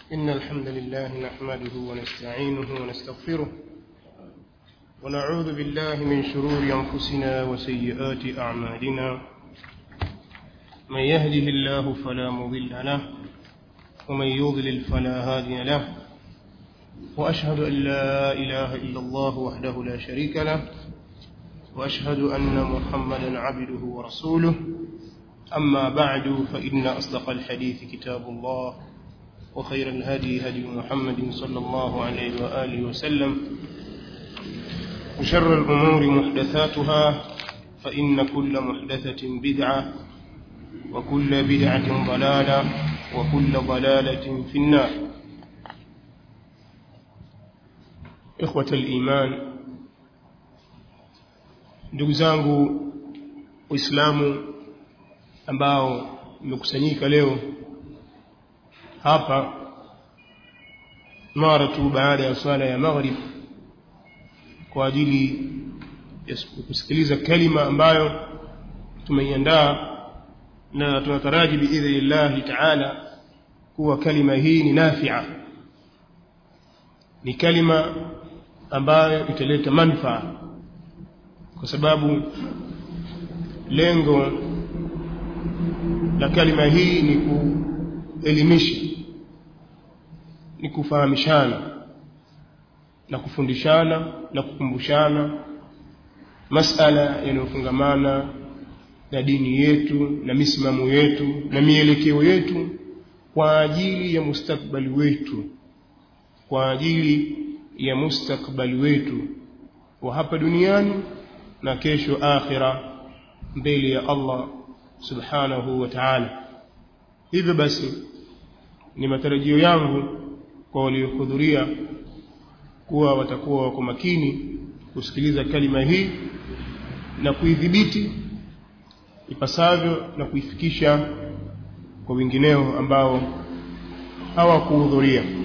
إن الحمد لله نحمده ونستعينه ونستغفره ونعوذ بالله من شرور أنفسنا وسيئات أعمالنا من يهده الله فلا مضل له ومن يضلل فلا هادي له وأشهد أن لا إله إلا الله وحده لا شريك له وأشهد أن محمدا عبده ورسوله أما بعد فإن أصدق الحديث كتاب الله وخير الهدي هدي محمد صلى الله عليه وآله وسلم وشر الأمور محدثاتها فإن كل محدثة بدعة وكل بدعة ضلالة وكل ضلالة في النار إخوة الإيمان ndugu zangu waislamu ambao mmekusanyika leo hapa mara tu baada ya swala ya maghrib kwa ajili ya kusikiliza kalima ambayo tumeiandaa na tunataraji biidhnillahi taala kuwa kalima hii ni nafia ni kalima ambayo italeta manufaa kwa sababu lengo la kalima hii ni kuelimisha ni kufahamishana na kufundishana na kukumbushana masala yanayofungamana na dini yetu na misimamo yetu na mielekeo yetu kwa ajili ya mustakbali wetu kwa ajili ya mustakbali wetu wa hapa duniani na kesho akhira mbele ya Allah subhanahu wa ta'ala hivyo basi ni matarajio yangu kwa waliohudhuria kuwa watakuwa wako makini kusikiliza kalima hii na kuidhibiti ipasavyo na kuifikisha kwa wengineo ambao hawakuhudhuria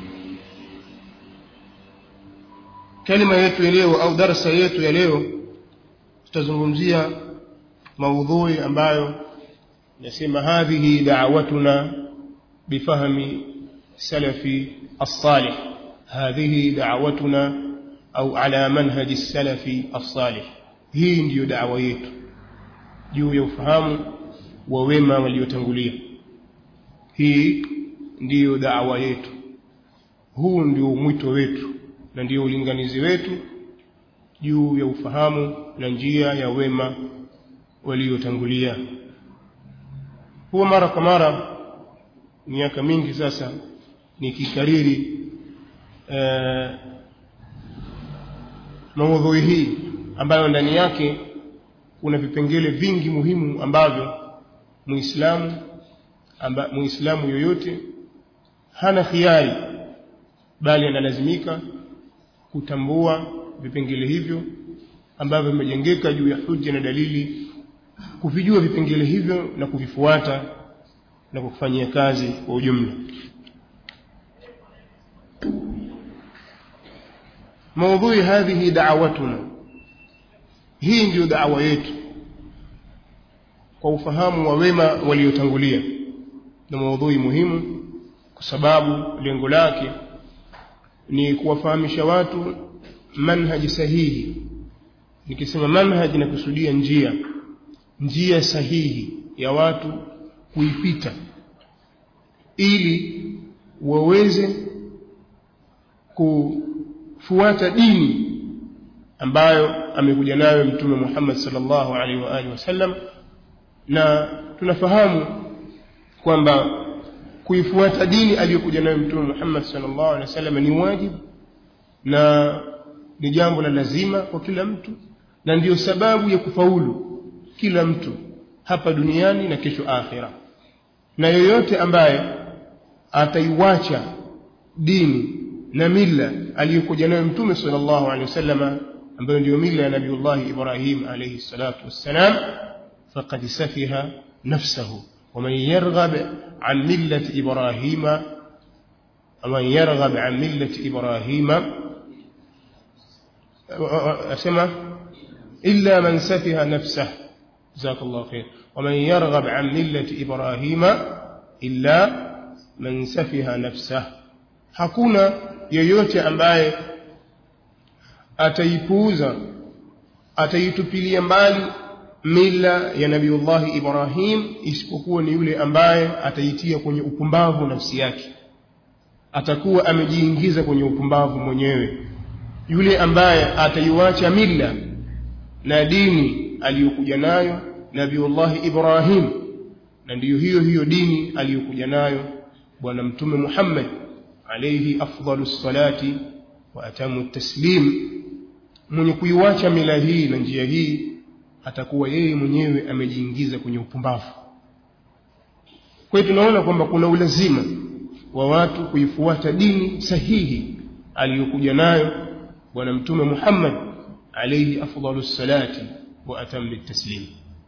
kalima yetu ya leo au darasa yetu ya leo tutazungumzia maudhui ambayo nasema hadhihi da'watuna bifahmi salafi as-salih hadhihi da'watuna au ala manhaji salafi as-salih hii ndiyo da'wa yetu juu ya ufahamu wa wema waliotangulia hii ndiyo da'wa yetu huu ndio mwito wetu na ndio ulinganizi wetu juu ya ufahamu na njia ya wema waliotangulia huwa mara kwa mara miaka mingi sasa nikikariri eh, maudhui hii ambayo ndani yake kuna vipengele vingi muhimu ambavyo muislamu amba, muislamu yoyote hana khiari bali analazimika kutambua vipengele hivyo ambavyo vimejengeka juu ya hujja na dalili kuvijua vipengele hivyo na kuvifuata na kufanyia kazi kwa ujumla maudhui hadhihi da'watuna hii ndiyo da'wa yetu kwa ufahamu wa wema waliotangulia na maudhui muhimu kwa sababu lengo lake ni kuwafahamisha watu manhaji sahihi nikisema manhaji nakusudia njia njia sahihi ya watu kuipita ili waweze kufuata dini ambayo amekuja nayo mtume Muhammad sallallahu alaihi wa alihi wasallam na tunafahamu kwamba kuifuata dini aliyokuja nayo mtume Muhammad sallallahu alaihi wasallam ni wajibu na ni jambo la lazima kwa kila mtu na ndiyo sababu ya kufaulu kila mtu hapa duniani na kesho akhira na yoyote ambaye ataiwacha dini na mila aliyokuja nayo mtume sallallahu alaihi wasallam ambayo ndiyo mila ya nabiullah Ibrahim alayhi salatu wassalam faqad safiha nafsahu ومن يرغب عن ملة إبراهيم ومن يرغب عن ملة إبراهيم أسمى إلا من سفه نفسه جزاك الله خير ومن يرغب عن ملة إبراهيم إلا man safiha nafsah hakuna yeyote ambaye ataipuuza ataitupilia mbali mila ya nabiullahi ibrahim isipokuwa ni yule ambaye ataitia kwenye upumbavu nafsi yake atakuwa amejiingiza kwenye upumbavu mwenyewe yule ambaye ataiwacha mila na dini aliyokuja nayo nabiullahi ibrahim na ndiyo hiyo hiyo dini aliyokuja nayo bwana mtume muhammad alayhi afdalu salati wa atamu taslim mwenye kuiwacha mila hii na njia hii atakuwa yeye mwenyewe amejiingiza kwenye upumbavu kwa hiyo tunaona kwamba kuna ulazima wa watu kuifuata dini sahihi aliyokuja nayo bwana mtume Muhammad alayhi afdalu salati wa atammi taslim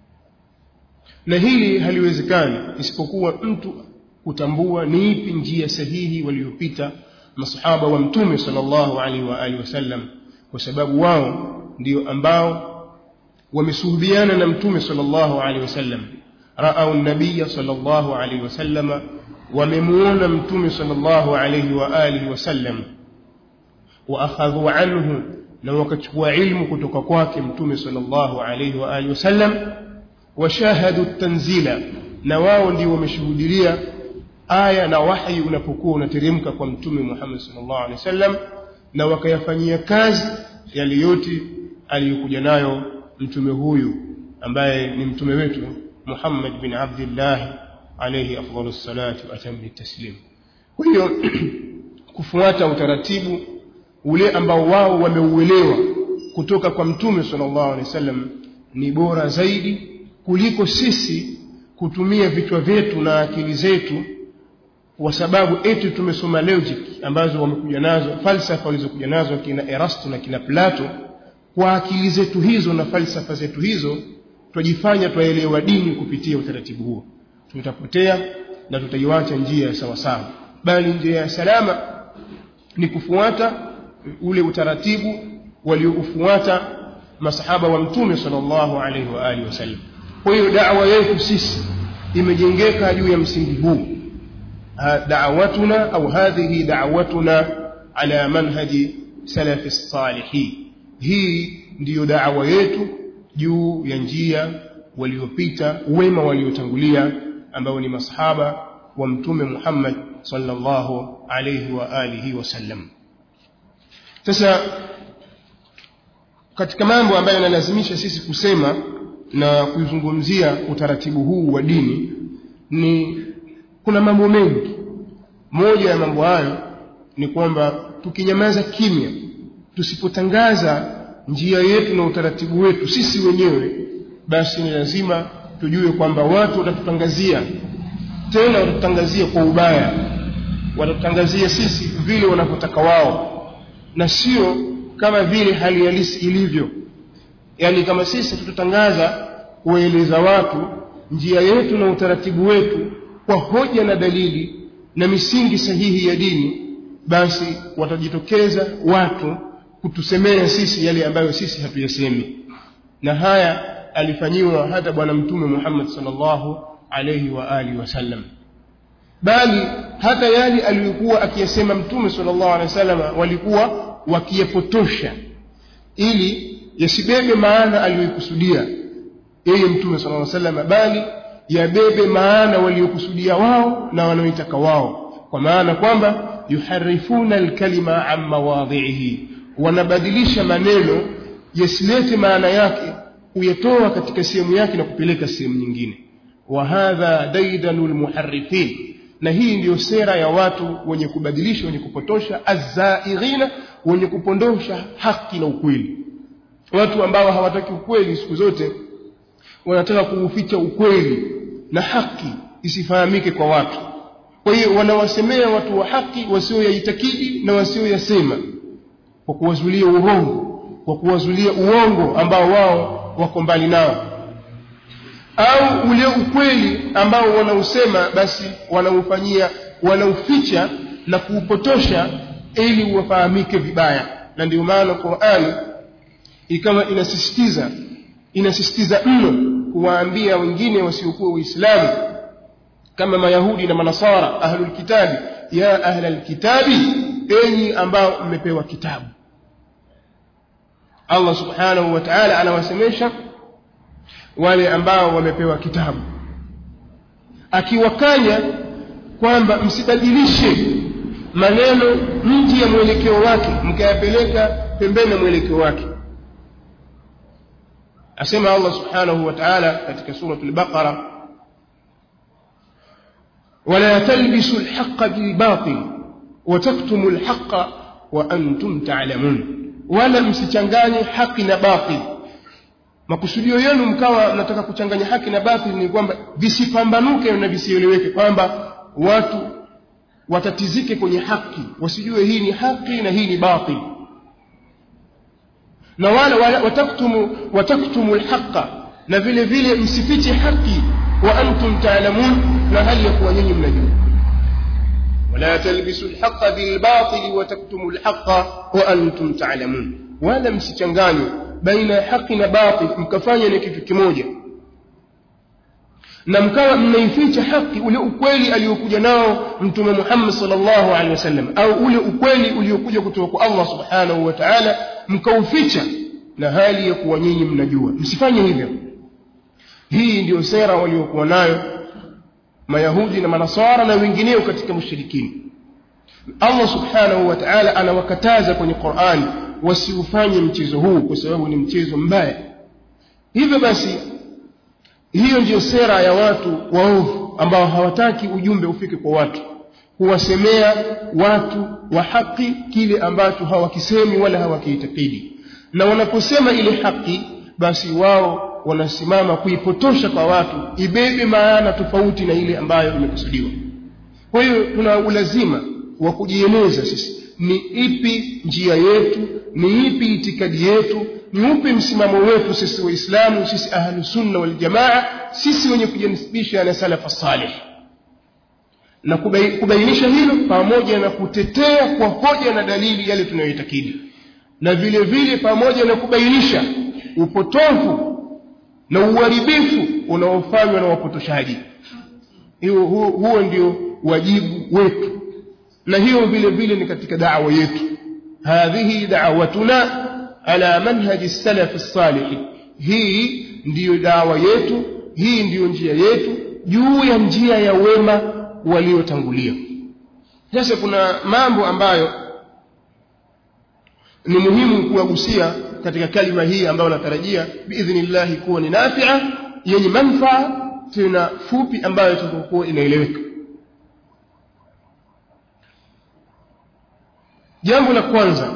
na hili haliwezekani isipokuwa mtu kutambua ni ipi njia sahihi waliopita masahaba wa mtume sallallahu alaihi wa alihi wasallam kwa sababu wao ndio ambao wamesuhubiana na mtume sallallahu alaihi wasallam raau nabiyya sallallahu alaihi wasallama wamemuona mtume sallallahu alaihi wa alihi wasallam wa akhadhu anhu na wakachukua ilmu kutoka kwake mtume sallallahu alaihi wa alihi wasallam washahadu tanzila na wao ndio wameshuhudia aya na wahi unapokuwa unateremka kwa mtume Muhammad sallallahu alaihi wasallam na wakayafanyia kazi yale yote aliyokuja nayo mtume huyu ambaye ni mtume wetu Muhammad bin Abdullah alayhi afdalu salati wa atammi taslim kwa hiyo kufuata utaratibu ule ambao wao wameuelewa kutoka kwa mtume sallallahu alaihi wasallam ni bora zaidi kuliko sisi kutumia vichwa vyetu na akili zetu kwa sababu eti tumesoma logic ambazo wamekuja nazo falsafa walizokuja nazo kina Erasto na kina Plato kwa akili zetu hizo na falsafa zetu hizo twajifanya twaelewa dini kupitia utaratibu huo tutapotea na tutaiwacha njia ya sawa sawa bali njia ya salama ni kufuata ule utaratibu walioufuata masahaba wa mtume sallallahu alaihi wa alihi wasallam kwa hiyo da'wa yetu sisi imejengeka juu ya msingi huu دعوتنا أو هذه دعوتنا على منهج سلف الصالحين هي ndiyo da'wa yetu juu ya njia waliopita wema waliotangulia ambao ni masahaba wa mtume Muhammad sallallahu alayhi wa alihi wasallam sasa katika mambo ambayo yanalazimisha sisi kusema na kuizungumzia utaratibu huu wa dini ni kuna mambo mengi moja ya mambo hayo ni kwamba tukinyamaza kimya tusipotangaza njia yetu na utaratibu wetu sisi wenyewe basi ni lazima tujue kwamba watu watatutangazia tena watatutangazia kwa ubaya watatutangazia sisi vile wanavyotaka wao na sio kama vile hali halisi ilivyo yaani kama sisi tutatangaza kuwaeleza watu njia yetu na utaratibu wetu kwa hoja na dalili na misingi sahihi ya dini basi watajitokeza watu kutusemea sisi yale ambayo sisi hatuyasemi na haya alifanyiwa hata bwana mtume Muhammad sallallahu alayhi wa alihi wasallam bali hata yale aliyokuwa akiyasema mtume sallallahu alayhi wasallam walikuwa wakiyapotosha ili yasibebe maana aliyokusudia yeye mtume sallallahu alayhi wasallam bali yabebe maana waliokusudia wao na wanaoitaka wao kwa maana kwamba yuharifuna alkalima an mawadhihi wanabadilisha maneno yasilete maana yake kuyatoa katika sehemu yake na kupeleka sehemu nyingine wa hadha daidanu lmuharifin na hii ndiyo sera ya watu wenye kubadilisha wenye kupotosha azzaighina wenye kupondosha haki na ukweli watu ambao hawataki ukweli siku zote wanataka kuuficha ukweli na haki isifahamike kwa watu kwa hiyo wanawasemea watu wa haki wasioyaitakidi na wasioyasema kwa kuwazulia urongo kwa kuwazulia uongo ambao wao wako mbali nao au ule ukweli ambao wanausema basi wanaufanyia wanauficha na kuupotosha ili uwafahamike vibaya na ndio maana Qur'an ikawa inasisitiza inasisitiza mno kuwaambia wengine wasiokuwa Uislamu kama mayahudi na manasara ahlul kitabi ya ahlal kitabi enyi ambao mmepewa kitabu Allah subhanahu wa ta'ala anawasemesha wale ambao wamepewa kitabu akiwakanya kwamba msibadilishe maneno nje ya mwelekeo wake mkayapeleka pembeni ya mwelekeo wake asema Allah subhanahu wa ta'ala katika suratul baqara ولا تلبسوا الحق بالباطل وتكتموا الحق وأنتم تعلمون wala msichanganye haki na batil makusudio yenu mkawa mnataka kuchanganya haki na batil ni kwamba visipambanuke na visieleweke kwamba watu watatizike kwenye haki wasijue hii ni haki na hii ni batil na wala, wala wataktumu wataktumu alhaqa na vile vile msifiche haki wa antum taalamun na hali ya kuwa nyinyi mnajua ولا تلبسوا الحق بالباطل وتكتموا الحق وأنتم تعلمون ولا msichanganye baina ya haki na batil mkafanya ni kitu kimoja na mkawa mnaificha haki ule ukweli aliyokuja nao mtume Muhammad sallallahu alaihi wasallam au ule ukweli uliokuja kutoka kwa Allah subhanahu wa ta'ala mkauficha na hali ya kuwa nyinyi mnajua msifanye hivyo hii ndiyo sera waliokuwa nayo mayahudi na manasara na wengineo katika mushrikini Allah subhanahu wa ta'ala anawakataza kwenye Qur'an wasiufanye mchezo huu kwa sababu ni mchezo mbaya hivyo basi hiyo ndiyo sera ya watu waovu ambao hawataki ujumbe ufike kwa watu huwasemea watu wa haki kile ambacho hawakisemi wala hawakiitakidi na wanaposema ile haki basi wao wanasimama kuipotosha kwa watu ibebe maana tofauti na ile ambayo imekusudiwa kwa hiyo tuna ulazima wa kujieleza sisi ni ipi njia yetu ni ipi itikadi yetu ni upi msimamo wetu sisi waislamu sisi ahlu sunna wal jamaa sisi wenye kujinisibisha na salafa salih na kubainisha hilo pamoja na kutetea kwa hoja na dalili yale tunayoitakidi na vile vile pamoja na kubainisha upotofu na uharibifu unaofanywa na wapotoshaji hiyo huo, huo ndio wajibu wetu na hiyo vile vile ni katika da'wa yetu hadhihi da'watuna ala manhaji salaf as-salih hii ndiyo dawa yetu hii ndiyo njia yetu juu ya njia ya wema waliotangulia sasa kuna mambo ambayo ni muhimu kuwagusia katika kalima hii ambayo natarajia biidhnillah kuwa ni nafia yenye manufaa tena fupi ambayo itakuwa inaeleweka jambo la kwanza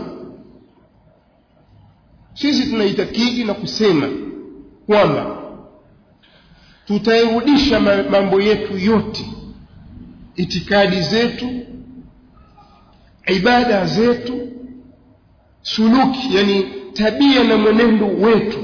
sisi tunaitakidi na kusema kwamba tutairudisha mambo yetu yote itikadi zetu ibada zetu suluki yani tabia na mwenendo wetu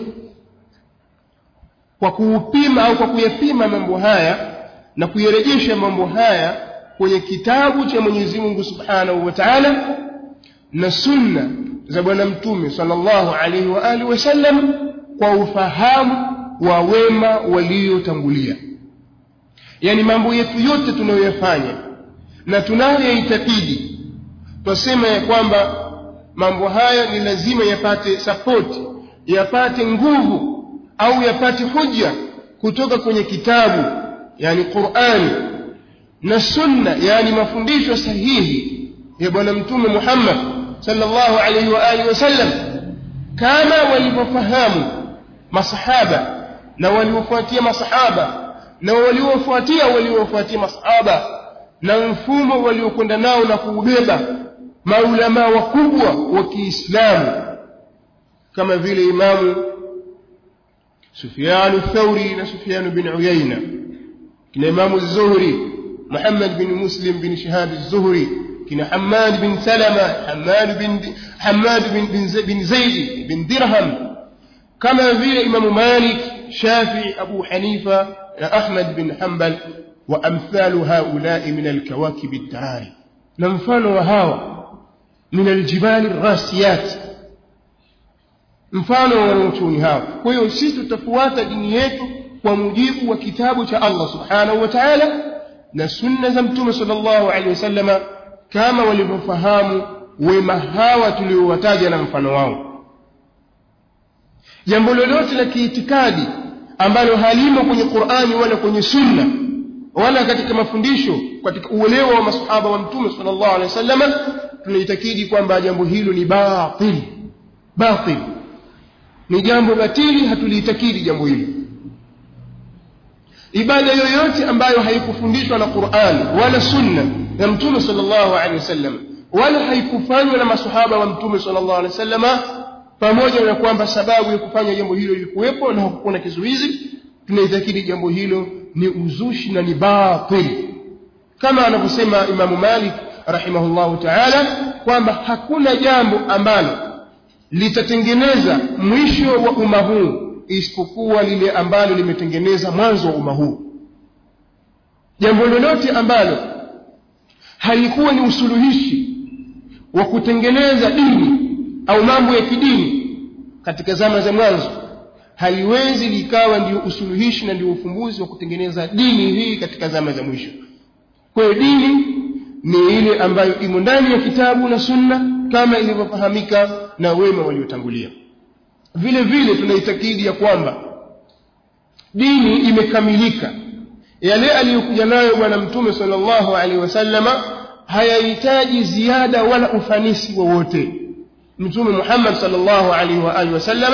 kwa kuupima au kwa kuyapima mambo haya na kuyarejesha mambo haya kwenye kitabu cha Mwenyezi Mungu Subhanahu wa Ta'ala na sunna za bwana mtume sallallahu alaihi wa alihi wasallam kwa ufahamu wa wema waliotangulia yani mambo yetu yote tunayoyafanya na tunayoitakidi twasema ya kwamba mambo haya ni lazima yapate support yapate nguvu au yapate hujja kutoka kwenye kitabu yani Qur'ani na sunna yani mafundisho sahihi ya bwana mtume Muhammad sallallahu alaihi wa alihi wasallam kama walivyofahamu masahaba na waliofuatia masahaba na waliofuatia waliofuatia masahaba na mfumo waliokwenda nao na kuubeba maulama wakubwa wa Kiislamu kama vile imamu Sufyan al-Thawri na Sufyan bin Uyayna kina imamu Zuhri Muhammad bin Muslim bin Shihab az-Zuhri kina Hammad bin Salama Hammad bin Hammad bin bin, bin Zaid bin Dirham kama vile imamu Malik Shafi Abu Hanifa na Ahmad bin Hanbal wa amthalu haula'i min al-kawakib ad-darari na mfano wa hawa min al-jibal ar-rasiyat mfano wa wanachuoni hao kwa hiyo sisi tutafuata dini yetu kwa mujibu wa kitabu cha Allah subhanahu wa ta'ala na sunna za mtume sallallahu alaihi wasallama kama walivyofahamu wema hawa tuliowataja na mfano wao jambo lolote la kiitikadi ambalo halimo kwenye Qur'ani wala kwenye sunna wala katika mafundisho katika uelewa wa masahaba wa mtume sallallahu alaihi wasallam tunaitakidi kwamba jambo hilo ni batil batil ni jambo batili hatuliitakidi jambo hilo ibada yoyote ambayo haikufundishwa na Qur'an wala sunna na mtume sallallahu alaihi wasallam wala haikufanywa na masahaba wa mtume sallallahu alaihi wasallam pamoja na kwamba sababu ya kufanya jambo hilo ilikuwepo na hakukuwa na kizuizi tunaitakidi jambo hilo ni uzushi na ni batil kama anavyosema Imamu Malik rahimahullahu ta'ala kwamba hakuna jambo ambalo litatengeneza mwisho wa umma huu isipokuwa lile ambalo limetengeneza mwanzo wa umma huu jambo lolote ambalo halikuwa ni usuluhishi wa kutengeneza dini au mambo ya kidini katika zama za mwanzo haliwezi likawa ndio usuluhishi na ndio ufumbuzi wa kutengeneza dini hii katika zama za mwisho kwa hiyo dini ni ile ambayo imo ndani ya kitabu na sunna kama ilivyofahamika na wema waliotangulia vile vile tunaitakidi ya kwamba dini imekamilika yale aliyokuja nayo bwana mtume sallallahu alaihi wasallama hayahitaji ziada wala ufanisi wowote mtume Muhammad sallallahu alaihi wa alihi wasallama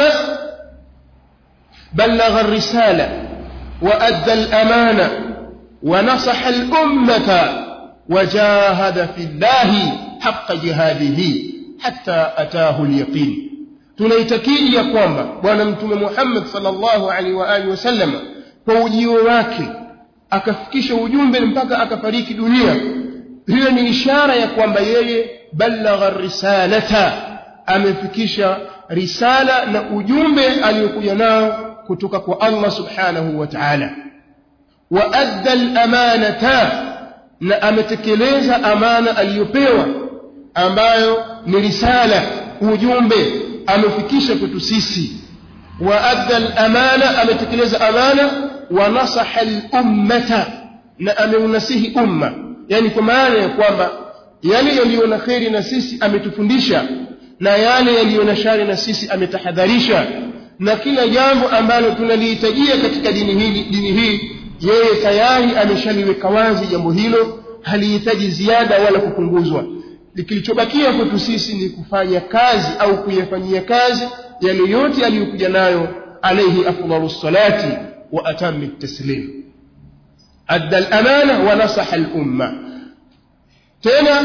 بلغ الرسالة وأدى الأمانة ونصح الأمة وجاهد في الله حق جهاده حتى أتاه اليقين tunaitakidi ya kwamba bwana mtume Muhammad sallallahu alaihi wa alihi wasallam kwa ujio wake akafikisha ujumbe mpaka akafariki dunia hiyo ni ishara ya kwamba yeye balagha risalata amefikisha risala na ujumbe aliyokuja nao kutoka kwa Allah subhanahu wa ta'ala wa adda al-amanata na ametekeleza amana aliyopewa ambayo ni risala ujumbe amefikisha kwetu sisi wa adda al-amana ametekeleza amana wa nasaha al-ummata na ameunasihi umma yani kwa maana ya kwamba yale yaliyo na kheri na sisi ametufundisha na yale yaliyo na shari na sisi ametahadharisha na kila jambo ambalo tunalihitajia katika dini hili dini hii yeye tayari ameshaliweka wazi jambo hilo halihitaji ziada wala kupunguzwa kilichobakia kwetu sisi ni kufanya kazi au kuyafanyia kazi yale yote aliyokuja nayo alayhi afdalu salati wa atammi taslim adda al-amana wa nasaha al-umma tena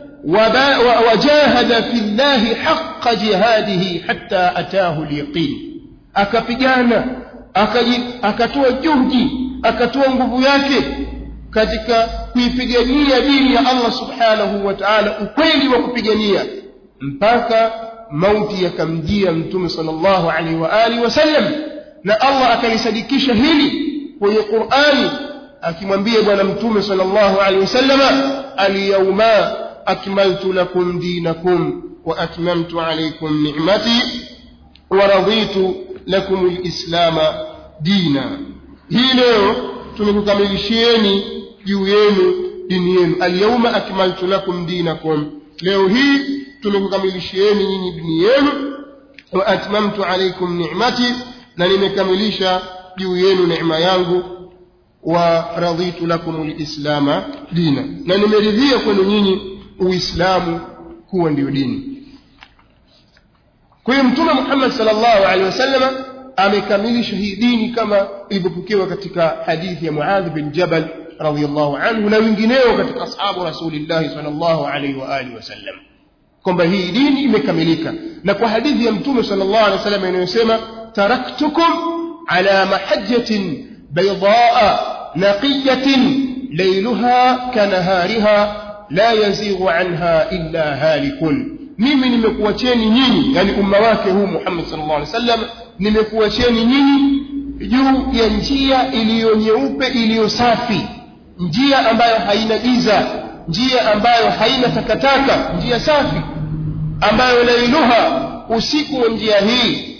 وجاهد في الله حق جهاده حتى أتاه اليقين akapigana akatoa juhudi akatoa nguvu yake katika kuipigania dini ya Allah subhanahu wa ta'ala ukweli wa kupigania mpaka mauti yakamjia mtume sallallahu alaihi wa alihi wasallam na Allah akalisadikisha hili kwenye Qur'ani akimwambia bwana mtume sallallahu alaihi wasallam al-yawma akmaltu lakum dinakum wa atmamtu alaykum ni'mati wa raditu lakum al-islam dina hii leo tumekukamilishieni juu yenu dini yenu al-yawma akmaltu lakum dinakum leo hii tumekukamilishieni nyinyi dini yenu wa atmamtu alaykum ni'mati na nimekamilisha juu yenu neema yangu wa raditu lakum al-islam dina na nimeridhia kwenu nyinyi uislamu kuwa ndio dini kwa hiyo mtume Muhammad sallallahu alaihi wasallam amekamilisha hii dini kama ilivyopokewa katika hadithi ya Muadh bin Jabal radhiyallahu anhu na wengineo katika ashabu rasulillah sallallahu alaihi wa alihi wasallam kwamba hii dini imekamilika na kwa hadithi ya mtume sallallahu alaihi wasallam inayosema taraktukum ala mahajjatin baydaa naqiyatin layluha kanahariha la yazighu anha illa halikun mimi nimekuacheni nyinyi yani umma wake huu Muhammad sallallahu alaihi wasallam nimekuacheni nyinyi juu ya njia iliyo nyeupe iliyo safi njia ambayo haina giza njia ambayo haina takataka njia safi ambayo lailuha usiku wa njia hii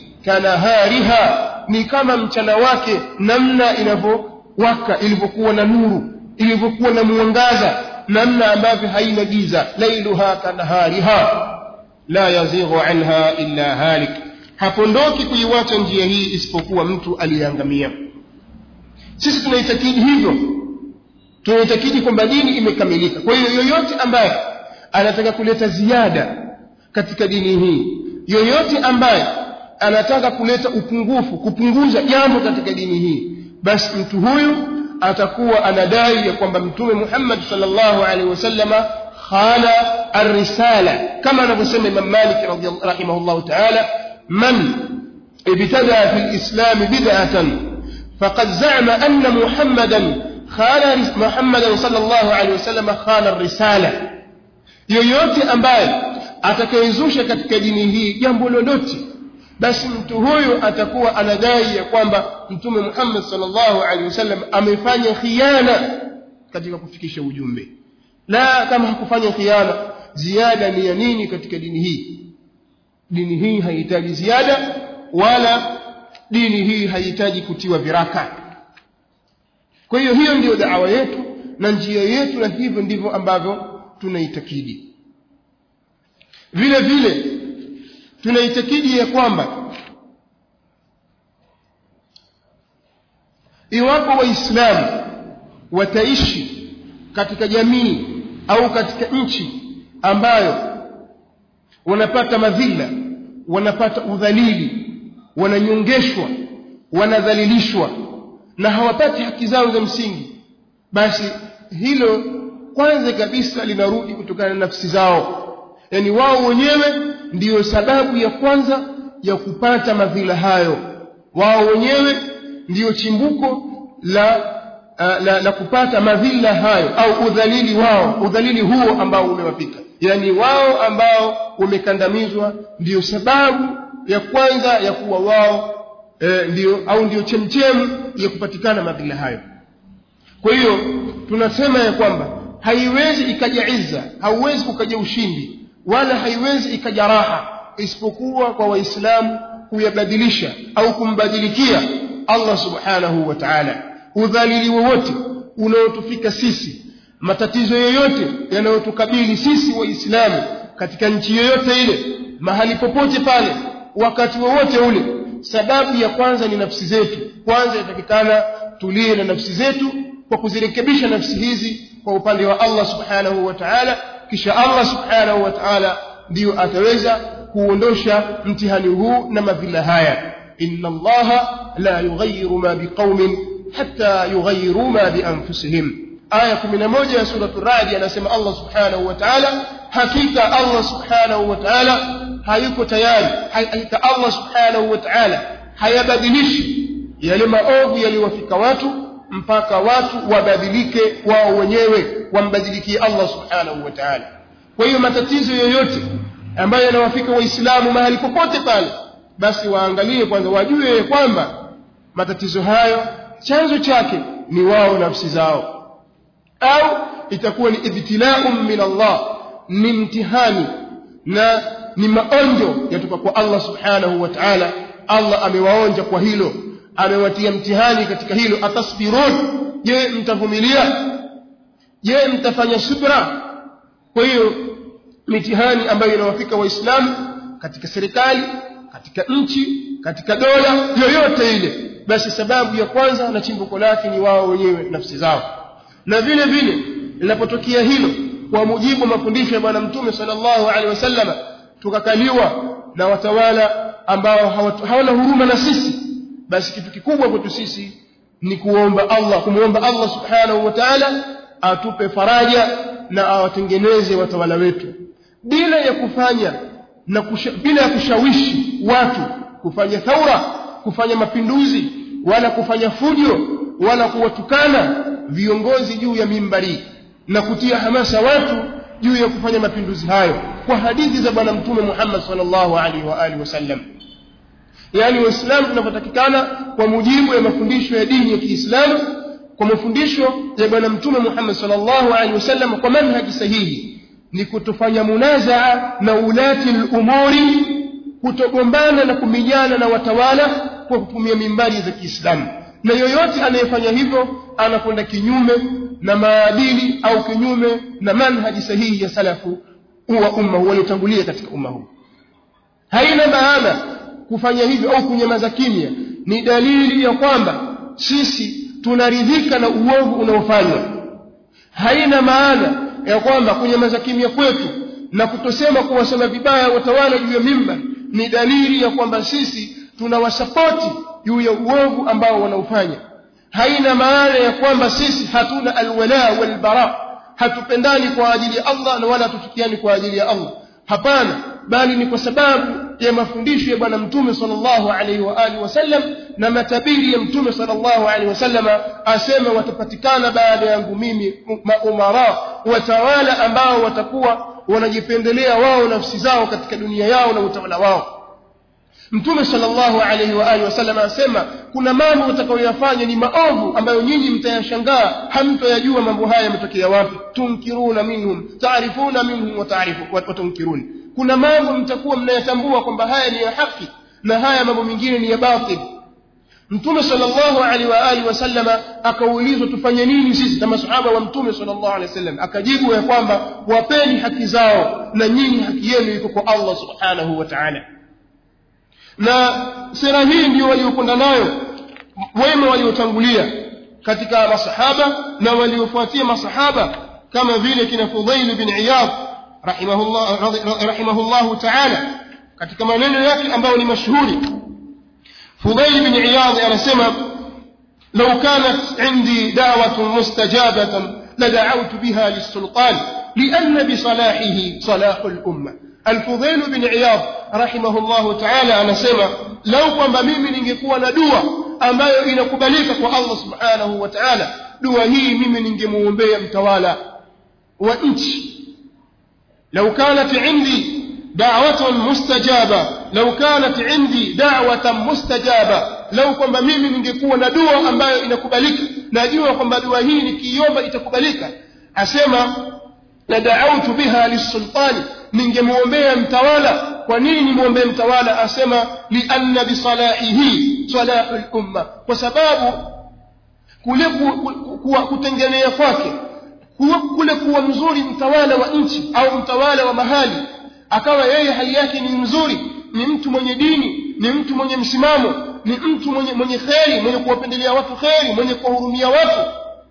kanahariha ni kama mchana wake namna inavyowaka ilivyokuwa na nuru ilivyokuwa na mwangaza namna ambavyo haina giza lailuha kanahariha la yazighu anha illa halik hapondoki kuiwacha njia hii isipokuwa mtu aliyeangamia sisi tunaitakidi hivyo tunaitakidi kwamba dini imekamilika kwa hiyo yoyote ambaye anataka kuleta ziada katika dini hii yoyote ambaye anataka kuleta upungufu kupunguza jambo katika dini hii basi mtu huyu atakuwa anadai ya kwamba mtume Muhammad sallallahu alaihi wasallama khana ar-risala kama anavyosema Imam Malik rahimahullah ta'ala man ibtada fi al-islam bid'atan faqad za'ama anna Muhammadan khana Muhammadan sallallahu alaihi wasallama khana ar-risala yoyote ambaye atakayezusha katika dini hii jambo lolote basi mtu huyu atakuwa anadai ya kwamba mtume Muhammad sallallahu alaihi wasallam amefanya khiana katika kufikisha ujumbe la kama hakufanya khiana ziada ni ya nini katika dini hii dini hii haihitaji ziada wala dini hii haihitaji kutiwa viraka kwa hiyo hiyo ndiyo da'wa yetu na njia yetu na hivyo ndivyo ambavyo tunaitakidi vile vile tunaitakidi ya kwamba iwapo waislamu wataishi katika jamii au katika nchi ambayo wanapata madhila wanapata udhalili wananyongeshwa wanadhalilishwa na hawapati haki zao za msingi basi hilo kwanza kabisa linarudi kutokana na nafsi zao yani wao wenyewe ndiyo sababu ya kwanza ya kupata madhila hayo wao wenyewe ndiyo chimbuko la, uh, la, la kupata madhila hayo au udhalili wao udhalili huo ambao umewapika yani wao ambao wamekandamizwa ndiyo sababu ya kwanza ya kuwa wao eh, ndiyo au ndiyo chemchemu ya kupatikana madhila hayo kwa hiyo tunasema ya kwamba haiwezi ikaja izza hauwezi ukaja ushindi wala haiwezi ikaja raha isipokuwa kwa waislamu kuyabadilisha au kumbadilikia Allah subhanahu wa ta'ala udhalili wowote unaotufika sisi matatizo yoyote yanayotukabili sisi waislamu katika nchi yoyote ile mahali popote pale wakati wowote ule sababu ya kwanza ni nafsi zetu kwanza inatakikana tulie na nafsi zetu kwa kuzirekebisha nafsi hizi kwa upande wa Allah subhanahu wa ta'ala kisha Allah subhanahu wa ta'ala ndiyo ataweza kuondosha mtihani huu na madhila haya inna allaha la yughayyiru ma biqaumin hatta yughayyiru ma bi anfusihim aya 11 ya sura ar-ra'd anasema Allah subhanahu wa ta'ala hakika Allah subhanahu wa ta'ala hayuko tayari hakika Allah subhanahu wa ta'ala hayabadilishi yale maovu yaliwafika watu mpaka watu wabadilike wao wenyewe wambadilikie Allah subhanahu wa ta'ala kwa hiyo matatizo yoyote ambayo yanawafika waislamu mahali popote pale basi waangalie kwanza wajue kwamba matatizo hayo chanzo chake ni wao nafsi zao au itakuwa ni ibtilaum min Allah ni mtihani na ni maonjo yatoka kwa Allah subhanahu wa ta'ala Allah amewaonja kwa hilo amewatia mtihani katika hilo atasbirun je mtavumilia je mtafanya subra kwa hiyo mitihani ambayo inawafika waislamu katika serikali katika nchi katika dola yoyote ile basi sababu ya kwanza na chimbuko lake ni wao wenyewe nafsi zao na vile vile linapotokea hilo kwa mujibu wa mafundisho ya bwana mtume sallallahu alaihi wasallam tukakaliwa na watawala ambao hawana huruma na sisi basi kitu kikubwa kwetu sisi ni kuomba Allah kumuomba Allah subhanahu wa ta'ala atupe faraja na awatengeneze watawala wetu bila ya kufanya na kusha, bila ya kushawishi watu kufanya thaura kufanya mapinduzi wala kufanya fujo wala kuwatukana viongozi juu ya mimbari na kutia hamasa watu juu ya kufanya mapinduzi hayo kwa hadithi za bwana mtume Muhammad sallallahu alaihi wa alihi wasallam yani waislamu tunavyotakikana kwa mujibu ya mafundisho ya dini ya Kiislamu kwa mafundisho ya bwana mtume Muhammad sallallahu alaihi wasallam kwa manhaji sahihi ni kutofanya munazaa na ulati al-umuri kutogombana na kuminyana na watawala kwa kutumia mimbari za Kiislamu na yoyote anayefanya hivyo anakwenda kinyume na maadili au kinyume na manhaji sahihi ya salafu wa umma waliotangulia katika umma huu haina maana kufanya hivyo au kunyamaza kimya ni dalili ya kwamba sisi tunaridhika na uovu unaofanywa haina maana ya kwamba kunyamaza kimya kwetu na kutosema kuwasema vibaya watawala juu ya mimba ni dalili ya kwamba sisi tunawasapoti juu ya uovu ambao wanaofanya haina maana ya kwamba sisi hatuna alwala walbara hatupendani kwa ajili ya Allah na wala hatuchukiani kwa ajili ya Allah hapana bali ni kwa sababu ya mafundisho ya bwana mtume sallallahu alaihi wa alihi wasallam na matabiri ya mtume sallallahu alaihi wasallam asema watapatikana baada yangu mimi maumara watawala ambao watakuwa wanajipendelea wao nafsi zao katika dunia yao na utawala wao mtume sallallahu alaihi wa alihi wasallam asema kuna mambo utakayoyafanya ni maovu ambayo nyinyi mtayashangaa hamtoyajua mambo haya yametokea wapi tunkiruna minhum taarifuna minhum wa tunkirun kuna mambo mtakuwa mnayatambua kwamba haya ni ya haki na haya mambo mengine ni ya batil mtume sallallahu alaihi wa alihi wasallama akaulizwa tufanye nini sisi kama sahaba wa mtume sallallahu alaihi wasallam akajibu ya kwamba wapeni haki zao na nyinyi haki yenu iko kwa Allah subhanahu wa ta'ala na sera hii ndio waliokwenda nayo wema waliotangulia katika masahaba na waliofuatia masahaba kama vile kina Fudhail bin Iyad rahimahullah rahimahullah ta'ala katika maneno yake ambayo ni mashuhuri Fudhail bin Iyad anasema لو كانت عندي دعوة مستجابة لدعوت بها للسلطان لأن بصلاحه صلاح الأمة الفضيل بن عياض رحمه الله تعالى anasema lau kwamba mimi ningekuwa na dua ambayo inakubalika kwa Allah subhanahu wa ta'ala dua hii mimi ningemuombea mtawala wa nchi لو كانت عندي دعوة مستجابة لو كانت عندي دعوة مستجابة لو kwamba mimi ningekuwa na dua ambayo inakubalika najua kwamba dua hii nikiomba itakubalika asema la da'awtu biha lisultani ningemuombea mtawala kwa nini nimwombee mtawala asema li anna bi salahihi salahul umma kwa sababu kule kutengenea kwake kule kuwa mzuri mtawala wa nchi au mtawala wa mahali akawa yeye hali yake ni mzuri ni mtu mwenye dini ni mtu mwenye msimamo ni mtu mwenye mwenye kheri mwenye kuwapendelea watu kheri mwenye kuwahurumia watu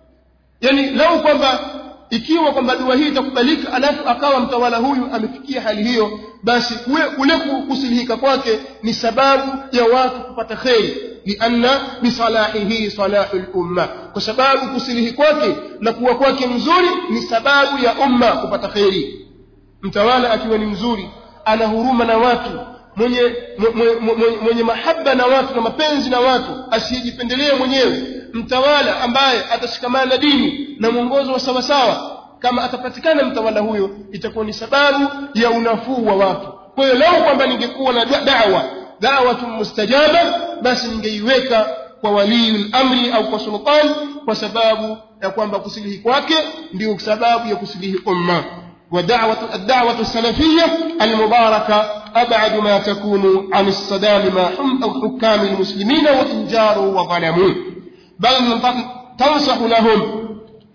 yani lau kwamba ikiwa kwamba dua hii itakubalika alafu akawa mtawala huyu amefikia hali hiyo basi kule kusilihika kwake ni sababu ya watu kupata kheri lianna bisalahihi salahul umma kwa sababu kusilihi kwake na kuwa kwake mzuri ni sababu ya umma kupata kheri mtawala akiwa ni mzuri ana huruma na watu mwenye mwenye, mwenye, mwenye mahaba na watu na mapenzi na watu asiyejipendelea mwenyewe mtawala ambaye atashikamana na dini na mwongozo wa sawasawa kama atapatikana mtawala huyo itakuwa ni sababu ya unafuu wa watu kwa hiyo lau kwamba ningekuwa na da'wa da'watu mustajaba basi ningeiweka kwa waliyul amri au kwa sultan kwa sababu ya kwamba kusilihi kwake ndio sababu ya kusilihi umma ودعوة الدعوة السلفية المباركة أبعد ما تكون عن الصدام مع حكام المسلمين وإن جاروا وظلموا بل تنصح لهم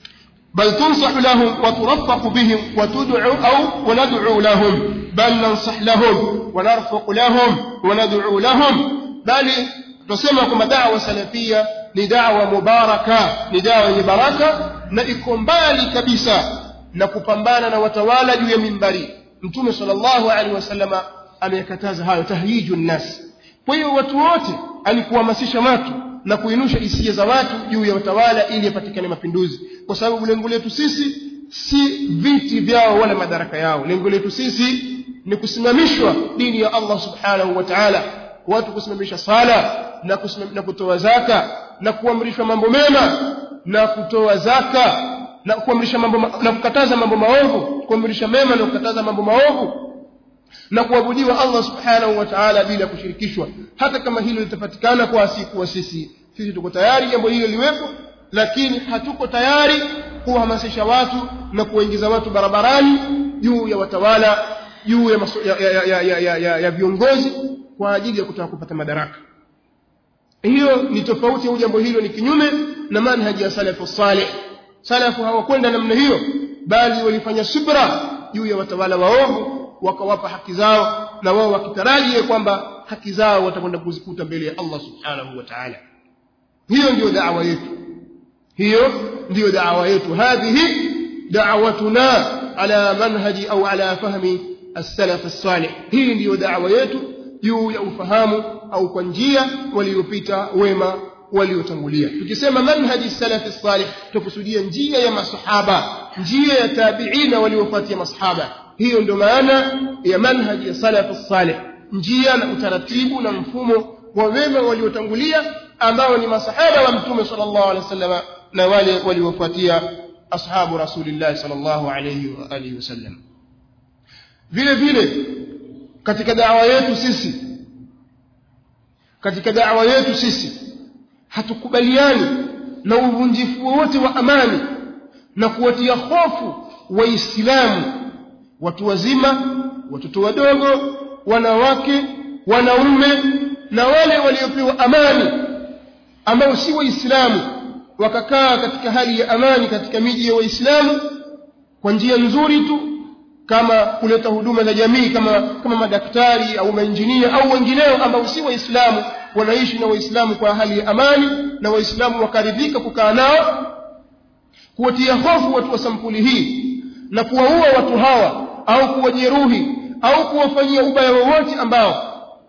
بل تنصح لهم وترفق بهم وتدعو أو وندعو لهم بل ننصح لهم ونرفق لهم وندعو لهم بل tusema kwamba dawa salafia ni dawa mubaraka ni dawa yenye baraka na iko mbali kabisa na kupambana na watawala juu ya mimbari mtume sallallahu alaihi wasallama amekataza hayo tahyiju nnas kwa hiyo watu wote alikuhamasisha watu na kuinusha hisia za watu juu ya watawala ili yapatikane mapinduzi kwa sababu lengo letu sisi si viti vyao wala madaraka yao lengo letu sisi ni kusimamishwa dini ya Allah subhanahu wa ta'ala watu kusimamisha sala na, na kutoa zaka na kuamrishwa mambo mema na kutoa zaka na kuamrisha mambo na kukataza mambo maovu kuamrisha mema na kukataza mambo maovu na kuabudiwa Allah subhanahu wa ta'ala bila kushirikishwa hata kama hilo litapatikana kwa asikuwa sisi sisi tuko tayari jambo hilo liwepo lakini hatuko tayari kuhamasisha watu na kuingiza watu barabarani juu ya watawala juu ya, maso, ya, ya, ya, ya, ya, ya, ya viongozi kwa ajili ya kutaka kupata madaraka hiyo ni tofauti au jambo hilo ni kinyume na manhaji ya salafu salih salafu hawakwenda namna hiyo bali walifanya subra juu ya watawala waovu wakawapa haki zao na wao wakitarajia kwamba haki zao watakwenda kuzikuta mbele ya Allah subhanahu wa ta'ala hiyo ndiyo da'wa yetu hiyo ndiyo da'wa yetu hadhihi da'watuna ala manhaji au ala fahmi as-salaf as-salih hii ndiyo da'wa yetu juu ya ufahamu au kwa njia waliopita wema waliotangulia tukisema manhaji salafi salih tukusudia njia ya masahaba njia ya tabiina waliofuatia masahaba hiyo ndio maana ya manhaji ya salafi salih njia na utaratibu na mfumo wa wema waliotangulia ambao ni masahaba wa mtume sallallahu alaihi wasallam na wale waliofuatia ashabu rasulillah sallallahu alaihi wa alihi wasallam vile vile katika da'wa yetu sisi katika da'wa yetu sisi hatukubaliani na uvunjifu wote wa amani na kuwatia hofu waislamu watu wazima watoto wadogo wanawake wanaume na wale waliopewa amani ambao si waislamu wakakaa katika hali ya amani katika miji ya waislamu kwa njia nzuri tu kama kuleta huduma za jamii kama kama madaktari au mainjinia au wengineo ambao si waislamu wanaishi na waislamu kwa hali ya amani na waislamu wakaridhika kukaa nao kuwatia hofu watu wa sampuli hii na kuwaua watu hawa au kuwajeruhi au kuwafanyia ubaya wowote ambao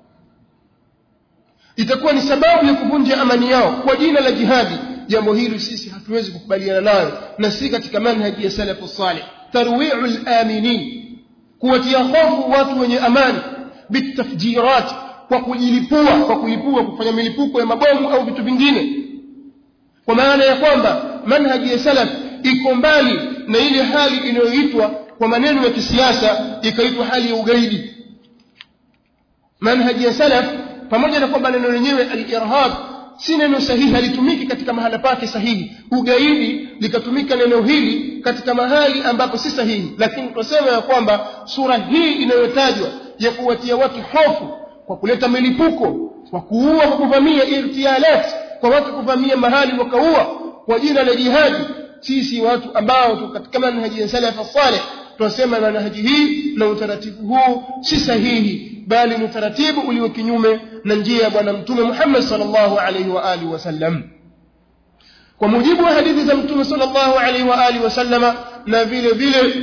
itakuwa ni sababu ya kuvunja amani yao kwa jina la jihadi jambo hili sisi hatuwezi kukubaliana nayo na si katika manhaji ya salafu salih tarwi'u al-aminin kuwatia hofu watu wenye amani bitafjirat kwa kujilipua kwa kulipua kufanya milipuko ya mabomu au vitu vingine kwa maana ya kwamba manhaji ya salaf iko mbali na ile hali inayoitwa kwa maneno ya kisiasa ikaitwa hali ya ugaidi manhaji ya salaf pamoja na kwamba neno lenyewe al-irhab si neno sahihi halitumiki katika mahala pake sahihi ugaidi likatumika neno hili katika mahali ambapo si sahihi lakini tunasema ya kwamba sura hii inayotajwa ya kuwatia watu hofu kwa kuleta milipuko kwa kuua kwa kuvamia irtialat kwa watu kuvamia mahali wakaua kwa jina la jihadi sisi watu ambao tuko katika manhaji ya salaf salih tunasema manhaji hii na utaratibu huu si sahihi bali ni utaratibu ulio kinyume na njia ya bwana mtume Muhammad sallallahu alaihi wa alihi wasallam kwa mujibu wa hadithi za mtume sallallahu alaihi wa alihi wasallama na vile vile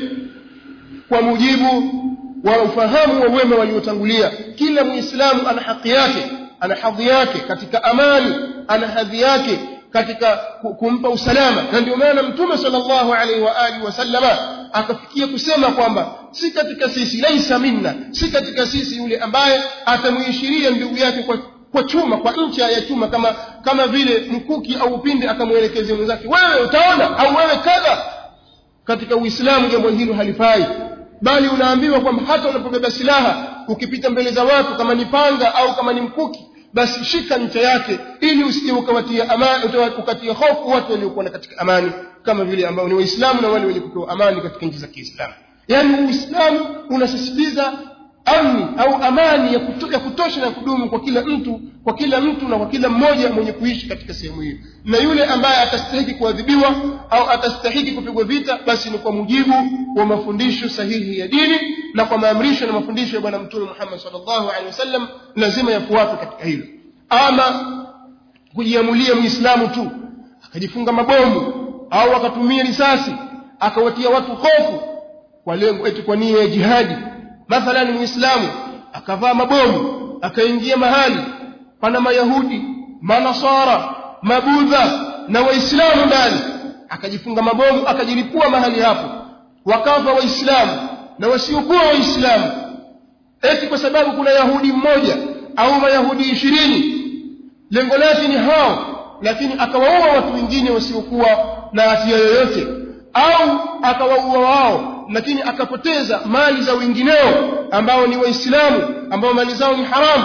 kwa mujibu wa ufahamu wa wema waliotangulia kila muislamu ana haki yake ana hadhi yake katika amani ana hadhi yake katika kumpa usalama na ndio maana mtume sallallahu alaihi wa alihi wasallama akafikia kusema kwamba si katika sisi laisa minna si katika sisi yule ambaye atamuishiria ndugu yake kwa kwa chuma kwa ncha ya chuma kama kama vile mkuki au upinde akamwelekezea mwenzake wewe utaona au wewe kadha katika uislamu jambo hilo halifai bali unaambiwa kwamba hata unapobeba silaha ukipita mbele za watu kama ni panga au kama ni mkuki basi shika ncha yake ili usije ukawatia amani ukatia hofu watu waliokuwa katika amani kama vile ambao ni waislamu na wale wenye kupewa amani katika nchi za Kiislamu yani uislamu unasisitiza amni au amani ya, kuto, ya kutosha na kudumu kwa kila mtu kwa kila mtu na kwa kila mmoja mwenye kuishi katika sehemu hiyo na yule ambaye atastahiki kuadhibiwa au atastahiki kupigwa vita basi ni kwa mujibu wa mafundisho sahihi ya dini na kwa maamrisho na mafundisho ya bwana mtume Muhammad sallallahu alaihi wasallam lazima yafuatwe katika hilo ama kujiamulia muislamu tu akajifunga mabomu au akatumia risasi akawatia watu hofu kwa lengo eti kwa nia ya jihadi mathalan muislamu akavaa mabomu akaingia mahali pana mayahudi manasara mabudha na waislamu ndani akajifunga mabomu akajilipua mahali hapo wakafa waislamu na wasiokuwa waislamu eti kwa sababu kuna yahudi mmoja au mayahudi ishirini lengo lake ni hao lakini akawaua watu wengine wasiokuwa na hatia yoyote au akawaua wao lakini akapoteza mali za wengineo ambao ni waislamu ambao mali zao ni haramu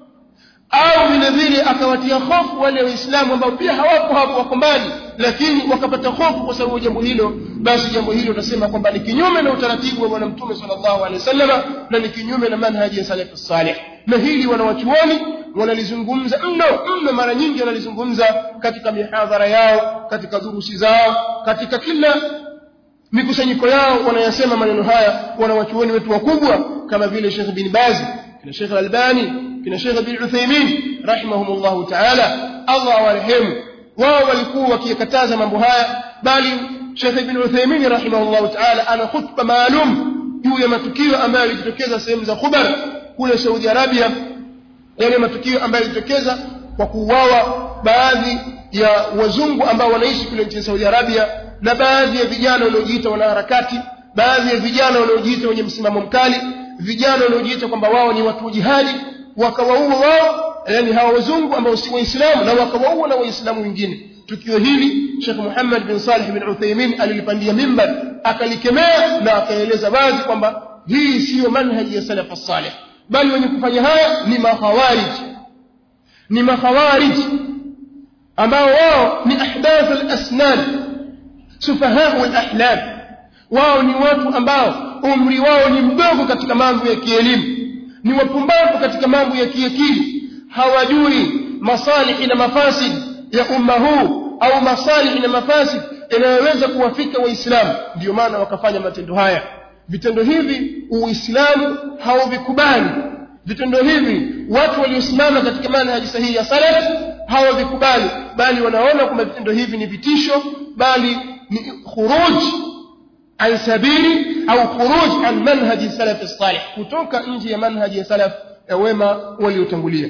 au vile vile akawatia hofu wale waislamu ambao pia hawapo hapo wako mbali lakini wakapata hofu kwa sababu jambo hilo basi jambo hilo tunasema kwamba ni kinyume na utaratibu wa bwana mtume sallallahu alaihi wasallam na ni kinyume na manhaji ya salafu salih na hili wanawachuoni wanalizungumza mno mno mara nyingi wanalizungumza katika mihadhara yao katika durusi zao katika kila mikusanyiko yao wanayasema maneno haya wanawachuoni wetu wakubwa kama vile Sheikh bin Baz kina Sheikh Albani kina Sheikh bin Uthaymeen rahimahumullah ta'ala Allah awarehemu wao walikuwa wakikataza mambo haya bali Sheikh Ibn Uthaymeen rahimahullah ta'ala ana khutba maalum juu ya matukio ambayo yalijitokeza sehemu za Khubar kule Saudi Arabia yale matukio ambayo yalijitokeza kwa kuuawa baadhi ya wazungu ambao wanaishi kule nchini Saudi Arabia na baadhi ya vijana wanaojiita wanaharakati baadhi ya vijana wanaojiita wenye msimamo mkali vijana wanaojiita kwamba wao ni watu wa jihadi wakawaua wao yani hawa wazungu ambao si waislamu na wakawaua na waislamu wengine tukio hili Sheikh Muhammad bin Salih bin Uthaymeen alilipandia mimbar akalikemea na akaeleza wazi kwamba hii siyo manhaji ya salaf as-salih bali wenye kufanya haya ni makhawarij ni makhawarij ambao wao ni ahdath al-asnan sufahaa al-ahlam wao ni watu ambao umri wao ni mdogo katika mambo ya kielimu ni wapumbavu katika mambo ya kiakili hawajui masalihi na mafasid ya umma huu au masalihi na mafasid yanayoweza kuwafika waislamu ndio maana wakafanya matendo haya vitendo hivi uislamu hauvikubali vitendo hivi watu waliosimama katika manhaji sahihi ya salaf hawavikubali bali wanaona kwamba vitendo hivi ni vitisho bali ni khuruj an sabili au khuruj an manhaji salaf salih kutoka nje ya manhaji ya salaf ya wema waliotangulia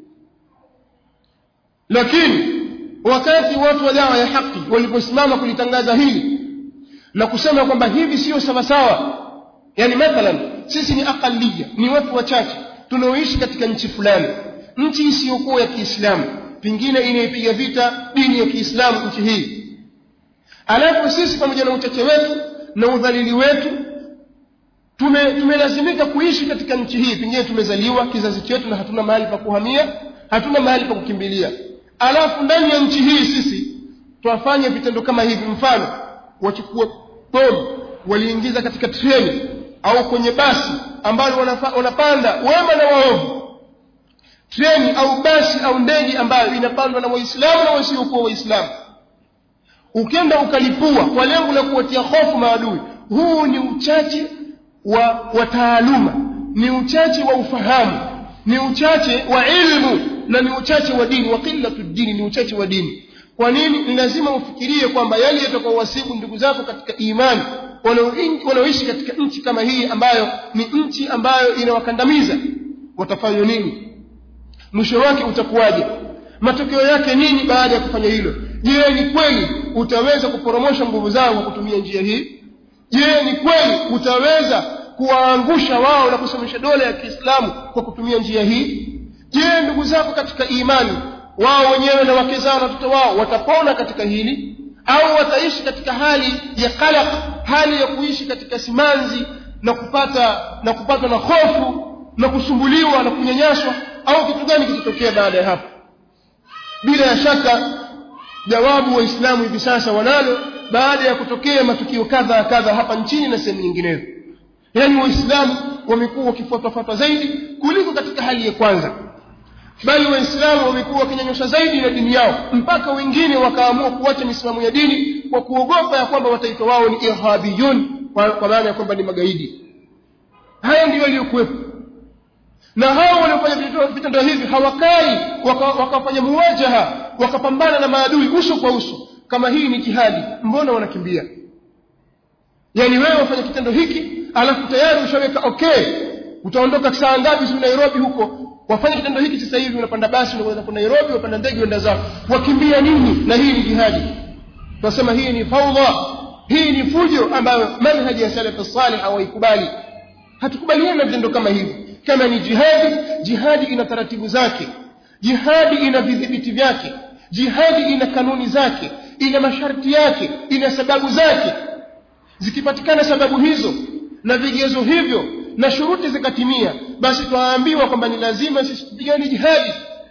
lakini wakati watu wa dawa ya haki waliposimama kulitangaza hili na kusema kwamba hivi sio sawa sawa yani mathalan sisi ni aqaliya ni watu wachache tunaoishi katika nchi fulani nchi isiyokuwa ya Kiislamu pingine inaipiga vita dini ya Kiislamu nchi hii alafu sisi pamoja na uchache wetu na udhalili wetu tume tumelazimika kuishi katika nchi hii pengine tumezaliwa kizazi chetu na hatuna mahali pa kuhamia hatuna mahali pa kukimbilia alafu ndani ya nchi hii sisi twafanya vitendo kama hivi mfano wachukua bomu waliingiza katika treni au kwenye basi ambalo wanapanda wema na waovu treni au basi au ndege ambayo inapandwa na waislamu na wasiokuwa waislamu ukenda ukalipua kwa lengo la kuwatia hofu maadui huu ni uchache wa, wa taaluma ni uchache wa ufahamu ni uchache wa ilmu na ni uchache wa dini wa qillatu dini ni uchache wa dini kwa nini ni lazima ufikirie kwamba yale yatakayowasibu ndugu zako katika imani wanaoishi katika nchi kama hii ambayo ni nchi ambayo inawakandamiza watafanya nini mwisho wake utakuwaje matokeo yake nini baada ya kufanya hilo je ni kweli utaweza kuporomosha nguvu zao kwa kutumia njia hii je ni kweli utaweza kuwaangusha wao na kusimamisha dola ya Kiislamu kwa kutumia njia hii je ndugu zako katika imani wao wenyewe na wake zao na watoto wao watapona katika hili au wataishi katika hali ya qalaq hali ya kuishi katika simanzi na kupata na kupatwa na hofu na kusumbuliwa na kunyanyaswa au kitu gani kitatokea baada ya hapo bila ya shaka jawabu waislamu hivi sasa wanalo baada ya kutokea matukio kadha kadha hapa nchini na sehemu nyinginezo yaani waislamu wamekuwa wakifuatafuata zaidi kuliko katika hali ya kwanza bali waislamu wamekuwa wakinyanyosha zaidi na dini yao mpaka wengine wakaamua kuacha misimamo ya dini kwa kuogopa ya kwamba wataitwa wao ni irhabiyun kwa maana ya kwamba ni magaidi haya ndiyo yaliyokuwepo na hao waliofanya vitendo hivi hawakai wakafanya waka muwajaha wakapambana na maadui uso kwa uso kama hii ni jihadi mbona wanakimbia yani wewe wafanya kitendo hiki alafu tayari ushaweka okay utaondoka saa ngapi si Nairobi huko wafanya kitendo hiki sasa hivi unapanda basi unakwenda kwa Nairobi unapanda ndege uenda zao wakimbia nini na hii ni jihadi tunasema hii ni faudha hii ni fujo ambayo manhaji ya salaf salih hawaikubali hatukubaliani na vitendo kama hivi kama ni jihadi jihadi ina taratibu zake jihadi ina vidhibiti vyake jihadi ina kanuni zake ina masharti yake ina sababu zake zikipatikana sababu hizo na vigezo hivyo na shuruti zikatimia basi twaambiwa kwamba ni lazima sisi tupigane jihadi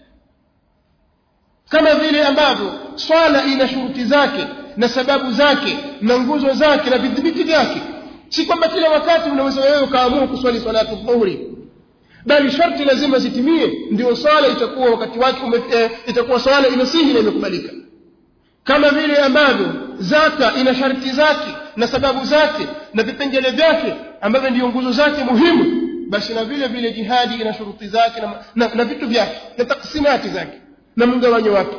kama vile ambavyo swala ina shuruti zake na sababu zake na nguzo zake na vidhibiti vyake si kwamba kila wakati unaweza wewe ukaamua kuswali salatu dhuhuri bali sharti lazima zitimie ndio swala itakuwa wakati wake ume, eh, itakuwa swala imesihi na imekubalika kama vile ambavyo zaka ina sharti zake na sababu zake na vipengele vyake ambavyo ndio nguzo zake muhimu basi na vile vile jihadi ina shuruti zake na, na, na vitu vyake na taksimati zake na mgawanyo wake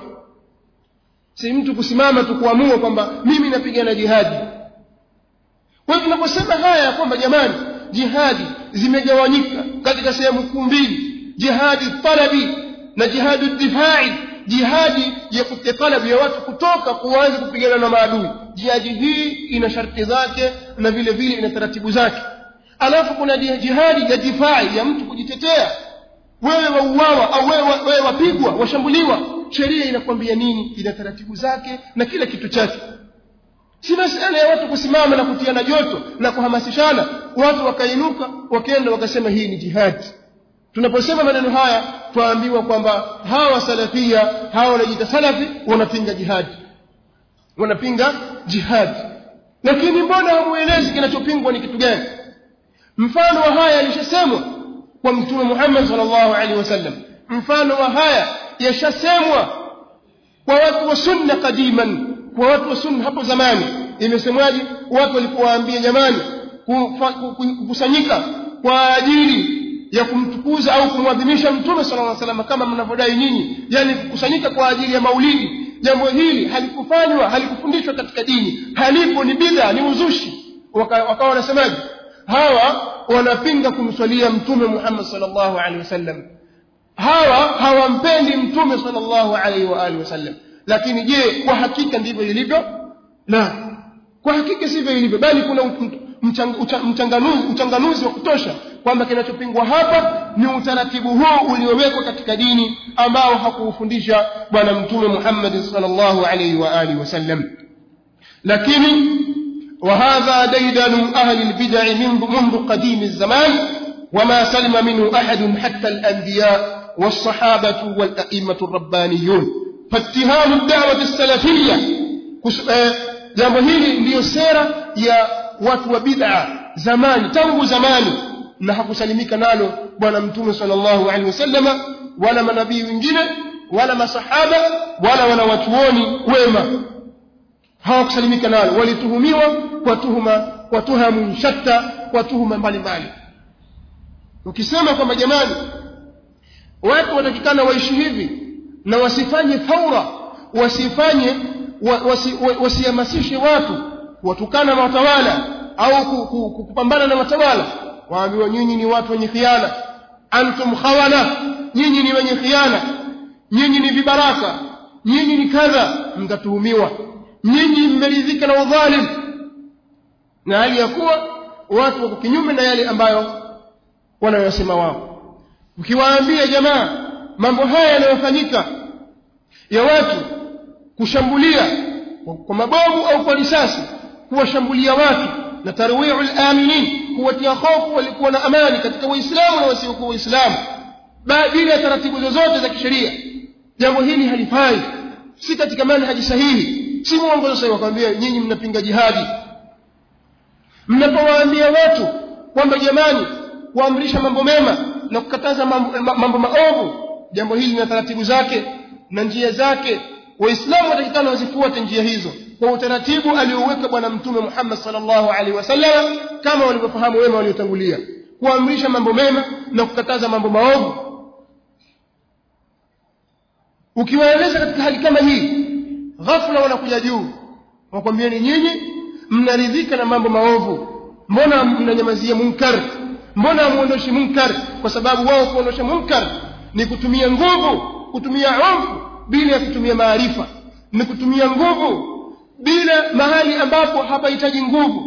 si mtu kusimama tu kuamua kwamba mimi napigana jihadi kwa hiyo tunaposema haya kwamba jamani jihadi zimegawanyika katika sehemu kuu mbili jihadi talabi na jihadi difai jihadi ya talabi ya watu kutoka kuanza kupigana na maadui jihadi hii ina sharti zake na vile vile ina taratibu zake alafu kuna jihadi ya difai ya mtu kujitetea wewe wauawa au wewe, wewe wapigwa washambuliwa sheria inakwambia nini ina taratibu zake na kila kitu chake si masala ya watu kusimama na kutiana joto na kuhamasishana watu wakainuka wakaenda wakasema hii ni jihadi tunaposema maneno haya twaambiwa kwamba hawa salafia hawa wanajiita salafi wanapinga jihadi wanapinga jihadi lakini mbona hamuelezi kinachopingwa ni kitu gani mfano wa haya alishasemwa kwa mtume Muhammad sallallahu alaihi wasallam mfano wa haya yashasemwa kwa watu wa sunna kadiman kwa watu wa sunna hapo zamani imesemwaje watu walipowaambia jamani kukusanyika kwa ajili ya kumtukuza au kumwadhimisha mtume sallallahu alaihi wasallam kama mnavyodai nyinyi yani kukusanyika kwa ajili ya maulidi jambo hili halikufanywa halikufundishwa katika dini halipo ni bid'a ni uzushi wakawa wanasemaje hawa wanapinga kumswalia mtume Muhammad sallallahu alaihi wasallam hawa hawampendi mtume sallallahu alaihi wa alihi wasallam lakini je kwa hakika ndivyo ilivyo la kwa hakika sivyo ilivyo bali kuna mchanganuzi mchanganuzi wa kutosha kwamba kinachopingwa hapa ni utaratibu huu uliowekwa katika dini ambao hakuufundisha bwana mtume Muhammad sallallahu alaihi wa alihi wasallam lakini وهذا ديدن أهل البدع منذ قديم الزمان وما سلم منه أحد حتى الأنبياء والصحابة والأئمة الربانيون فاتهام الدعوة السلفية jambo hili ndiyo sera ya watu wa bid'a zamani tangu zamani na hakusalimika nalo bwana mtume sallallahu alaihi wasallama wala manabii wengine wala masahaba wala wanawachuoni wema hawakusalimika nalo walituhumiwa kwa tuhuma kwa tuhamu shatta kwa tuhuma mbalimbali ukisema kwamba jamani watu watakikana waishi hivi na wasifanye thaura wasifanye wasihamasishe watu watukana na watawala au kupambana na watawala waambiwa nyinyi ni watu wenye khiana antum khawana nyinyi ni wenye khiana nyinyi ni vibaraka nyinyi ni kadha mtatuhumiwa nyinyi mmeridhika na udhalim na hali ya kuwa watu wako kinyume na yale ambayo wanayosema wao ukiwaambia jamaa mambo haya yanayofanyika ya watu kushambulia kwa mabomu au kwa risasi kuwashambulia watu na tarwi'ul aminin kuwatia hofu walikuwa na amani katika waislamu na wasiokuwa waislamu bila ya taratibu zozote za kisheria jambo hili halifai si katika manhaji sahihi si mwongozo sahihi wakwambia nyinyi mnapinga jihadi mnapowaambia watu kwamba jamani kuamrisha mambo mema na kukataza mambo, mambo maovu jambo hili lina taratibu zake na njia zake waislamu watakikana wazifuate njia hizo kwa utaratibu alioweka bwana mtume Muhammad sallallahu alaihi wasallam kama walivyofahamu wema waliotangulia kuamrisha mambo mema na kukataza mambo maovu ukiwaeleza katika hali kama hii ghafla wanakuja juu wakwambieni nyinyi mnaridhika na mambo maovu mbona mnanyamazia munkar mbona hamuondoshi munkar kwa sababu wao kuondosha munkar ni kutumia nguvu kutumia hofu bila ya kutumia maarifa ni kutumia nguvu bila mahali ambapo hapahitaji nguvu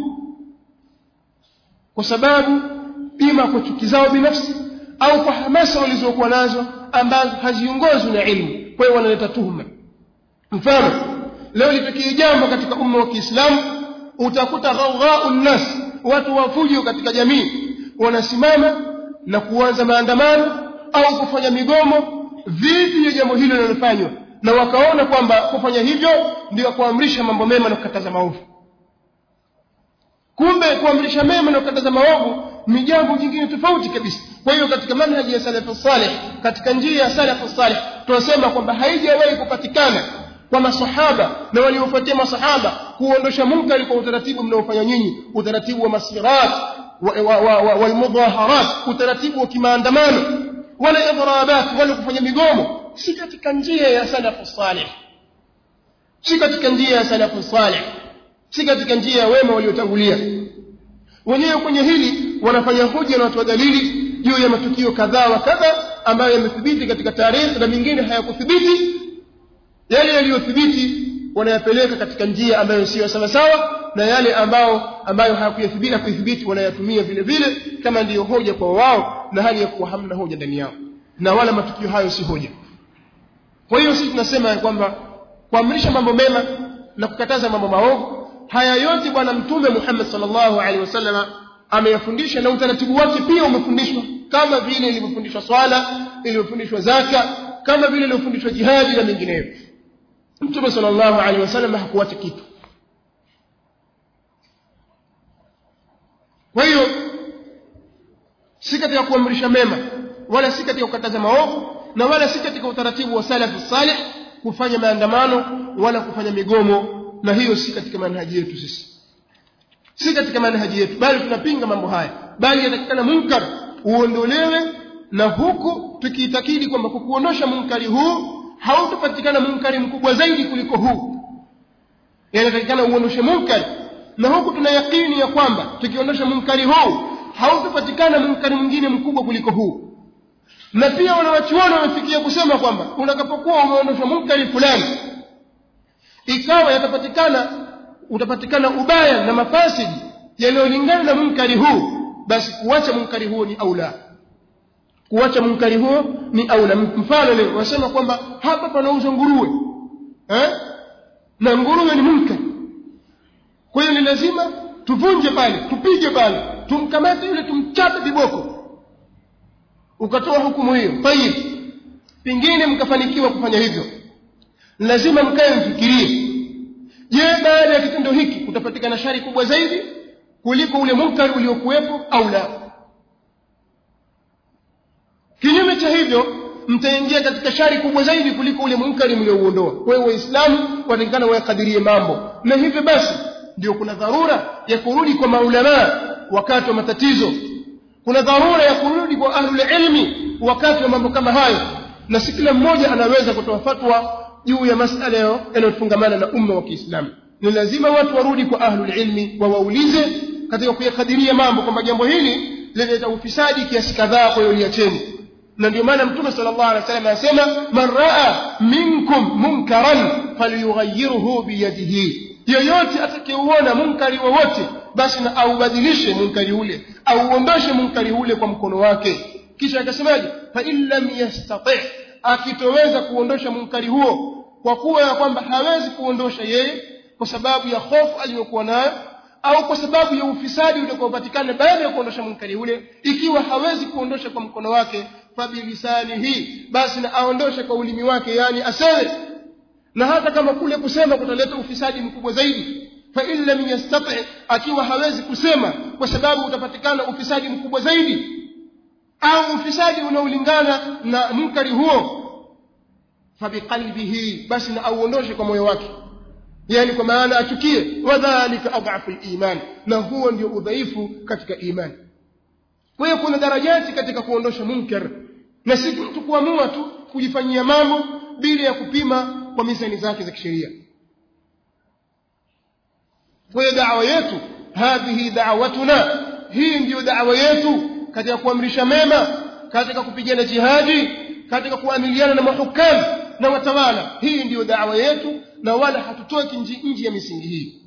kwa sababu ima kwa chuki zao binafsi au kwa hamasa walizokuwa nazo ambazo haziongozwi na ilmu kwa hiyo wanaleta tuhuma mfano leo litokee jambo katika umma wa Kiislamu utakuta ghaughaun nas watu wafujo katika jamii wanasimama na kuanza maandamano au kufanya migomo dhidi ya jambo hilo linalofanywa na wakaona kwamba kufanya hivyo ndio kuamrisha mambo mema na kukataza maovu kumbe kuamrisha mema na kukataza maovu ni jambo jingine tofauti kabisa kwa hiyo katika manhaji ya salafu saleh katika njia ya salafu saleh tunasema kwamba haijawahi kupatikana kwa masahaba na waliofuatia masahaba kuondosha munkari kwa utaratibu mnaofanya nyinyi utaratibu wa masirat walmudhaharat utaratibu wa kimaandamano wala idrabat wala kufanya migomo si katika njia ya salafu saleh si katika njia ya salafu saleh si katika njia ya wema waliotangulia wenyewe kwenye hili wanafanya hoja na watoa dalili juu ya matukio kadhaa wa kadha ambayo yamethibiti katika tarehe na mengine hayakuthibiti yale yaliyothibiti wanayapeleka katika njia ambayo sio sawa sawa na yale ambao ambayo hayakuyathibiti kuithibiti wanayatumia vile vile kama ndiyo hoja kwa wao na hali ya kuwa hamna hoja ndani yao na wala matukio hayo si hoja kwa hiyo sisi tunasema ya kwamba kuamrisha mambo mema na kukataza mambo maovu haya yote bwana mtume Muhammad sallallahu alaihi wasallam ameyafundisha na utaratibu wake pia umefundishwa kama vile ilivyofundishwa swala ilivyofundishwa zaka kama vile ilivyofundishwa jihadi na mengineyo mtume sallallahu alaihi wasallam hakuacha kitu kwa hiyo si katika kuamrisha mema wala si katika kukataza maovu na wala si katika utaratibu wa salafu salih kufanya maandamano wala kufanya migomo na hiyo si katika manhaji yetu sisi si katika manhaji yetu bali tunapinga mambo haya bali yatakikana munkar uondolewe na huku tukiitakidi kwamba kwa kuondosha munkari huu hautapatikana munkari mkubwa zaidi kuliko huu yanatakikana uondoshe munkari na huku tuna yakini ya kwamba tukiondosha munkari huu hautapatikana munkari mwingine mkubwa kuliko huu na pia wanawachuoni wamefikia kusema kwamba unakapokuwa umeondosha munkari fulani ikawa yatapatikana utapatikana ubaya na mafasidi yanayolingana na munkari huu basi kuacha munkari huo ni aula kuacha munkari huo ni aula mfano leo wasema kwamba hapa panauzwa nguruwe eh? na nguruwe ni munkari kwa hiyo ni lazima tuvunje pale tupige pale tumkamate yule tumchape viboko ukatoa hukumu hiyo tayib pengine mkafanikiwa kufanya hivyo lazima mkae mfikirie je baada ya kitendo hiki kutapatikana shari kubwa zaidi kuliko ule munkari uliokuwepo au la kinyume cha hivyo mtaingia katika shari kubwa zaidi kuliko ule munkari mliouondoa kwa hiyo waislamu watakikana wayakadirie mambo na hivyo basi ndio kuna dharura ya kurudi kwa maulamaa wakati wa matatizo kuna dharura ya kurudi kwa ahlul ilmi wakati wa mambo kama hayo na si kila mmoja anaweza kutoa fatwa juu ya masala yanayofungamana na umma wa Kiislamu ni lazima watu warudi kwa ahlul ilmi wawaulize katika kuyakadiria mambo kwamba jambo hili linaleta ufisadi kiasi kadhaa kwa hiyo liacheni na ndio maana mtume sallallahu alaihi wasallam anasema man raa minkum munkaran falyughayyirhu biyadihi yoyote atakayeuona munkari wowote basi na aubadilishe munkari ule auondoshe munkari ule kwa mkono wake kisha akasemaje fa in lam yastati akitoweza kuondosha munkari huo kwa kuwa ya kwamba hawezi kuondosha yeye kwa sababu ya hofu aliyokuwa nayo au kwa sababu ya ufisadi utakaopatikana baada ya kuondosha munkari ule ikiwa hawezi kuondosha kwa mkono wake fabilisanihi basi na aondoshe kwa ulimi wake yani aseme na hata kama kule kusema kutaleta ufisadi mkubwa zaidi fa in lam yastati akiwa hawezi kusema kwa sababu utapatikana ufisadi mkubwa zaidi au ufisadi unaolingana na munkari huo fabiqalbihi basi na auondoshe kwa moyo wake yani kwa maana achukie wadhalika adhafu liman na huo ndio udhaifu katika imani kwa hiyo kuna darajati katika kuondosha munkar na si mtu kuamua tu kujifanyia mambo bila ya kupima kwa mizani zake za kisheria kwa hiyo dawa yetu hadhihi da'watuna hii ndiyo dawa yetu katika kuamrisha mema katika kupigana jihadi katika kuamiliana na mahukamu na watawala hii ndiyo dawa yetu na wala hatutoki nje ya misingi hii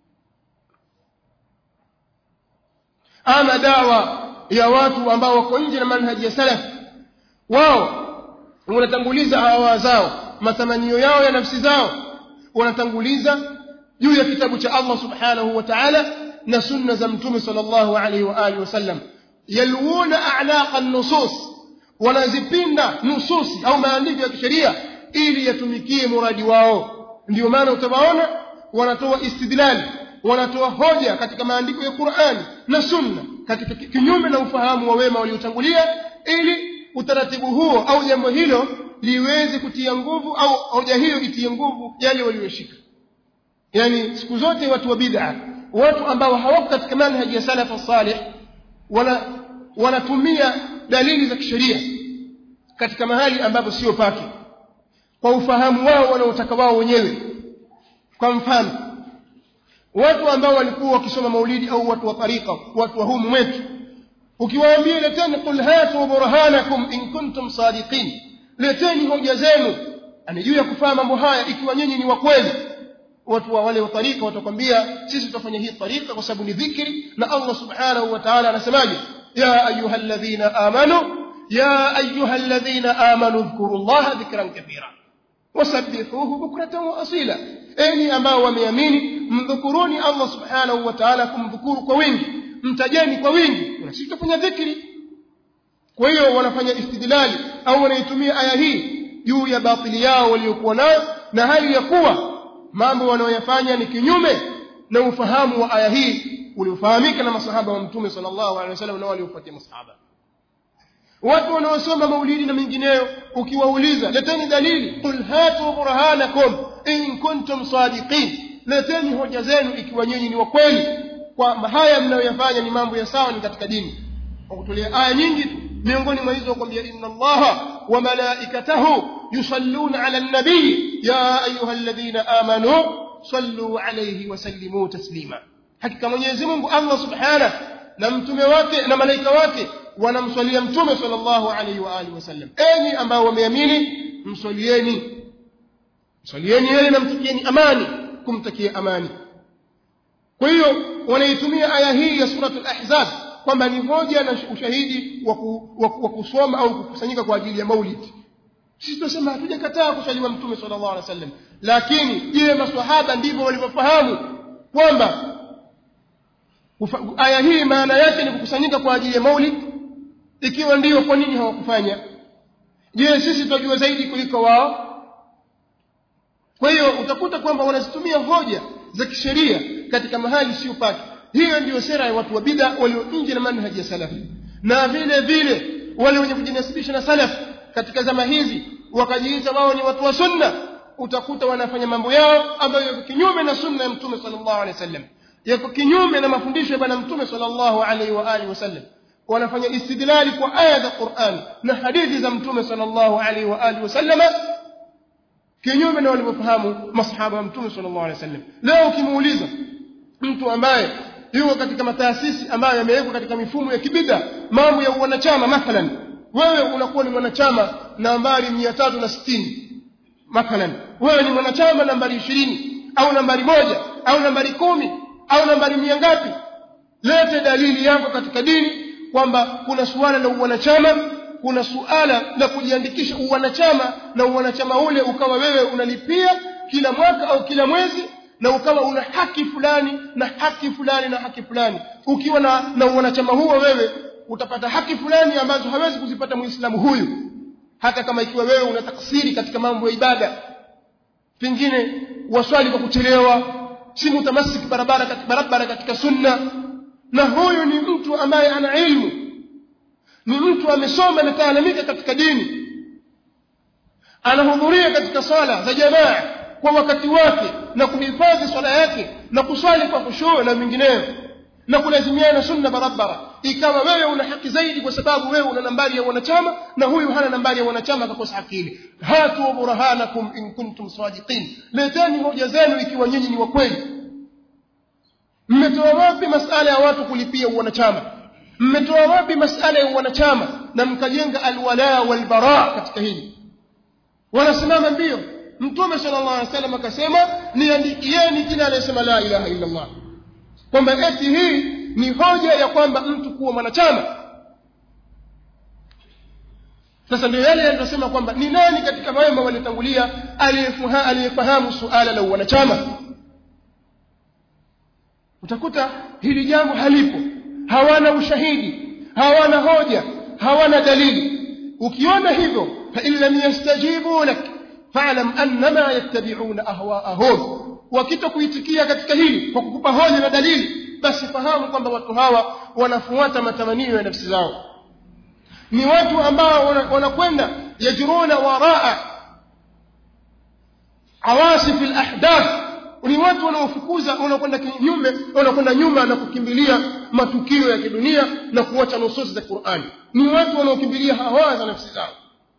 ama dawa ya watu ambao wako nje na manhaji ya salaf wao wanatanguliza hawa zao matamanio yao ya nafsi zao wanatanguliza juu ya kitabu cha Allah subhanahu wa ta'ala na sunna za mtume sallallahu alaihi wa alihi wasallam yalwuna a'laqa an-nusus wanazipinda nususi au maandiko ya kisheria ili yatumikie muradi wao ndio maana utawaona wanatoa istidlali wanatoa hoja katika maandiko ya Qur'ani na sunna katika kinyume na ufahamu wa wema waliotangulia ili utaratibu huo au jambo hilo liweze kutia nguvu au hoja hiyo itie nguvu yale walioshika yani siku zote watu wa bid'a watu ambao hawako katika manhaji ya salaf salih wana wanatumia dalili za kisheria katika mahali ambapo sio pake kwa ufahamu wao wanaotaka wao wenyewe kwa mfano watu ambao walikuwa wakisoma maulidi au watu wa tariqa watu wa humu wetu ukiwaambia leteni qul hatu burhanakum in kuntum sadiqin leteni hoja zenu ani juu ya kufanya mambo haya ikiwa nyinyi ni wa kweli watu wa wale wa tariqa watakwambia sisi tutafanya hii tariqa kwa sababu ni dhikri na Allah subhanahu wa ta'ala anasemaje ya ayyuhalladhina amanu ya ayyuhalladhina amanu dhkurullaha dhikran kathira wasabbihuhu bukratan wa asila enyi ambao wameamini mdhukuruni Allah subhanahu wa ta'ala kumdhukuru kwa wingi mtajeni kwa wingi na sisi tutafanya dhikri kwa hiyo wanafanya istidlali au wanaitumia aya hii juu ya batili yao waliokuwa nayo na hali ya kuwa mambo wanayoyafanya ni kinyume na ufahamu wa aya hii uliofahamika na masahaba wa mtume sallallahu alaihi wasallam na waliofuatia masahaba watu wanaosoma maulidi na mengineyo ukiwauliza leteni dalili qul hatu burhanakum in kuntum sadiqin leteni hoja zenu ikiwa nyinyi ni wa kweli kwamba haya mnayoyafanya ni mambo ya sawa ni katika dini kwa kutolea aya nyingi tu miongoni mwa hizo kwambia inna allaha wa malaikatahu yusalluna ala nabii ya ayuha alladhina amanu sallu alayhi wa sallimu taslima hakika mwenyezi Mungu Allah subhanahu na mtume wake na malaika wake wanamswalia mtume sallallahu alayhi wa alihi wasallam enyi ambao wameamini mswalieni mswalieni yeye na mtakieni amani kumtakia amani kwa hiyo wanaitumia aya hii ya suratul ahzab kwamba ni hoja na ushahidi wa kusoma au kukusanyika kwa ajili ya maulid sisi tunasema hatujakataa kuswaliwa mtume sallallahu alaihi wasallam lakini je maswahaba ndivyo walivyofahamu kwamba aya hii maana yake ni kukusanyika kwa ajili ya maulid ikiwa ndiyo kwa nini hawakufanya je sisi tunajua zaidi kuliko wao kwa hiyo utakuta kwamba wanazitumia hoja za kisheria katika mahali sio pake hiyo ndiyo sera ya watu wa bid'a walio nje na manhaji ya salafi na vile vile wale wenye kujinasibisha na salaf katika zama hizi wakajiita wao ni watu wa sunna utakuta wanafanya mambo yao ambayo yako kinyume na sunna ya mtume sallallahu alaihi wasallam yako kinyume na mafundisho ya bwana mtume sallallahu alaihi wa alihi wasallam wanafanya istidlali kwa aya za Qur'an na hadithi za mtume sallallahu alaihi wa alihi wasallam kinyume na walivyofahamu masahaba wa mtume sallallahu alaihi wasallam leo ukimuuliza mtu ambaye yuko katika mataasisi ambayo yamewekwa katika mifumo ya kibida mambo ya wanachama mathalan wewe unakuwa ni mwanachama nambari 360 mathalan wewe ni mwanachama nambari 20 au nambari moja au nambari kumi au nambari mia ngapi lete dalili yako katika dini kwamba kuna suala la uwanachama kuna suala la kujiandikisha uwanachama na uwanachama ule ukawa wewe unalipia kila mwaka au kila mwezi na ukawa una haki fulani na haki fulani na haki fulani ukiwa na, na uwanachama huo wewe utapata haki fulani ambazo hawezi kuzipata muislamu huyu hata kama ikiwa wewe una taksiri katika mambo ya ibada pengine waswali kwa kuchelewa si mutamasik barabara katika barabara katika sunna na huyu ni mtu ambaye ana ilmu ni mtu amesoma ametaalamika katika dini anahudhuria katika swala za jamaa kwa wakati wake na kuhifadhi swala yake na kuswali kwa khushuu na mingineyo na kulazimiana sunna barabara ikawa wewe una haki zaidi kwa sababu wewe una nambari ya wanachama na huyu hana nambari ya wanachama akakosa haki ile hatu burhanakum in kuntum sadiqin leteni hoja zenu ikiwa nyinyi ni wa kweli mmetoa wapi masala ya watu kulipia wanachama mmetoa wapi masala ya wanachama na mkajenga alwala walbara katika hili wanasimama mbio mtume sallallahu alaihi wasallam akasema niandikieni jina anayesema la ilaha illa allah kwamba eti hii ni hoja ya kwamba mtu kuwa mwanachama sasa ndio yale yanayosema kwamba ni nani katika wema waliotangulia aliyefahamu suala la wanachama utakuta hili jambo halipo hawana ushahidi hawana hoja hawana dalili ukiona hivyo fa in lam yastajibu lak fa'lam annama yattabi'una ahwa'ahum wakitokuitikia katika hili kwa kukupa hoja na dalili basi fahamu kwamba watu hawa wanafuata matamanio ya nafsi zao ni watu ambao wanakwenda yajruna waraa awasif alahdath ni watu wanaofukuza wanakwenda kinyume wanakwenda nyuma na kukimbilia matukio ya kidunia na kuacha nususi za Qur'ani ni watu wanaokimbilia hawa za nafsi zao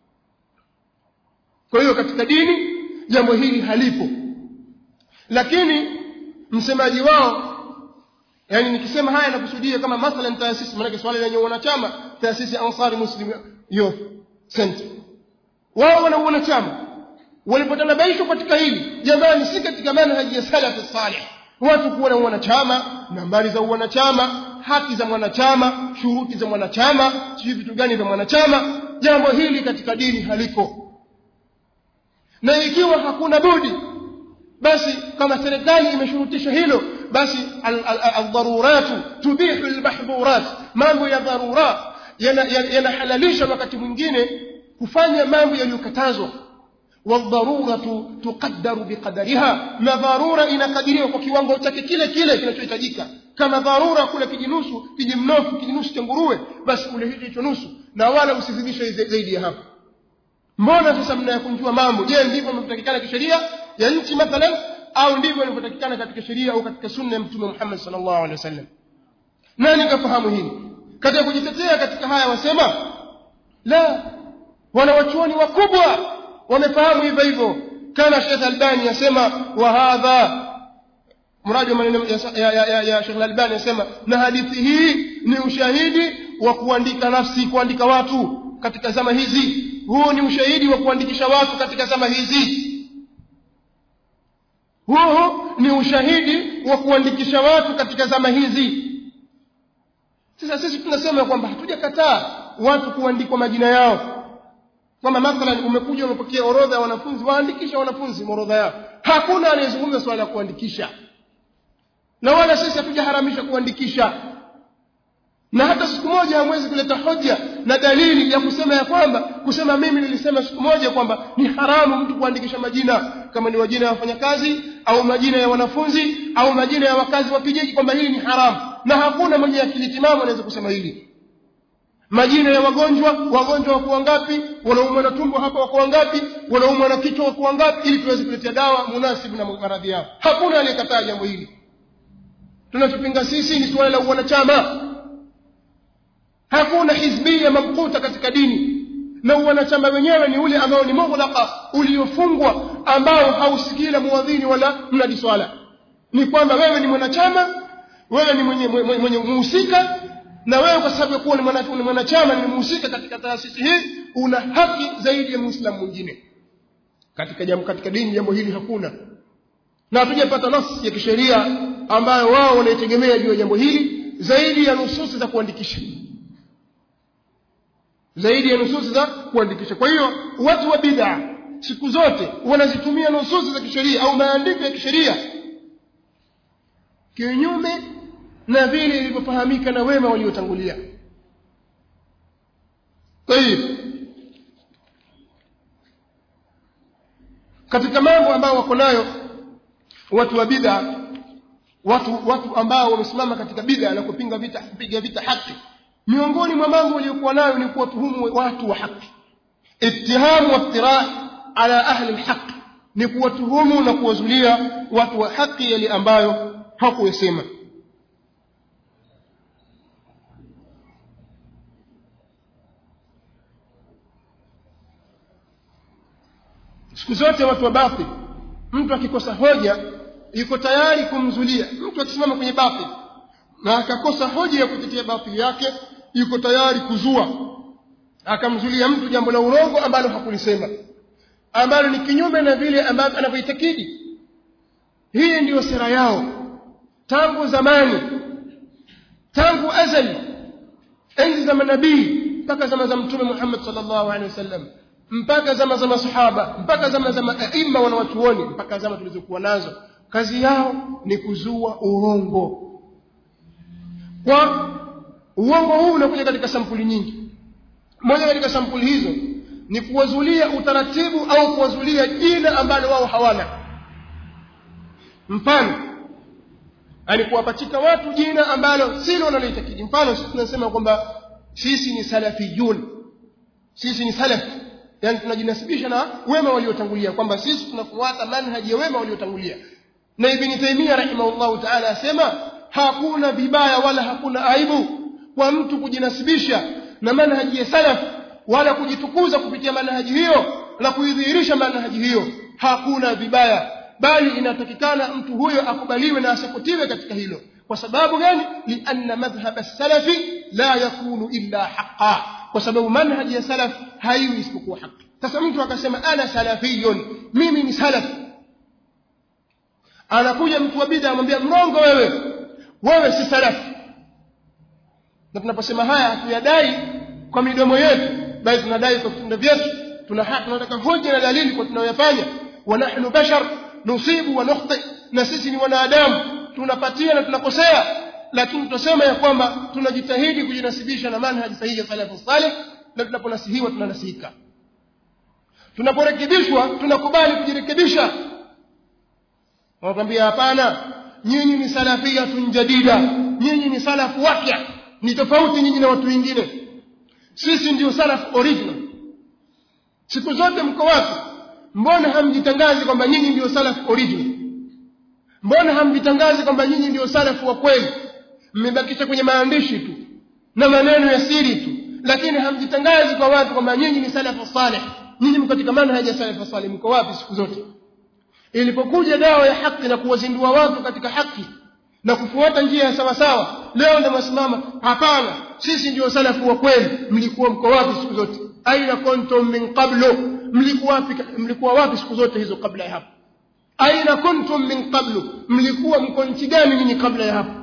kwa hiyo katika dini jambo hili halipo lakini msemaji wao yani nikisema haya nakusudia kama mathalan taasisi maana swali lenye wanachama taasisi Ansari Muslim Youth Center wao wana wanachama walipotanabaishwa katika hili jamani si katika manhaji ya salaf salih watu kuwa na wanachama nambari za wanachama haki za mwanachama shuruti za mwanachama sijui vitu gani vya mwanachama jambo hili katika dini haliko na ikiwa hakuna budi basi kama serikali imeshurutisha hilo basi aldharuratu tubihu almahdhurat mambo ya dharura yanahalalisha wakati mwingine kufanya mambo yaliyokatazwa والضروره تقدر بقدرها na dharura inakadiriwa kwa kiwango chake kile kile kinachohitajika kama dharura kule kijinusu kijimnofu kijinusu cha nguruwe basi kule hicho hicho nusu na wala usizidishe zaidi ya hapo mbona sasa mnayakunjua mambo je ndivyo mnatakikana kisheria ya nchi mathalan au ndivyo inavyotakikana katika sheria au katika sunna ya mtume Muhammad sallallahu alaihi wasallam nani kafahamu hili katika kujitetea katika haya wasema la wanawachuoni wakubwa wamefahamu hivyo hivyo kama Sheikh Albani yasema wa hadha mradi wa maneno ya, ya, ya, ya Sheikh Albani yasema na hadithi hii ni ushahidi wa kuandika nafsi kuandika watu katika zama hizi huu ni ushahidi wa kuandikisha watu katika zama hizi huu ni ushahidi wa kuandikisha watu katika zama hizi sasa sisi tunasema kwamba hatujakataa watu kuandikwa majina yao kwamba mathalan umekuja umepokea orodha ya wanafunzi waandikisha wanafunzi orodha yao hakuna anayezungumza swala la kuandikisha na wala sisi hatujaharamisha kuandikisha na hata siku moja hamwezi kuleta hoja na dalili ya kusema ya kwamba kusema mimi nilisema siku moja kwamba ni haramu mtu kuandikisha majina kama ni majina ya wafanyakazi au majina ya wanafunzi au majina ya wakazi wa kijiji kwamba hili ni haramu na hakuna mwenye akili timamu anaweza kusema hili majina ya wagonjwa wagonjwa wako wangapi wanaumwa na tumbo hapa wako wangapi wanaumwa na kichwa wako wangapi ili tuweze kuletea dawa munasibu na maradhi yao hakuna aliyekataa jambo hili tunachopinga sisi ni suala la wanachama hakuna hizbia mamkuta katika dini na wanachama wenyewe ni ule ambao ni mughlaqa uliofungwa ambao hausikii la muadhini wala mnadi swala ni kwamba wewe ni mwanachama wewe ni mwenye mwenye muhusika na wewe kwa sababu ya kuwa ni mwanachama ni mhusika katika taasisi hii una haki zaidi ya muislamu mwingine katika jambo katika dini jambo hili hakuna na hatujapata nafsi ya kisheria ambayo wao wanaitegemea juu ya jambo hili zaidi ya nususi za kuandikisha zaidi ya nususi za kuandikisha kwa hiyo watu wa bid'a siku zote wanazitumia nususi za kisheria au maandiko ya kisheria kinyume na vile ilivyofahamika na wema waliotangulia tayib katika mambo ambayo wako nayo watu wa bid'a watu watu ambao wamesimama katika bid'a na kupinga vita kupiga vita haki miongoni mwa mambo waliokuwa nayo ni kuwatuhumu watu wa haki ittihamu waftira ala ahli alhaq ni kuwatuhumu na kuwazulia watu wa haki yale ambayo hakuyasema siku zote watu wa batil mtu akikosa hoja yuko tayari kumzulia mtu akisimama kwenye batil na akakosa hoja ya kutetea batili yake yuko tayari kuzua akamzulia mtu jambo la urongo ambalo hakulisema ambalo ni kinyume na vile ambavyo anavyoitakidi hii ndiyo sera yao tangu zamani tangu azali enzi za manabii mpaka zama za mtume Muhammad sallallahu alaihi wasallam mpaka zama za masahaba mpaka zama za maima wanawachuoni mpaka zama tulizokuwa nazo kazi yao ni kuzua urongo kwa uongo huu unakuja katika sampuli nyingi moja katika sampuli hizo ni kuwazulia utaratibu au kuwazulia jina ambalo wao hawana mfano yani kuwapachika watu jina ambalo silo wanaloitakidi mfano sisi tunasema kwamba sisi ni salafiyun sisi ni salaf yani tunajinasibisha na wema waliotangulia kwamba sisi tunafuata manhaji ya wema waliotangulia na ibn taymiyyah rahimahullahu ta'ala asema hakuna vibaya wala hakuna aibu kwa mtu kujinasibisha na manhaji ya salaf wala kujitukuza kupitia manhaji hiyo na kuidhihirisha manhaji hiyo hakuna vibaya bali inatakikana mtu huyo akubaliwe na asiputiwe katika hilo kwa sababu gani lianna madhhab as-salafi la yakunu illa haqqan kwa sababu manhaji ya salaf haiwi isipokuwa haki sasa mtu akasema ana salafiyun mimi ni salaf anakuja mtu wa bid'a anamwambia mrongo wewe wewe si salaf na tunaposema haya hatuyadai kwa midomo yetu bali tunadai kwa vitendo vyetu tuna tunataka hoja na dalili kwa tunayoyafanya wa nahnu bashar nusibu wa nukhti na sisi ni wanadamu tunapatia na tunakosea lakini tunasema ya kwamba tunajitahidi kujinasibisha na manhaji sahihi ya salafu salih na tunaponasihiwa tunanasihika tunaporekebishwa tunakubali kujirekebisha wanakwambia hapana nyinyi ni salafiyatun jadida nyinyi ni salafu wapya ni tofauti nyinyi na watu wengine sisi ndio salaf original siku zote mko wapi mbona hamjitangazi kwamba nyinyi ndio salaf original mbona hamjitangazi kwamba nyinyi ndio salafu wa kweli mmebakisha kwenye maandishi tu na maneno ya siri tu lakini hamjitangazi kwa watu kwamba nyinyi ni salafu salih nyinyi mko katika manhaji ya salafu salih mko wapi siku zote ilipokuja dawa ya haki na kuwazindua watu katika haki na kufuata njia ya sawa sawa leo ndio msimama hapana sisi ndio salafu wa kweli mlikuwa mko wapi siku zote aina kuntum min qablu mlikuwa wapi mlikuwa wapi siku zote hizo kabla ya hapo aina kuntum min qablu mlikuwa mko nchi gani nyinyi kabla ya hapo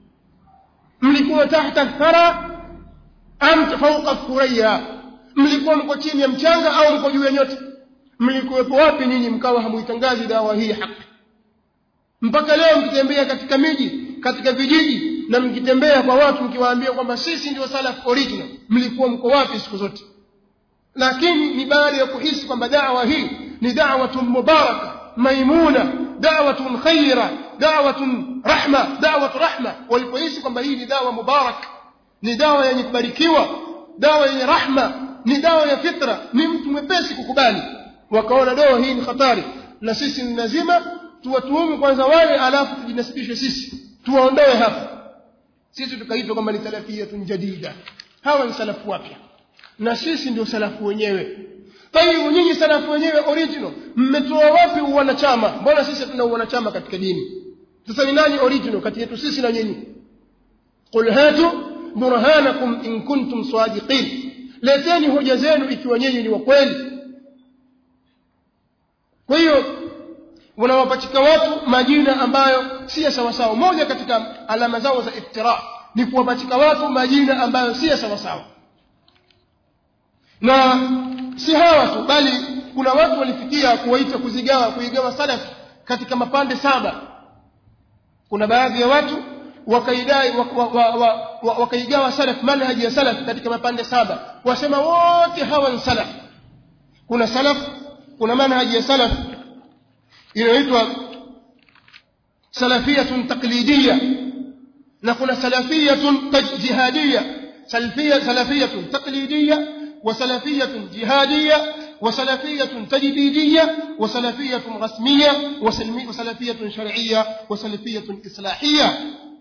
mlikuwa tahta thara am fawqa thuraya mlikuwa mko chini ya mchanga au mko juu ya nyota mlikuwepo wapi nyinyi mkawa hamuitangazi dawa hii haki mpaka leo mkitembea katika miji katika vijiji na mkitembea kwa watu mkiwaambia kwamba sisi ndio salaf original mlikuwa mko wapi siku zote lakini ni baada ya kuhisi kwamba dawa hii ni da'watun mubaraka maimuna da'watun khaira da'watun rahma da'watu rahma walipohisi kwamba hii ni dawa mubarak ni dawa yenye kubarikiwa dawa yenye rahma ni dawa ya fitra ni mtu mwepesi kukubali wakaona dawa hii ni hatari na sisi ni lazima tuwatuhumu kwanza wale alafu tujinasibishe sisi tuwaondoe hapa sisi tukaitwa kwamba ni salafiyatun jadida hawa ni salafu wapya na sisi ndio salafu wenyewe tayyibu nyinyi salafu wenyewe original mmetoa wapi uwanachama mbona sisi tuna uwanachama katika dini sasa ni nani original kati yetu sisi na nyinyi qul hatu burhanakum in kuntum sadiqin leteni hoja zenu ikiwa nyinyi ni wa kweli kwa hiyo wanawapachika watu majina ambayo si sawa sawa moja katika alama zao za iftira ni kuwapachika watu majina ambayo si sawa sawa na si hawa tu bali kuna watu walifikia kuwaita kuzigawa kuigawa salaf katika mapande saba kuna baadhi ya watu wakaidai wakaigawa salaf manhaji ya salaf katika mapande saba wasema wote hawa ni salaf kuna salaf kuna manhaji ya salaf inaitwa salafiyatun taqlidiyya na kuna salafiyatun jihadiyya salafiyya salafiyatun taqlidiyya وسلفية جهادية وسلفية تجديدية وسلفية رسمية وسلفية شرعية وسلفية إصلاحية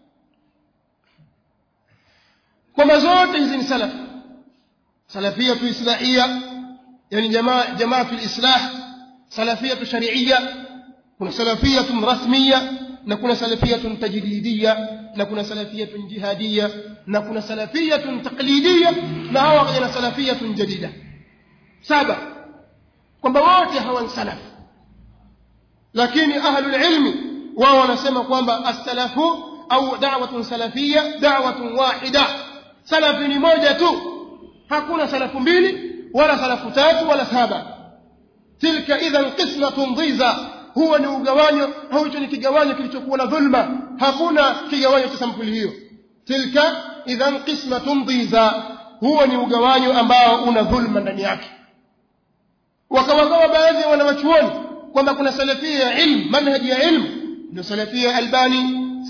كما زوت إذن سلف سلفية إصلاحية يعني جماعة, جماعة الإصلاح سلفية شرعية كنا سلفية رسمية نكون سلفية تجديدية نكون سلفية جهادية نكون سلفية تقليدية na وغير سلفية جديدة سابع kwamba wote hawa salaf lakini ahlul ilmi wao wanasema kwamba as-salafu au da'watun salafiyya da'watun wahida salafi ni moja tu hakuna salafu mbili wala salafu tatu wala saba tilka idhan qismatun dhiza huwa ni ugawanyo au hicho ni kigawanyo kilichokuwa na dhulma hakuna kigawanyo cha sampuli hiyo tilka idhan qismatun dhiza huwa ni ugawanyo ambao una dhulma ndani yake wakawagawa baadhi ya wanawachuoni kwamba kuna salafia ya ilmu manhaji ya ilmu ndio salafia albani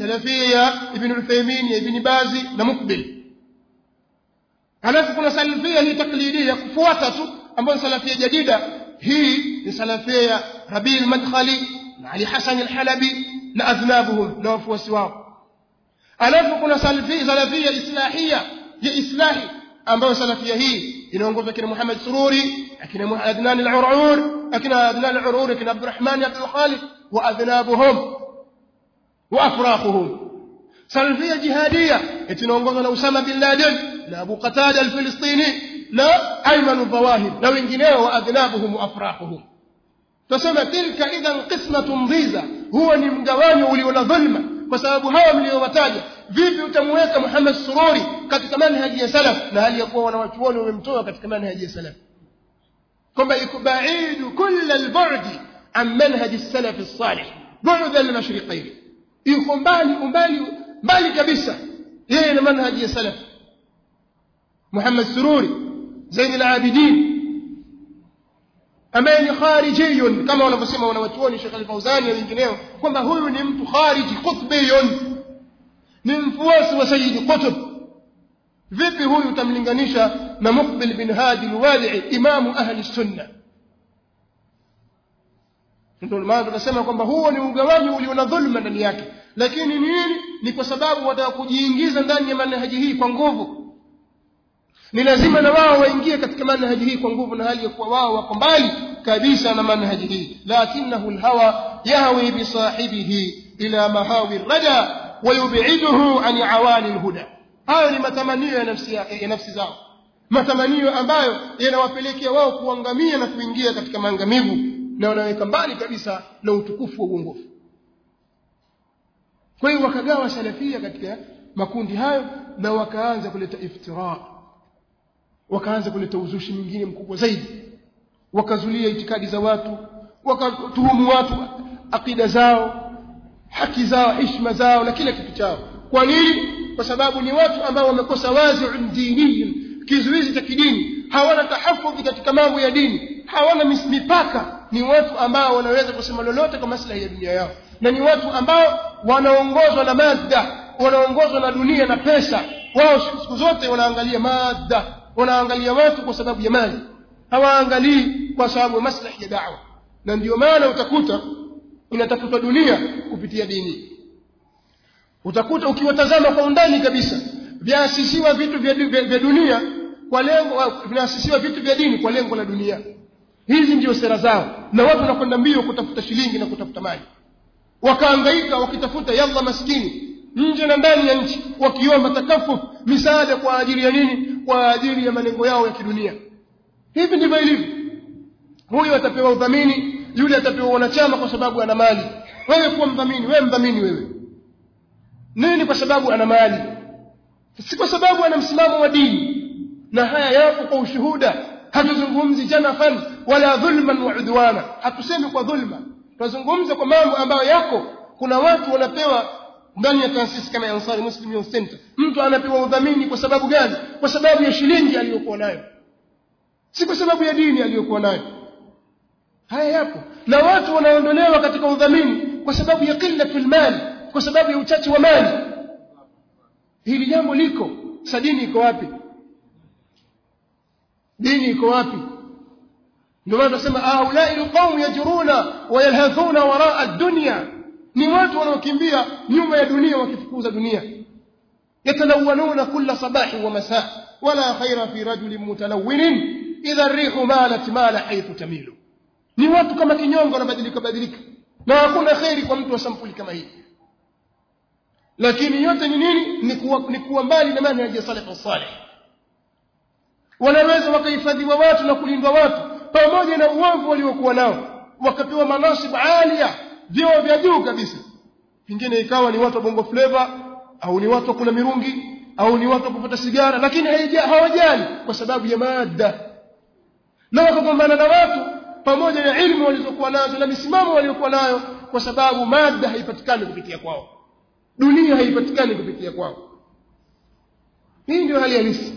salafia ya ibn Uthaymeen ya ibn Bazi na Mukbil halafu kuna salafia hii taklidia ya kufuata tu ambayo salafia jadida hii ni salafia ya Rabi al-Madkhali na Ali Hasan al-Halabi na adhnabuhum na wafuasi wao alafu kuna salafia salafia islahia ya islahi ambayo salafia hii inaongozwa kina Muhammad Sururi akina Adnan al-Urur akina Adnan al-Urur akina Abdurrahman Abdul Khalid wa adhnabuhum wa afraquhum salafia jihadia inaongozwa na Usama bin Laden na Abu Qatada al-Filistini na Ayman al-Zawahir na wengineo wa adhnabuhum wa afraquhum tuseme tilka idhan qismatun dhiza huwa ni mgawanyo ulio na dhulma kwa sababu hawa mliowataja vipi utamweka Muhammad Sururi katika manhaji ya salaf na hali ya kuwa wanawachuoni wamemtoa katika manhaji ya salaf kwamba ikubaidu kulla albudi an manhaji salaf as-salih bu'da al-mashriqayn yuko mbali umbali mbali kabisa yeye na manhaji ya salaf Muhammad Sururi Zain al-Abidin ambaye ni kharijiyun kama wanavyosema wanawachuoni Sheikh Al-Fauzani na wengineo kwamba huyu ni mtu khariji qutbiyun ni mfuasi wa Sayyid Qutb vipi huyu utamlinganisha na Muqbil bin Hadi al-Wadi'i imamu ahli sunna ndio maana tunasema kwamba huo ni ugawanyo ulio na dhulma ndani yake lakini nini ni kwa sababu wataka kujiingiza ndani ya manhaji hii kwa nguvu ni lazima na wao waingie katika manhaji hii kwa nguvu na hali ya kuwa wao wako mbali kabisa na manhaji hii lakinahu alhawa yahwi bi sahibihi ila mahawi rada ويبعده عن عوالي الهدى hayo ni matamanio ya nafsi ya nafsi zao matamanio ambayo yanawapelekea wao kuangamia na kuingia katika maangamivu na wanaweka mbali kabisa na utukufu wa uongofu kwa hiyo wakagawa salafia katika makundi hayo na wakaanza kuleta iftira wakaanza kuleta uzushi mwingine mkubwa zaidi wakazulia itikadi za watu wakatuhumu watu akida zao haki zao heshima zao na kila kitu chao kwa nini kwa sababu ni watu ambao wamekosa wazi'un diniyin kizuizi cha kidini hawana tahafudhi katika mambo ya dini hawana mipaka ni watu ambao wanaweza kusema lolote kwa maslahi ya dunia yao na ni watu ambao wanaongozwa na madda wanaongozwa na dunia na pesa wao siku zote wanaangalia madda wanaangalia watu kwa sababu ya mali hawaangalii kwa sababu ya maslahi ya da'wa na ndio maana utakuta inatafutwa dunia kupitia dini utakuta ukiwatazama kwa undani kabisa vyaasisiwa vitu vya, vya, vya dunia kwa lengo vinaasisiwa vitu vya dini kwa lengo la dunia hizi ndio sera zao na watu wanakwenda mbio kutafuta shilingi na kutafuta mali wakaangaika wakitafuta yalla maskini nje na ndani ya nchi wakiomba takafuf misaada kwa ajili ya nini kwa ajili ya malengo yao ya kidunia hivi ndivyo ilivyo huyu atapewa udhamini yule atapewa wanachama kwa sababu ana mali wewe kuwa mdhamini wewe mdhamini wewe nini kwa sababu ana mali si kwa sababu ana msimamo wa dini na haya yapo kwa ushuhuda hatuzungumzi janafan wala dhulman wa udwana hatusemi kwa dhulma tunazungumza kwa mambo ambayo yako kuna watu wanapewa ndani ya taasisi kama ya Ansari Muslim Youth Center mtu anapewa udhamini kwa sababu gani kwa sababu ya shilingi aliyokuwa nayo si kwa sababu ya dini aliyokuwa nayo haya yapo na watu wanaondolewa katika udhamini kwa sababu ya qillatul mali kwa sababu ya uchache wa mali hili jambo liko sadini iko wapi dini iko wapi ndio maana tunasema haulai alqawm yajruna wa yalhathuna waraa ad-dunya ni watu wanaokimbia nyuma ya dunia wakifukuza dunia yatalawwanuna kulla sabahi wa masaa wala khaira fi rajulin mutalawwinin idha ar-rihu malat mala haythu tamilu ni watu kama kinyongo wanabadilika badilika na hakuna khairi kwa mtu wa sampuli kama hii lakini yote ni nini ni kuwa, ni kuwa mbali na manhaji ya salaf salih wanaweza wakahifadhiwa watu na kulindwa watu pamoja na uovu waliokuwa nao wakapewa manasibu alia vyeo vya juu kabisa pengine ikawa ni watu wa bongo flava au ni watu wa kula mirungi au ni watu wa kuvuta sigara lakini hawajali kwa sababu ya maada na wakagombana na watu pamoja na ilmu walizokuwa nazo na misimamo waliokuwa nayo kwa sababu mada haipatikani kupitia kwao dunia haipatikani kupitia kwao hii ndio hali halisi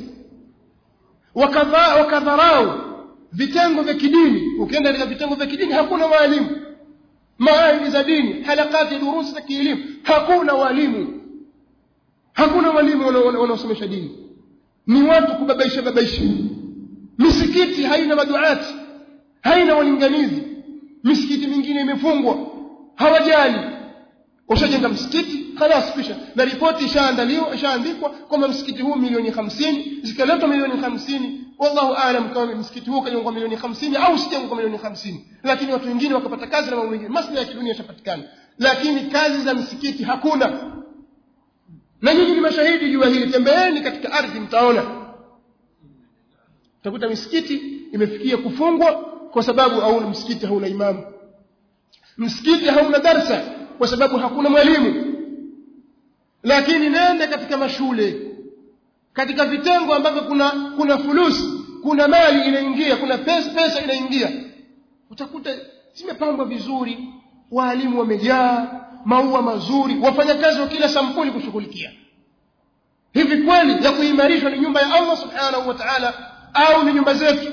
wakadharau vitengo vya kidini ukienda katika vitengo vya kidini hakuna waalimu maahidi za dini halakati durusi za kielimu hakuna walimu hakuna walimu wanaosomesha dini ni watu kubabaisha babaisha misikiti haina maduati haina walinganizi misikiti mingine imefungwa hawajali ushajenga msikiti khalas kisha na ripoti ishaandaliwa ishaandikwa kwamba msikiti huu milioni hamsini zikaletwa milioni hamsini wallahu aalam kama msikiti huu kajengwa milioni hamsini au usijengwa kwa milioni hamsini lakini watu wengine wakapata kazi na mambo mengine maslahi ya kidunia yashapatikana lakini kazi za msikiti hakuna na nyinyi ni mashahidi juu ya hili tembeeni katika ardhi mtaona utakuta misikiti imefikia kufungwa kwa sababu hauna msikiti hauna imamu msikiti hauna darsa kwa sababu hakuna mwalimu lakini nenda katika mashule katika vitengo ambavyo kuna kuna fulusi kuna mali inaingia kuna pesa, pesa inaingia utakuta zimepangwa vizuri waalimu wamejaa maua mazuri wafanyakazi wa kila sampuli kushughulikia hivi kweli ya kuimarishwa ni nyumba ya Allah subhanahu wa ta'ala au ni nyumba zetu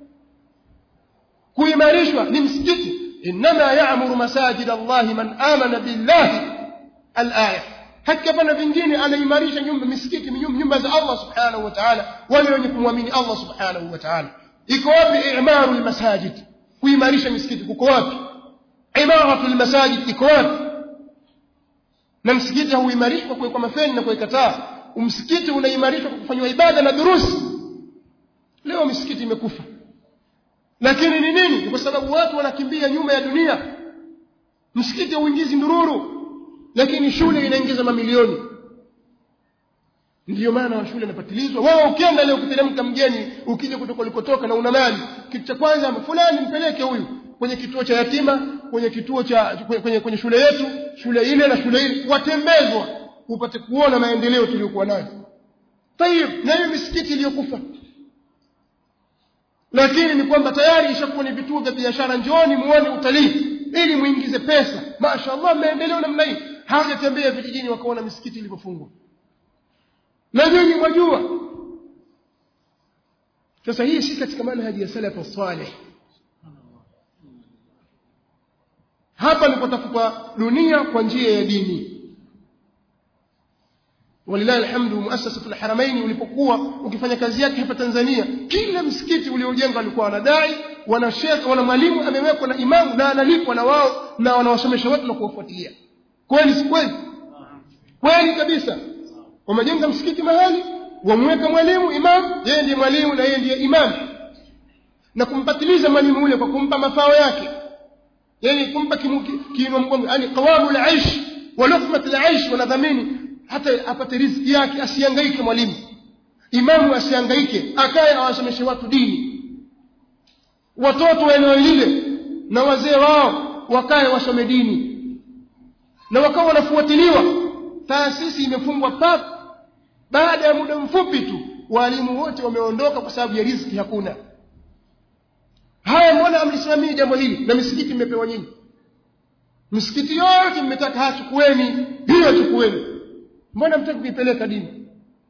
kuimarishwa ni msikiti inma ya'muru masajid Allah man amana billahi al-aya hakika pana vingine anaimarisha nyumba misikiti nyumba za Allah subhanahu wa ta'ala wale wenye kumwamini Allah subhanahu wa ta'ala iko wapi i'maru al-masajid kuimarisha misikiti kuko wapi imaratu al-masajid iko wapi na msikiti hauimarishwi kwa kuwekwa mafeni na kuweka taa msikiti unaimarishwa kwa kufanywa ibada na durusi leo misikiti imekufa lakini ni nini kwa sababu watu wanakimbia nyuma ya dunia msikiti hauingizi ndururu lakini shule inaingiza mamilioni ndiyo maana wa shule inapatilizwa wewe ukienda leo ukiteremka mgeni ukija kutoka ulikotoka na una mali kitu cha kwanza fulani mpeleke huyu kwenye kituo cha yatima kwenye kituo cha kwenye, kwenye shule yetu shule ile na shule ile watembezwa upate kuona maendeleo tuliyokuwa nayo tayib na hiyo misikiti iliyokufa lakini ni kwamba tayari ishakuwa ni vituo vya biashara njooni muone utalii ili muingize pesa mashaallah maendeleo namna hii hawajatembea vijijini wakaona misikiti ilivyofungwa na nyinyi mwajua sasa hii si katika manhaji ya salafu salih hapa ni kutafuta dunia kwa njia ya dini walilahi alhamdu muasasatu alharamaini ulipokuwa ukifanya kazi yake hapa Tanzania kila msikiti uliojengwa alikuwa wanadai wana sheikh wana mwalimu amewekwa na imamu na analipwa na wao na wanawasomesha watu na kuwafuatilia kweli si kweli kweli kabisa wamejenga msikiti mahali wamweka mwalimu imamu yeye ndiye mwalimu na yeye ndiye imamu na kumpatiliza mwalimu ule kwa kumpa mafao yake yani kumpa kiinua mgongo yani qawamu al-aish wa luqmat al-aish wanadhamini hata apate riziki yake asihangaike mwalimu imamu asihangaike akae awasomeshe watu dini watoto wa eneo lile na wazee wao wakae wasome dini na wakawa wanafuatiliwa taasisi imefungwa pap baada ya muda mfupi tu walimu wote wameondoka kwa sababu ya riziki hakuna haya mbona amlisimamii jambo hili na misikiti imepewa nyinyi misikiti yote mmetaka hachukueni hiyo chukueni mbona mtaki kuipeleka dini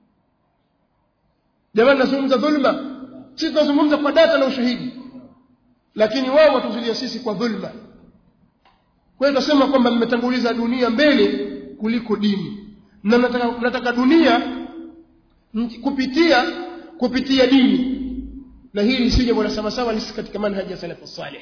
jamani nazungumza dhulma sisi tunazungumza kwa data na ushahidi lakini wao watuzulia sisi kwa dhulma kwa hiyo tunasema kwamba mmetanguliza dunia mbele kuliko dini na mnataka, mnataka dunia kupitia kupitia dini na hili si jambo la sawa sawa lisi katika manhaji ya salafu salih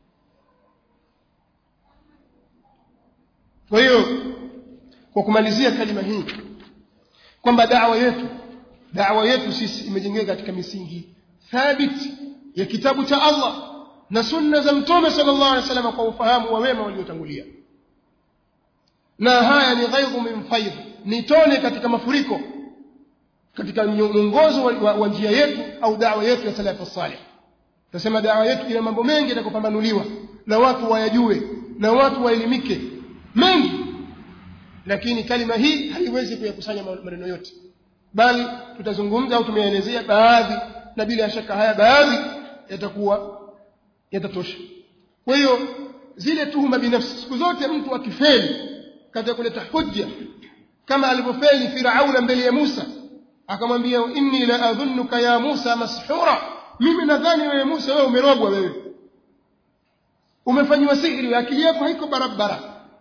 kwa hiyo kwa kumalizia kalima hii kwamba da'wa yetu da'wa yetu sisi imejengeka katika misingi thabiti ya kitabu cha Allah na sunna za mtume sallallahu alaihi wasallam kwa ufahamu wa wema waliotangulia na haya ni ghaidhu min faidh ni tone katika mafuriko katika mwongozo wa, wa, wa njia yetu au da'wa yetu ya salafu salih tunasema da'wa yetu ina mambo mengi yatakopambanuliwa na watu wayajue na watu waelimike mengi lakini kalima hii haiwezi kuyakusanya maneno yote bali tutazungumza au tumeelezea baadhi na bila shaka haya baadhi yatakuwa yatatosha kwa hiyo zile tuhuma binafsi siku zote mtu akifeli katika kuleta hujja kama alivyofeli Firauna mbele ya Musa akamwambia inni la adhunnuka ya Musa mashura mimi nadhani wewe Musa wewe umerogwa wewe umefanyiwa sihiri akili yako haiko barabara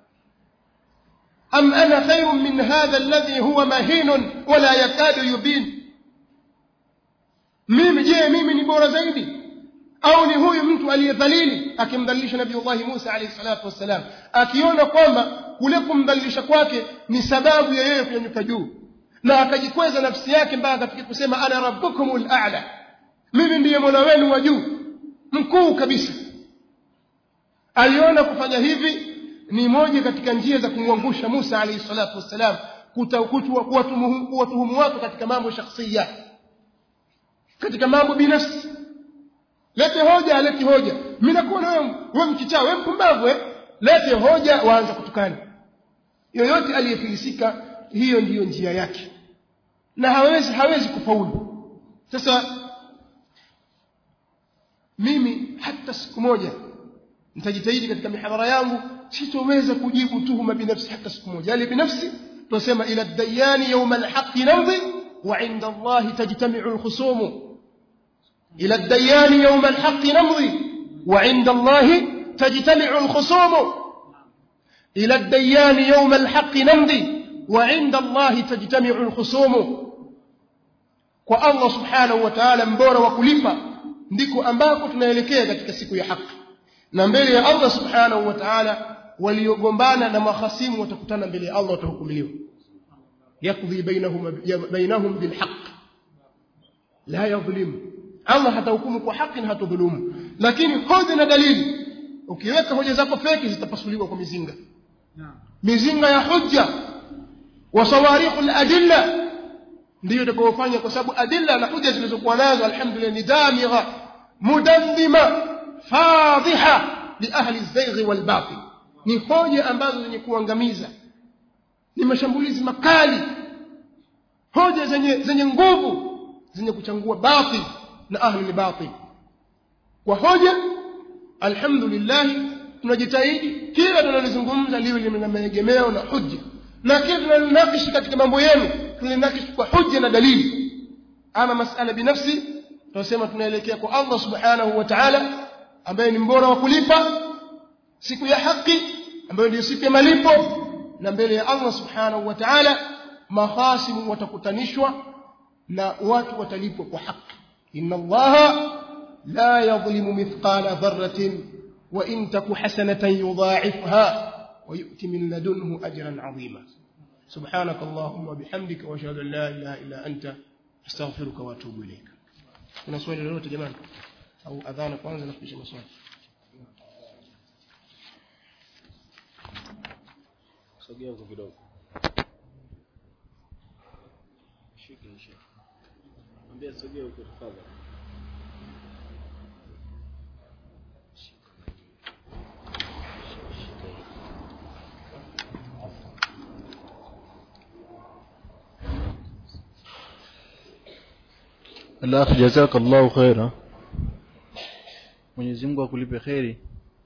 am ana khairun min hadha alladhi huwa mahinun wala yakadu yubin mimi je mimi ni bora zaidi au ni huyu mtu aliyedhalili akimdhalilisha nabiullahi musa alayhi salatu wassalam akiona kwamba kule kumdhalilisha kwake ni sababu ya yeye kunyanyuka juu na akajikweza nafsi yake mpaka akafikia kusema ana rabbukumul a'la mimi ndiye mola wenu wa juu mkuu kabisa aliona kufanya hivi ni moja katika njia za kumwangusha Musa alayhi salatu wassalam kuwatuhumu watu katika mambo shakhsia katika mambo binafsi lete hoja alete hoja mimi nakuona wewe wewe mkichaa wewe mpumbavu eh lete hoja waanza kutukana yoyote aliyefilisika hiyo ndiyo njia yake na hawezi hawezi kufaulu sasa mimi hata siku moja nitajitahidi katika mihadhara yangu sitoweza kujibu tuhuma binafsi hata siku moja yale binafsi tunasema ila dayani yawma alhaqi namdhi wa inda allahi tajtami'u alkhusum ila dayani yawma alhaqi namdhi wa inda allahi tajtami'u alkhusum ila dayani yawma alhaqi namdhi wa inda allahi tajtami'u alkhusum kwa Allah subhanahu wa ta'ala mbora wa kulipa ndiko ambako tunaelekea katika siku ya haki na mbele ya Allah subhanahu wa ta'ala waliogombana na mahasimu watakutana mbele ya Allah watahukumiwa yakdhi bainahum bainahum bilhaq la yadhlim Allah hatahukumu kwa haki na hatadhulumu lakini hoja na dalili ukiweka hoja zako feki zitapasuliwa kwa mizinga mizinga ya hujja wa sawarikh al-adilla ndiyo itakayofanya kwa sababu adilla na hoja zilizokuwa nazo alhamdulillah ni damigha mudammima fadhiha li ahli az-zaygh wal batil ni hoja ambazo zenye kuangamiza ni mashambulizi makali hoja zenye zenye nguvu zenye kuchangua batil na ahli batil kwa hoja alhamdulillah tunajitahidi kila tunalizungumza liwe lina maegemeo na hujja na kila tunalinakishi katika mambo yenu tunalinakishi kwa hujja na dalili ama masala binafsi tunasema tunaelekea kwa Allah subhanahu wa ta'ala ambaye ni mbora wa kulipa siku ya haki ambayo ndio siku ya malipo na mbele ya Allah subhanahu wa ta'ala mahasimu watakutanishwa na watu watalipwa kwa haki inna Allah la yadhlimu mithqala dharratin wa in taku hasanatan yudha'ifha wa yu'ti min ladunhu ajran 'azima سبحانك اللهم وبحمدك واشهد ان لا اله الا انت استغفرك واتوب اليك kuna swali lolote jamani au adhana kwanza na kisha maswali sogea huko kidogo shika shika ambia sogea huko tafadhali الأخ جزاك الله خيرا Mwenyezi Mungu akulipe kheri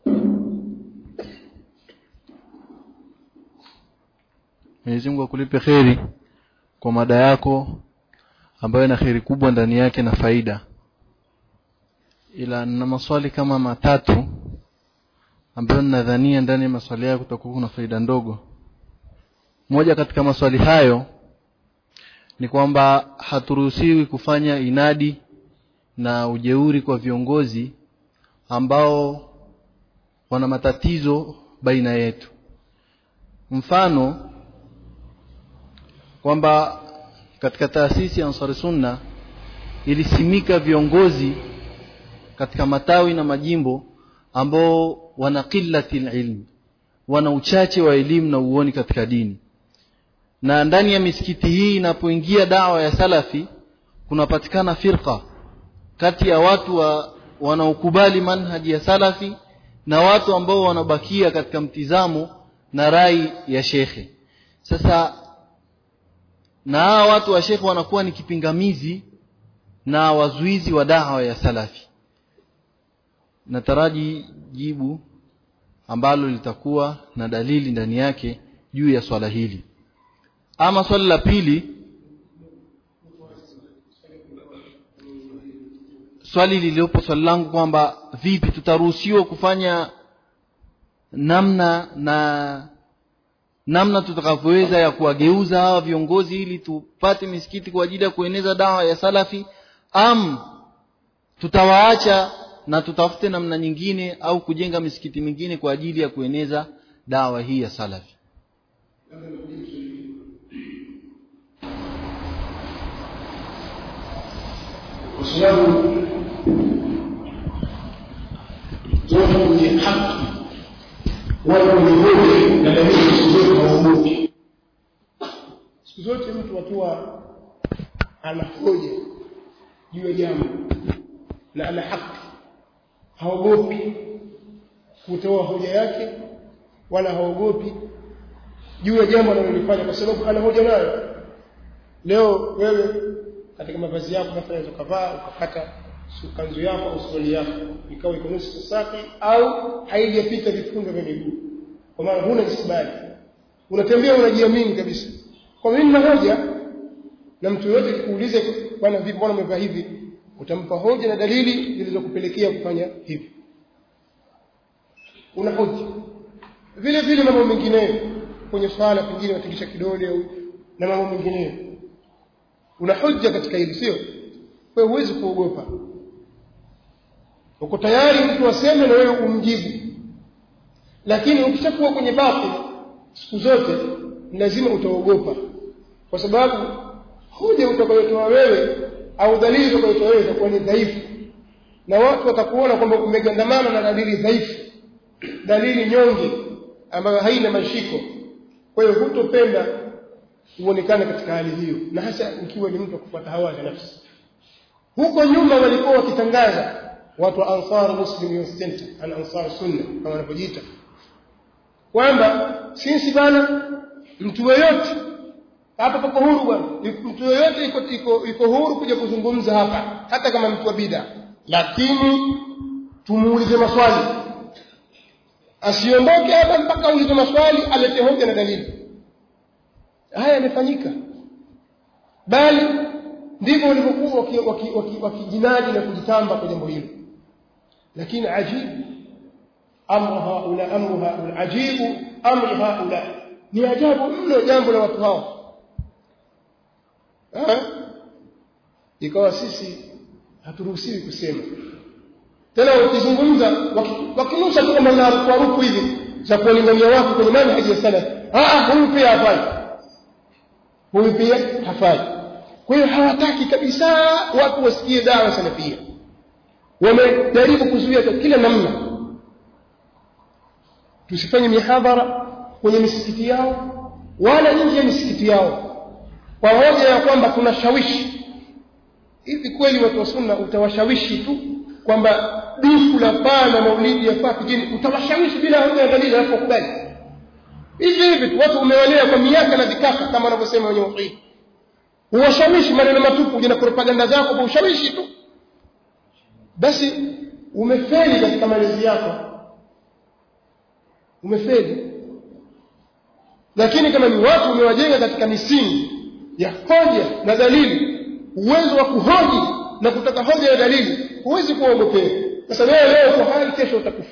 Mwenyezi Mungu akulipe kheri kwa mada yako ambayo ina kheri kubwa ndani yake na faida ila na maswali kama matatu ambayo ninadhania ndani ya maswali yako kutakuwa kuna faida ndogo moja katika maswali hayo ni kwamba haturuhusiwi kufanya inadi na ujeuri kwa viongozi ambao wana matatizo baina yetu mfano kwamba katika taasisi ya Ansari Sunna ilisimika viongozi katika matawi na majimbo ambao wana qillati ilmi wana uchache wa elimu na uoni katika dini na ndani ya misikiti hii inapoingia dawa ya salafi kunapatikana firqa kati ya watu wa wanaokubali manhaji ya salafi na watu ambao wanabakia katika mtizamo na rai ya shekhe sasa na hawa watu wa shekhe wanakuwa ni kipingamizi na wazuizi wa dawa ya salafi nataraji jibu ambalo litakuwa na dalili ndani yake juu ya swala hili ama swali la pili swali lililopo swali langu kwamba vipi tutaruhusiwa kufanya namna na namna tutakavyoweza ya kuwageuza hawa viongozi ili tupate misikiti kwa ajili ya kueneza dawa ya salafi am tutawaacha na tutafute namna nyingine au kujenga misikiti mingine kwa ajili ya kueneza dawa hii ya salafi kwa sababu watu wenye haki watu wenye hoja na dalili siku zote hawaogopi siku zote mtu akiwa ana hoja juu ya jambo na ana haki haogopi kutoa hoja yake wala haogopi juu ya jambo analolifanya kwa sababu ana hoja nayo leo wewe katika mavazi yako unafanya ukavaa ukakata kanzu yako au suruali yako ikawa iko nusu safi au haijapita vifundo vya miguu kwa maana huna isibali unatembea unajiamini kabisa kwa mimi nina hoja na mtu yote akikuuliza bwana vipi bwana umevaa hivi utampa hoja na dalili zilizokupelekea kufanya hivi una hoja vile vile mambo mengineyo kwenye swala pengine watikisha kidole au na mambo mengineyo una hoja katika hili sio kwa hiyo huwezi kuogopa uko tayari mtu aseme na wewe umjibu lakini ukishakuwa kwenye batil siku zote lazima utaogopa kwa sababu hoja utakayotoa wewe au dalili utakayotoa wewe itakuwa ni dhaifu na watu watakuona kwamba umegandamana na dalili dhaifu dalili nyonge ambayo haina mashiko kwa hiyo hutopenda uonekane katika hali hiyo na hasa ukiwa ni mtu wa kufuata hawa za nafsi huko nyuma walikuwa wakitangaza watu wa Ansar Muslim Youth Center an Ansar Sunna kama wanavyojiita kwamba sisi bana mtu yeyote hapa pako huru bwana mtu yeyote iko iko iko huru kuja kuzungumza hapa hata kama mtu wa bid'a lakini tumuulize maswali asiondoke hapa mpaka aulize maswali alete hoja na dalili haya yamefanyika bali ndivyo walivyokuwa wakijinadi na kujitamba kwa jambo hilo lakini ajibu amru haula amru haula ajibu amri haula ni ajabu mno jambo la watu hao ikawa sisi haturuhusiwi kusema tena wakizungumza wakinusha tu kama narukuaruku hivi za kuwalingania watu kwenye manhaji ya salaf huyu pia hafai huyu pia hafai kwa hiyo hawataki kabisa watu wasikie dawa salafia wamejaribu kuzuia kwa kila namna tusifanye mihadhara kwenye misikiti yao wala nje ya misikiti yao kwa hoja ya kwamba tunashawishi hivi kweli watu wa sunna utawashawishi tu kwamba dufu la paa na maulidi yafaa pigini utawashawishi bila hoja ya dalili alafu wakubali hivi hivi tu watu umewalea kwa miaka na vikaka kama wanavyosema wenye usaidi uwashawishi maneno matupu uje na propaganda zako kwa ushawishi tu basi umefeli katika malezi yako umefeli lakini kama ni watu umewajenga katika misingi ya hoja na dalili uwezo wa kuhoji na kutaka hoja ya dalili huwezi kuogopea sasa wewe leo kwa hali kesho utakufa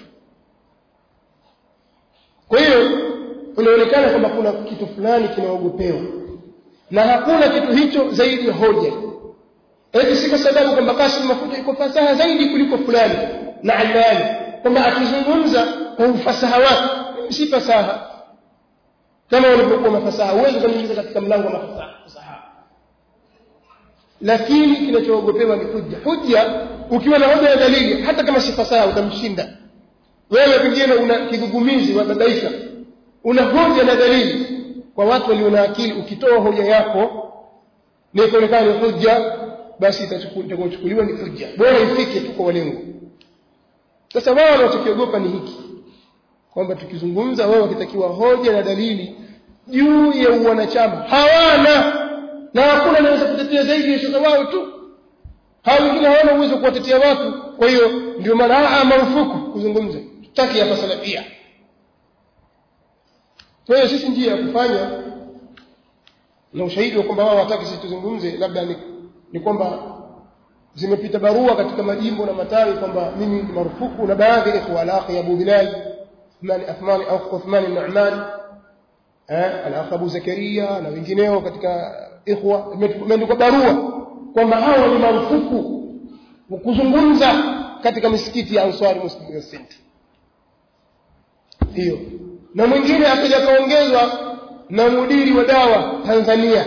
kwa hiyo inaonekana kwamba kuna kitu fulani kinaogopewa na hakuna kitu hicho zaidi ya hoja eti si kwa sababu kwamba Kasim Mafuta iko fasaha zaidi kuliko fulani na Allani kwamba akizungumza kwa ufasaha wake si fasaha kama walivyokuwa mafasaha huwezi kuingiza katika mlango wa mafasaha lakini kinachoogopewa ni hujja hujja ukiwa na hoja ya dalili hata kama si fasaha utamshinda wewe pengine una kigugumizi wababaisha una hoja na dalili kwa watu walio na akili ukitoa hoja yako ni kuonekana ni hujja basi itachukuliwa ni hujja bora ifike tu kwa walengo sasa wao wanachokiogopa ni hiki kwamba tukizungumza wao wakitakiwa hoja na dalili juu ya uwanachama hawana na hakuna anaweza kutetea zaidi ya shaka wao tu hao wengine hawana uwezo wa kuwatetea watu kwa hiyo ndio maana marufuku kuzungumza tutaki hapa salafia kwa hiyo sisi njia ya kufanya na ushahidi wa kwamba wao wataki sisi tuzungumze labda ni, ni kwamba zimepita barua katika majimbo na matawi kwamba mimi ni marufuku na baadhi ya ikhwa alaqi Abu Bilal Uthman Uthman au Uthman Nu'man eh al-akh Abu Zakaria na wengineo katika ikhwa imeandikwa barua kwamba hao ni marufuku kuzungumza katika misikiti ya Ansari Muslim Youth Center hiyo na mwingine akaja kaongezwa na mudiri wa dawa Tanzania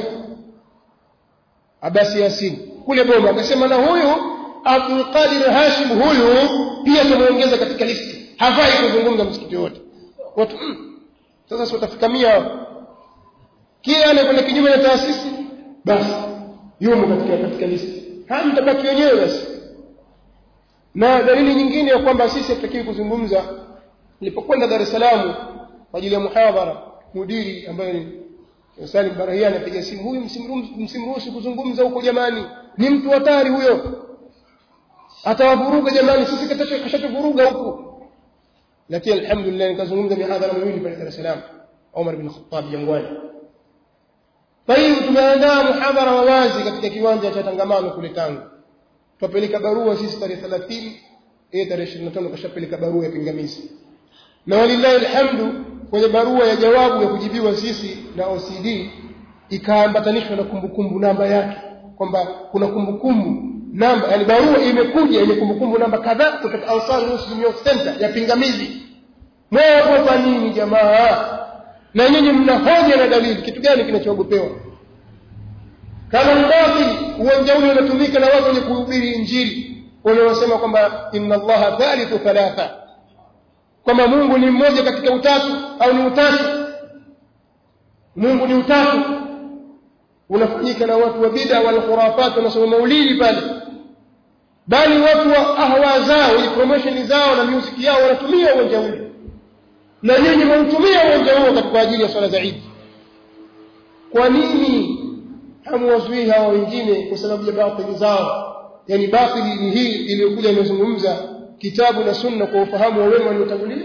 Abasi Yasin kule Boma akasema na huyu Abdul Qadir Hashim huyu pia tumeongeza katika listi hafai kuzungumza msikiti wote watu mm, sasa si watafika mia kila anayekwenda kinyume na taasisi basi yumo katika katika listi haya mtabaki wenyewe basi na dalili nyingine ya kwamba sisi hatutakiwi kuzungumza nilipokwenda Dar es Salaam kwa ajili ya muhadhara mudiri ambaye ni Salim Barahiani apiga simu huyu msimruhusu kuzungumza huko jamani ni mtu hatari huyo atawavuruga jamani sisi kashatuvuruga huko lakini alhamdulillah nikazungumza mihadhara miwili pale Dar es Salaam Omar bin Khattab Jangwani Tayib tumeandaa muhadhara wa wazi katika kiwanja cha tangamano kule Tanga tupeleka barua sisi tarehe 30 eh tarehe 25 kashapeleka barua ya pingamizi na walillahi alhamdu kwenye barua ya jawabu ya kujibiwa sisi na OCD ikaambatanishwa na kumbukumbu namba yake kwamba kuna kumbukumbu namba yani barua imekuja yenye kumbukumbu namba kadhaa kutoka Ansar Muslim Youth Center ya pingamizi mwaogopa nini jamaa na nyinyi mna hoja na dalili kitu gani kinachoogopewa kama ni batili uwanja ule unatumika na watu wenye kuhubiri injili wanaosema kwamba inna allaha thalithu thalatha kwamba Mungu ni mmoja katika utatu au ni utatu Mungu ni utatu unafanyika na watu wa bid'a wal khurafat wanasoma maulidi pale bali watu wa ahwa zao ili promotion zao na music yao wanatumia uwanja ule na nyinyi mnatumia uwanja huo katika ajili ya swala za Eid kwa nini hamwazuii hawa wengine kwa sababu ya batili zao yani batili ni hii iliyokuja imezungumza kitabu na sunna kwa ufahamu wa wema waliotangulia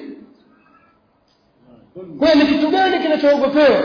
kwa ni kitu gani kinachoogopewa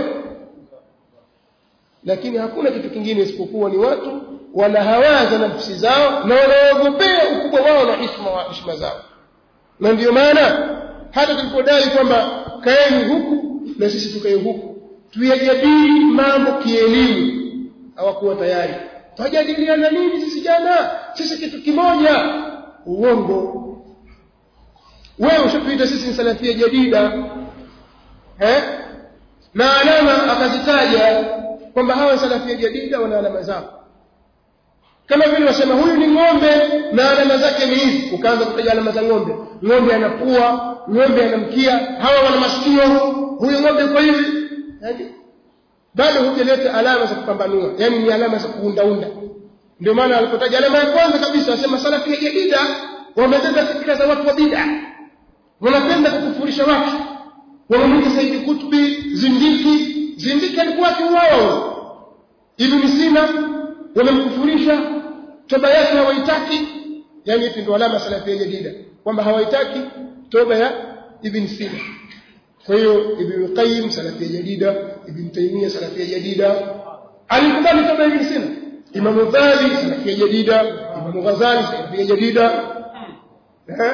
lakini hakuna kitu kingine isipokuwa ni watu wanahawaza nafsi zao na wanaogopea ukubwa wao na heshima wa heshima zao na ndiyo maana hata tulipodai kwamba kaeni huku na sisi tukae huku tuyajadili mambo kielimu hawakuwa tayari twajadiliana nini sisi jana sisi kitu kimoja uongo wewe ushatuita sisi ni salafia jadida eh na alama akazitaja kwamba hawa salafia jadida wana alama zao kama vile wasema huyu ni ng'ombe na alama zake ni hizi ukaanza kutaja alama za ng'ombe ng'ombe ana pua ng'ombe ana mkia hawa wana masikio huyu ng'ombe kwa hivi yani bado hujaleta alama za kupambanua yani ni alama za kuundaunda ndio maana alipotaja alama ya kwanza kabisa asema salafi ya jadida wamebeba fikra za watu wa bid'a wanapenda kukufurisha watu wamemwita Saidi Kutubi zindiki zindiki alikuwa akiuawa Ibn Sina wamemkufurisha toba yake hawaitaki yani hivi ndio alama salafi ya jadida kwamba hawaitaki toba ya Ibn Sina kwa hiyo Ibn Qayyim salafi ya jadida Ibn Taymiyyah salafi ya jadida alikubali toba Ibn Sina Imam Dhahabi salafi ya jadida Imam Ghazali salafi ya jadida eh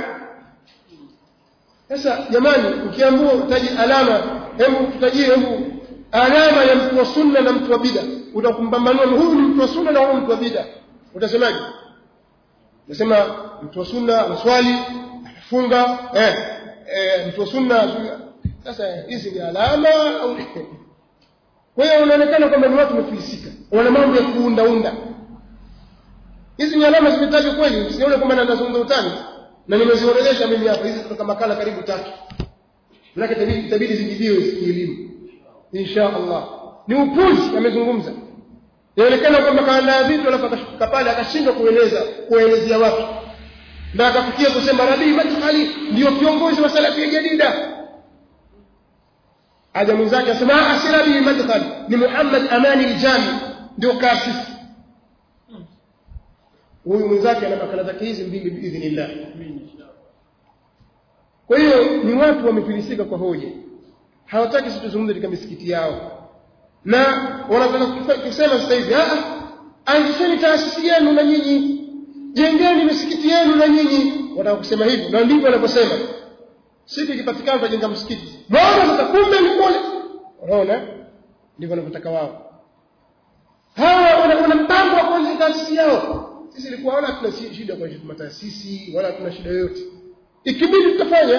sasa jamani ukiambiwa utaji alama hebu tutajie hebu alama ya mtu wa sunna na mtu wa bid'a utakumpambanua huyu ni mtu wa sunna na huyu mtu wa bid'a utasemaje nasema mtu wa sunna anaswali anafunga eh, eh mtu wa sunna sasa hizi ni alama au kwa hiyo unaonekana kwamba ni watu wamefilisika wana mambo ya kuundaunda hizi ni alama zimetajwa kweli sione kwamba nazungumza utani na nimeziorodhesha mimi hapa hizi kutoka makala karibu tatu lakini itabidi zijibiwe kielimu insha Allah ni upuzi amezungumza inaonekana kwamba kaandaa vitu alafu akashuka pale akashindwa kueleza kuelezea watu na akafikia kusema Rabii Madkhali ndio kiongozi wa salafia jadida aja mwenzake asema asi Rabii Madkhali ni Muhammad Amani al-Jami ndio kasisi huyu mwenzake ana makala zake hizi mbili biidhnillah kwa hiyo ni watu wamefilisika kwa hoja hawataki sisi tuzungumze katika misikiti yao na wanataka kusema sasa hivi ah anzisheni taasisi yenu na nyinyi jengeni misikiti yenu na nyinyi wanataka kusema hivyo na ndivyo wanavyosema siku ikipatikana tutajenga msikiti naona sasa kumbe ni kule unaona ndivyo wanavyotaka wao hawa wana wana mpango wa kuanzisha taasisi yao sisi ilikuwa wala hatuna si- shida kwa mataasisi wala hatuna shida yoyote ikibidi tutafanya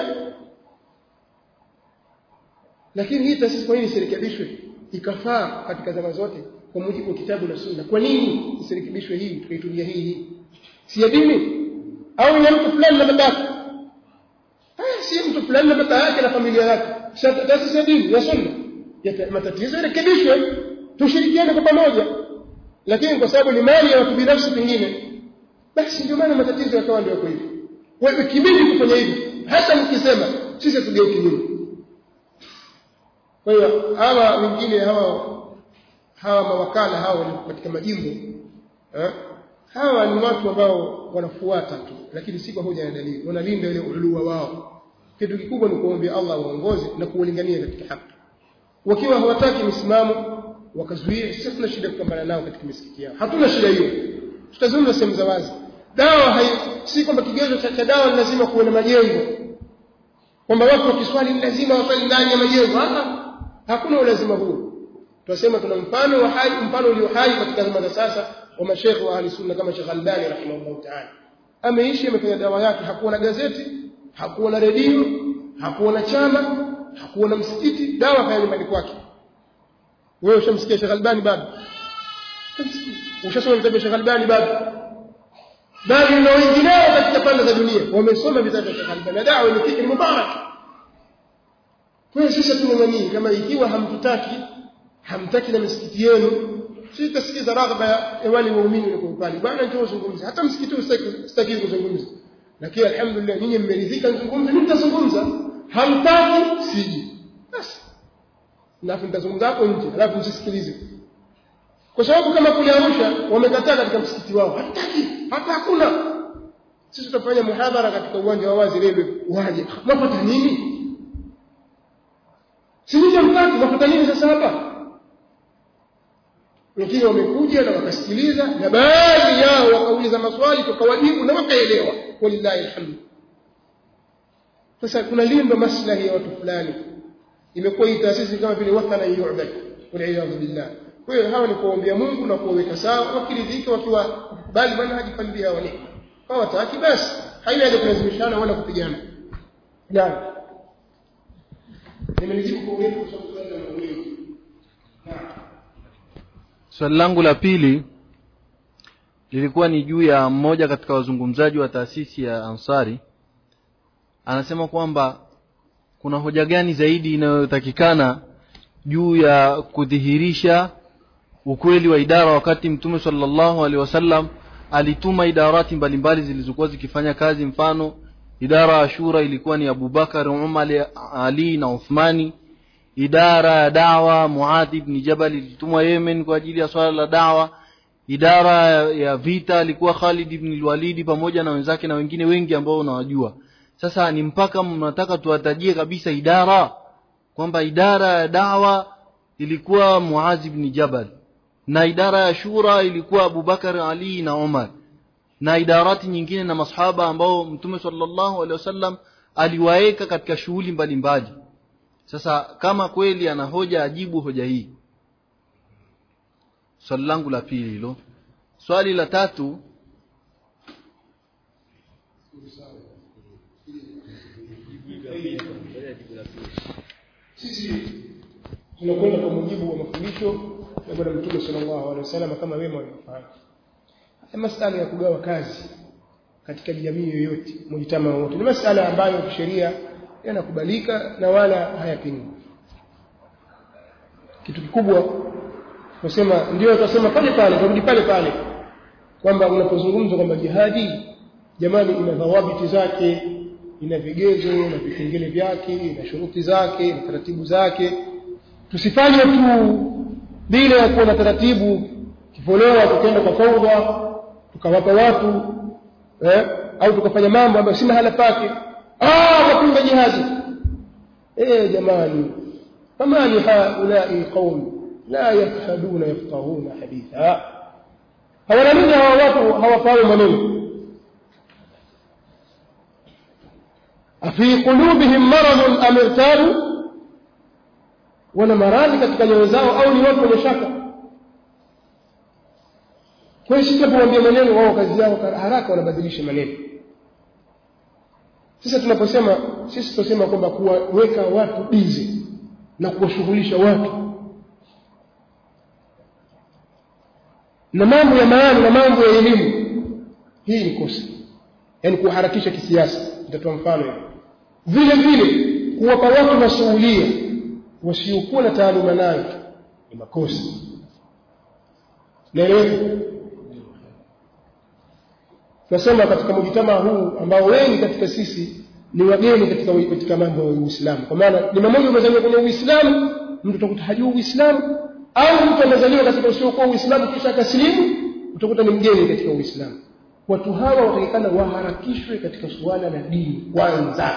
lakini hii taasisi kwa nini isirekebishwe ikafaa katika zama zote kwa mujibu wa kitabu na sunna kwa nini isirekebishwe hii tukaitumia hii hii si ya dini au ya mtu fulani na babake haya si mtu fulani na baba yake na familia yake Si taasisi ya dini ya sunna ya matatizo yarekebishwe tushirikiane kwa pamoja lakini kwa sababu ni mali ya watu binafsi pengine basi ndio maana matatizo yakawa ndio yako hivyo wewe kibidi kufanya hivyo hata mkisema sisi tugeuke nyuma kwa hiyo hawa wengine hawa hawa mawakala hawa walio katika majimbo eh, hawa ni watu ambao wanafuata tu lakini si kwa hoja ya dalili wanalinda ile ulua wao kitu kikubwa ni kuombea Allah waongoze na kuwalingania katika haki wakiwa hawataki misimamo wakazuia sisi tuna shida kupambana nao katika misikiti yao hatuna shida hiyo tutazungumza sehemu za wazi dawa hai, si kwamba kigezo cha, cha dawa ni lazima kuwe na majengo kwamba watu wakiswali ni lazima waswali ndani ya majengo hata hakuna ulazima huo tunasema tuna mfano wa hai mfano ulio hai katika zama za sasa wa mashekhe wa ahli sunna kama Sheikh Albani rahimahullah ta'ala ameishi amefanya dawa yake hakuwa na gazeti hakuwa na redio hakuwa na chama hakuwa na msikiti dawa kaya nyumbani kwake wewe ushamsikia Sheikh Albani bado ushasoma vitabu vya Sheikh Albani bado bali na wengineo katika pande za dunia wamesoma vitabu vya Sheikh Albani na dawa ni fikri mubarak kwa hiyo sisi tunang'ania kama ikiwa hamtutaki hamtaki na misikiti yenu sisi tutasikiza raghaba ya wale waumini walio pale bwana njoo zungumza hata msikiti huu sitaki sitaki kuzungumza lakini alhamdulillah nyinyi mmeridhika nizungumze mimi nitazungumza hamtaki siji basi na nitazungumza hapo nje alafu msisikilize kwa sababu kama kule Arusha wamekataa katika msikiti wao hataki hata hakuna sisi tutafanya muhadhara katika uwanja wa wazi leo waje mapata nini si nje mtaki mapata nini sasa hapa lakini wamekuja na wakasikiliza na baadhi yao wakauliza maswali tukawajibu na wakaelewa walillahi alhamdu sasa kuna lindwa maslahi ya watu fulani imekuwa hii taasisi kama vile wathana yu'bad waliyadhu billah kwa hiyo hawa ni kuombea Mungu na kuwaweka sawa wakiridhika wakiwa bali bwana hajipalibia hawa ni kwa wataki basi haina haja kulazimishana wala kupigana naam nimelijibu kwa urefu kwa sababu swali la mawili naam swali langu la pili lilikuwa ni juu ya mmoja katika wazungumzaji wa taasisi ya ansari anasema kwamba kuna hoja gani zaidi inayotakikana juu ya kudhihirisha ukweli wa idara wakati mtume sallallahu alaihi wasallam alituma idarati mbalimbali zilizokuwa zikifanya kazi mfano idara ya shura ilikuwa ni abubakar umar ali na uthmani idara ya dawa muadh ibn jabal ilitumwa yemen kwa ajili ya swala la dawa idara ya vita alikuwa khalid ibn walidi pamoja na wenzake na wengine wengi ambao unawajua sasa ni mpaka mnataka tuwatajie kabisa idara kwamba idara ya dawa ilikuwa muadh ibn jabal na idara ya shura ilikuwa abubakar ali na umar na idarati nyingine na masahaba ambao mtume sallallahu alaihi wasallam aliwaeka katika shughuli mbalimbali sasa kama kweli ana hoja ajibu hoja hii swali langu la pili hilo swali la tatu sisi tunakwenda kwa mujibu wa mafundisho ya bwana mtume sallallahu alaihi wasallam kama wema waliofanya haya masala ya kugawa kazi katika jamii yoyote mujitama wote ni masala ambayo kisheria yanakubalika na wala hayapingwi kitu kikubwa tunasema ndio tunasema pale pale turudi pale pale kwamba unapozungumza kwamba jihadi jamani ina dhawabiti zake ina vigezo na vipengele vyake ina shuruti zake na taratibu zake tusifanye tu bila ya kuwa na taratibu kifolewa tukaenda kwa faudha tukawapa watu eh, au tukafanya mambo ambayo si mahala pake ah wapinga jihadi eh jamani fama li haulai qaum la yafhaduna yafqahuna haditha hawanamini hawa watu hawafahamu maneno afi qulubihim maradun am irtabu wana maradhi katika nyoyo zao au ni watu wenye shaka kwa hiyo sitapowaambia maneno wao kazi yao haraka wanabadilisha maneno sasa tunaposema sisi tunasema kwamba kuwaweka watu bizi na kuwashughulisha watu na mambo ya maana na mambo ya elimu hii ni kosa yaani kuharakisha kisiasa nitatoa mfano hivi vile vile kuwapa watu masuhulia wasiokuwa na taaluma nayo ni makosa naeleweka tunasema katika mujitamaa huu ambao wengi katika sisi ni wageni katika katika mambo ya Uislamu kwa maana ni mmoja umezaliwa kwenye Uislamu mtu utakuta hajui Uislamu au mtu amezaliwa katika usiokuwa Uislamu kisha akasilimu utakuta ni mgeni katika Uislamu watu hawa watakikana waharakishwe katika suala la dini kwanza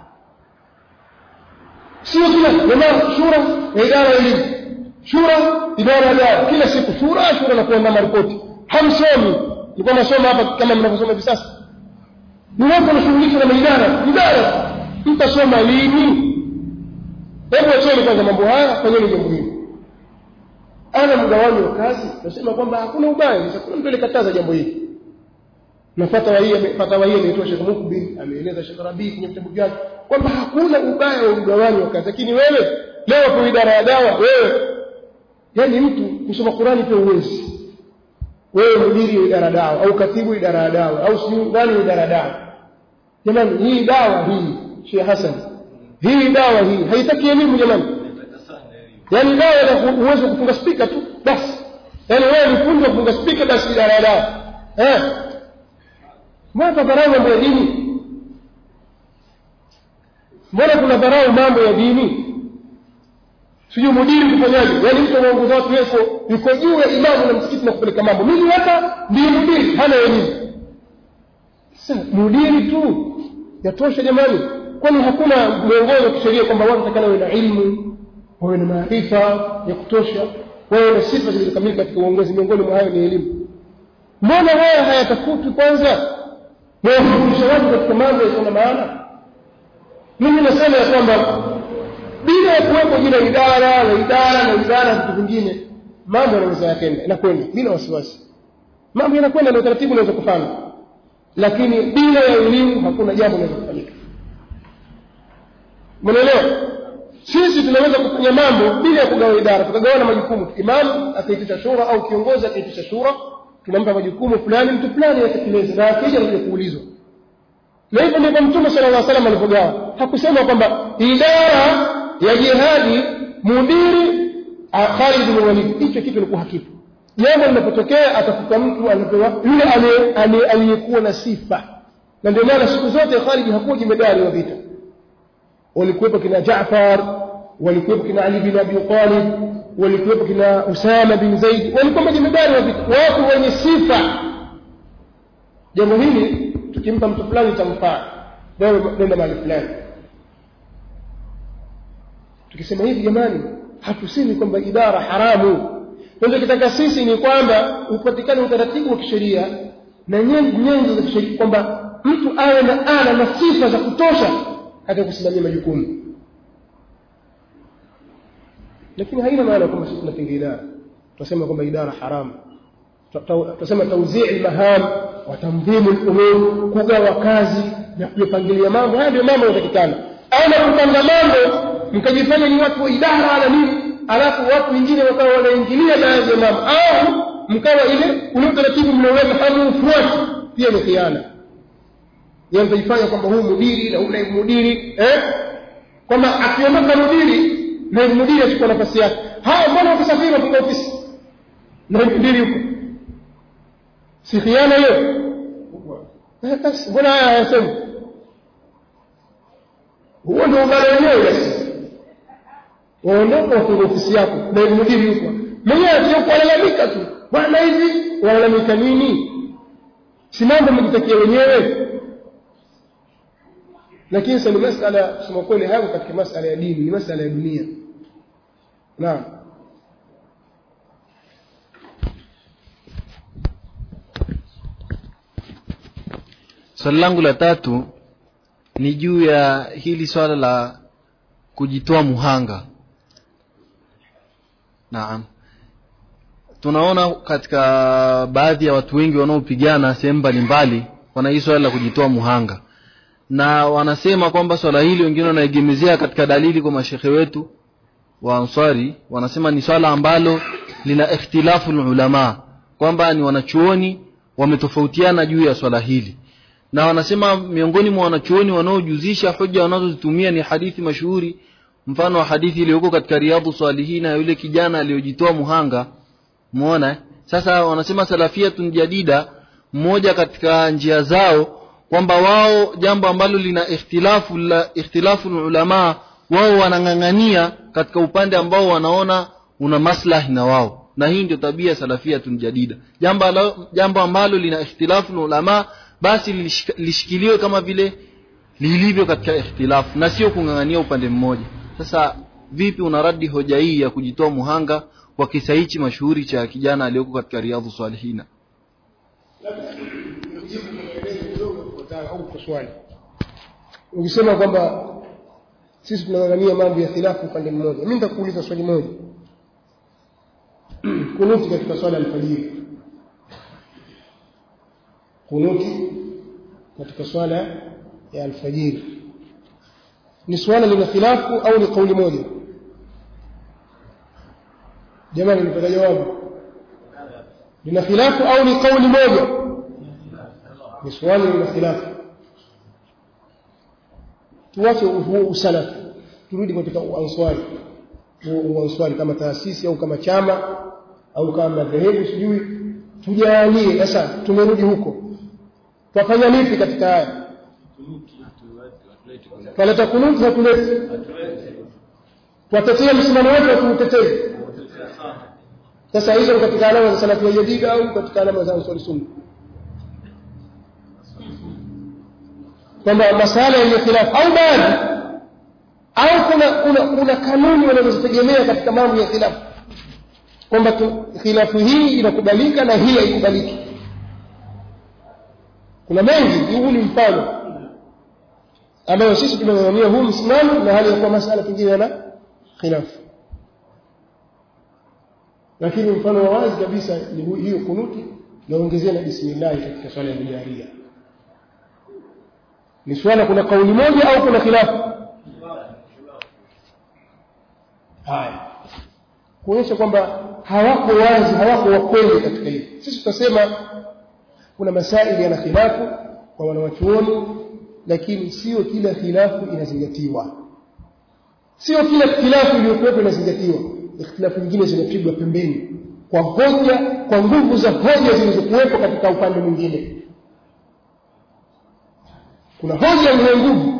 sio kila jamaa shura ya idara ya elimu shura idara ya dawa kila siku shura shura na kuandaa maripoti hamsomi nilikuwa nasoma hapa kama mnavyosoma hivi sasa ni watu wanashughulishwa na idara idara mtasoma lini hebu acheni kwanza mambo haya fanyeni jambo hili ana mgawanyo wa kazi nasema kwamba hakuna ubaya kuna mtu alikataza jambo hili na fatwa hii fatwa hii inaitwa Sheikh Mukbil ameeleza Sheikh Rabi kwenye vitabu vyake kwamba hakuna ubaya wa mgawanyo wa kazi lakini wewe leo kwa idara ya dawa wewe yani mtu kusoma Qurani pia uwezi wewe mdiri wa idara dawa au katibu idara ya dawa au sijui nani idara ya dawa jamani hii dawa hii Sheikh Hassan hii dawa hii haitaki elimu jamani yani dawa ina uwezo kufunga spika tu basi yani wewe ni fundi wa kufunga spika basi idara ya dawa eh mbona dharau mambo ya dini mbona kuna dharau mambo ya dini sijui mudiri kufanyaje yaani mtu anaongoza watu yuko yuko juu ya imamu na msikiti na kupeleka mambo mimi hata ndiye mudiri hana elimu sasa mudiri tu yatosha jamani kwani hakuna mwongozo wa kisheria kwamba watu watakana wawe na ilmu wawe na maarifa ya kutosha wawe na sifa zilizokamilika katika uongozi miongoni mwa hayo ni elimu mbona haya hayatafutwi kwanza wawafundisha watu katika mambo yasiyo na maana mimi nasema ya kwamba bila ya kuwepo jina idara na idara na idara na vitu vingine mambo yanaweza yakenda inakwenda bila wasiwasi mambo yanakwenda na utaratibu unaweza kufanya lakini bila ya elimu hakuna jambo linaweza kufanyika mnaelewa sisi tunaweza kufanya mambo bila ya kugawa idara tukagawana majukumu imamu akaitisha shura au kiongozi akaitisha shura tunampa majukumu fulani mtu fulani yatekeleze na akija anakuja kuulizwa na hivyo ndivyo mtume sala llah salam alivyogawa hakusema kwamba idara ya jihadi mudiri Khalid bin Walid hicho kitu ilikuwa hakipo jambo linapotokea atafuta mtu anapewa yule aliyekuwa na sifa na ndio maana siku zote Khalid hakuwa jemedari wa vita walikuwepo kina Jaafar walikuwepo kina Ali bin Abi Talib walikuwepo kina Usama bin Zaid walikuwa majemedari wa vita watu wenye sifa jambo hili tukimpa mtu fulani itamfaa wewe nenda mahali fulani tukisema hivi jamani hatusemi kwamba idara haramu tunachokitaka sisi ni kwamba upatikane utaratibu wa kisheria na nyenzo za kisheria kwamba mtu awe na ana na sifa za kutosha katika kusimamia majukumu lakini haina maana kwamba sisi tunapinga idara tunasema kwamba idara haramu tunasema tauzii almaham wa tamdhimu al-umur kugawa kazi na kupangilia mambo haya ndio mambo yanatakikana ama kupanga mambo mkajifanya ni watu wa idara wala nini alafu watu wengine wakawa wanaingilia baadhi ya mambo au mkawa ile ule utaratibu mlioweka hamuufuati pia ni khiana yeye mtajifanya kwamba huyu mudiri na huyu naibu mudiri eh kwamba akiondoka mudiri naibu mudiri achukua nafasi yake haya mbona wakisafiri wafika ofisi naibu mudiri yuko si khiana hiyo basi mbona haya hayasemi huo ndio ubaya wenyewe basi waondoka wafunga ofisi yako naibu mudiri yuko mwenyewe akioku walalamika tu bwana hivi walalamika nini si mambo mejitakia wenyewe lakini sasa ni masala kusema kweli hayo katika masala ya dini ni masala ya dunia naam swali langu la tatu ni juu ya hili swala la kujitoa muhanga naam tunaona katika baadhi ya watu wengi wanaopigana sehemu mbalimbali wana hii swala la kujitoa muhanga na wanasema kwamba swala hili wengine wanaegemezea katika dalili kwa mashekhe wetu wa ansari wanasema ni swala ambalo lina ikhtilafu ulama kwamba ni wanachuoni wametofautiana juu ya swala hili na wanasema miongoni mwa wanachuoni wanaojuzisha hoja wanazozitumia ni hadithi mashuhuri mfano wa hadithi iliyoko katika riadhu salihina ya yule kijana aliyojitoa muhanga muona eh? sasa wanasema salafiyatun jadida mmoja katika njia zao kwamba wao jambo ambalo lina ikhtilafu la ikhtilafu ulama wao wanang'ang'ania katika upande ambao wanaona una maslahi na wao na hii ndio tabia salafiyatun jadida jambo alo- jambo ambalo lina ikhtilafu ulama basi lishik- lishikiliwe kama vile lilivyo katika ikhtilafu na sio kung'ang'ania upande mmoja sasa vipi unaradi hoja hii ya kujitoa muhanga kwa kisa hichi mashuhuri cha kijana aliyoko katika riadhu salihina Nijibu kwa maelezo kidogo kufuatana au kwa swali. Ukisema kwamba sisi tunang'ang'ania mambo ya khilafu upande mmoja, mimi nitakuuliza swali moja. Kunuti katika swala ya alfajiri, kunuti katika swala ya alfajiri ni swala lina khilafu au ni kauli moja? Jamani, nipata jawabu. Lina khilafu au ni kauli moja? ni swali lina khilafu tuache huo usalafi turudi katika uanswari huo uanswari kama taasisi au kama chama au kama madhehebu sijui tujalie sasa tumerudi huko twafanya lipi katika haya twaleta kunuti hatuleti twatetea msimamo wetu hatuutetei sasa hizo ni katika alama za salafia jadida au katika alama za answari sunna kwamba masala yenye khilafu au baadhi au kuna kuna, kuna kanuni wanazozitegemea katika mambo ya khilafu kwamba tu- khilafu hii inakubalika na hii haikubaliki kuna mengi huu ni mfano ambayo sisi tumeng'ang'ania huu msimamo na hali ya kuwa masala pengine yana khilafu lakini mfano wa wazi kabisa ni hu- hiyo kunuti naongezea na bismillahi katika swala ya bijaria ni swala kuna kauli moja au kuna khilafu haya kuonyesha kwamba hawako wazi hawako wakweli katika hili sisi tutasema kuna masaili yana khilafu kwa wanawachuoni lakini sio kila khilafu inazingatiwa sio kila khilafu iliyokuwepo inazingatiwa ikhtilafu nyingine zinapigwa pembeni kwa hoja kwa nguvu za hoja zilizokuwepo katika upande mwingine kuna hoja yenye nguvu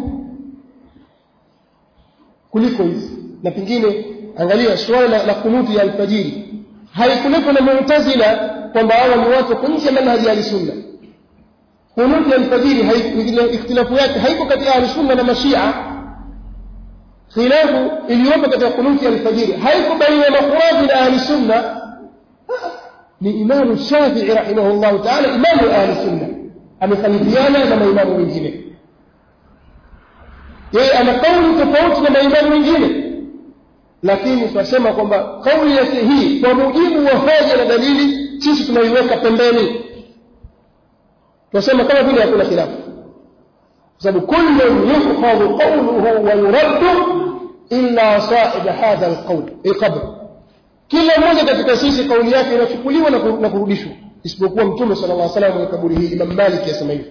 kuliko hizi na pengine angalia suala la, la kunuti ya alfajiri haikuletwa na mu'tazila kwamba hawa ni watu wako nje ya manhaji ya sunna kunuti ya alfajiri hai- ikhtilafu yake haiko kati ya ahlusunna na mashia khilafu iliyopo katika kunuti ya alfajiri haiko baina ya makhuraji na ahlusunna ni imamu shafii rahimahullahu taala imamu ahli sunna amekhalifiana na maimamu wengine yeye ana kauli tofauti na maimamu wengine lakini tunasema kwamba kauli yake hii kwa mujibu wa hoja na dalili sisi tunaiweka pembeni tunasema kama vile hakuna khilafu kwa sababu kullun yukhadhu qawluhu wa yuraddu illa sahib hadha alqawl alqabr kila mmoja katika sisi kauli yake inachukuliwa na ku- na kurudishwa isipokuwa mtume sallallahu alaihi wasallam mwenye kaburi hii Imam Malik yasema hivyo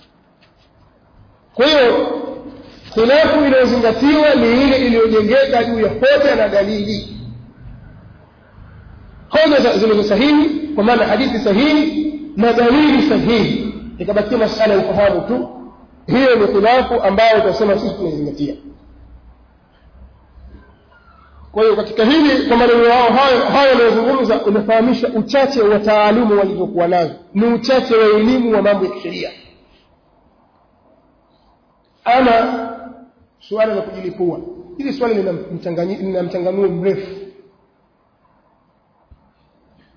kwa hiyo khilafu inayozingatiwa ni ile iliyojengeka juu ya hoja na dalili hoja za- zilizo sahihi kwa maana hadithi sahihi na dalili sahihi ikabakia masala ya ufahamu tu hiyo ni khilafu ambayo tunasema sisi tunaizingatia kwa hiyo katika hili kwa maneno yao hayo hayo yanayozungumza unafahamisha uchache wa taalumu walizokuwa nazo ni uchache wa elimu wa mambo ya kisheria ama suala la kujilipua hili swali lina mchanganyi- lina mchanganuo mrefu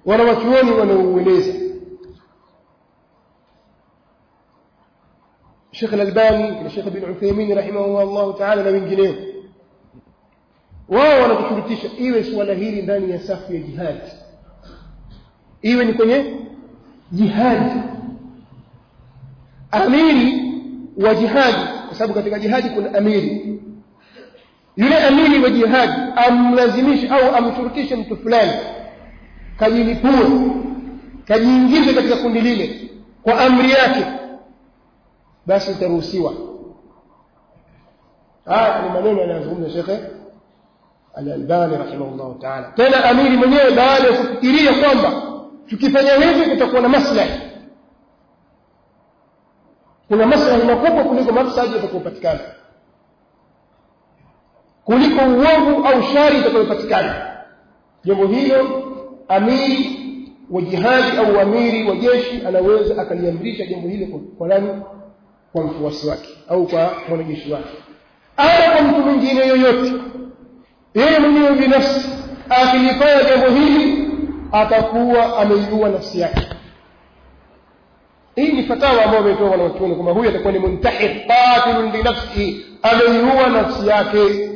wanawachuoni wanaueleza Sheikh Al-Albani na Sheikh bin Uthaymeen rahimahullah ta'ala na wengineo wao wanakushurutisha iwe suala hili ndani ya safu ya jihad iwe ni kwenye jihad amiri wa jihadi kwa sababu katika jihadi kuna amiri yule amiri wa jihadi amlazimishe au amshurutishe mtu fulani kajilipue kajiingize katika kundi lile kwa amri yake basi itaruhusiwa haya ni maneno yanayozungumza shekhe al-Albani rahimahullah ta'ala tena amiri mwenyewe baada ya kufikiria kwamba tukifanya hivi kutakuwa na maslahi kuna maslahi makubwa kuliko mafsadi yatakayopatikana kuliko uovu au shari itakayopatikana jambo hilo amiri wa jihadi au amiri wa jeshi anaweza akaliamrisha jambo hilo kwa nani kwa mfuasi wake au kwa mwanajeshi wake au kwa mtu mwingine yoyote yeye mwenyewe binafsi akilifanya jambo hili atakuwa ameiua nafsi yake hii ni fatawa ambayo ametoa wanachuoni kwamba huyu atakuwa ni muntahir qatilun li nafsihi ameiua nafsi yake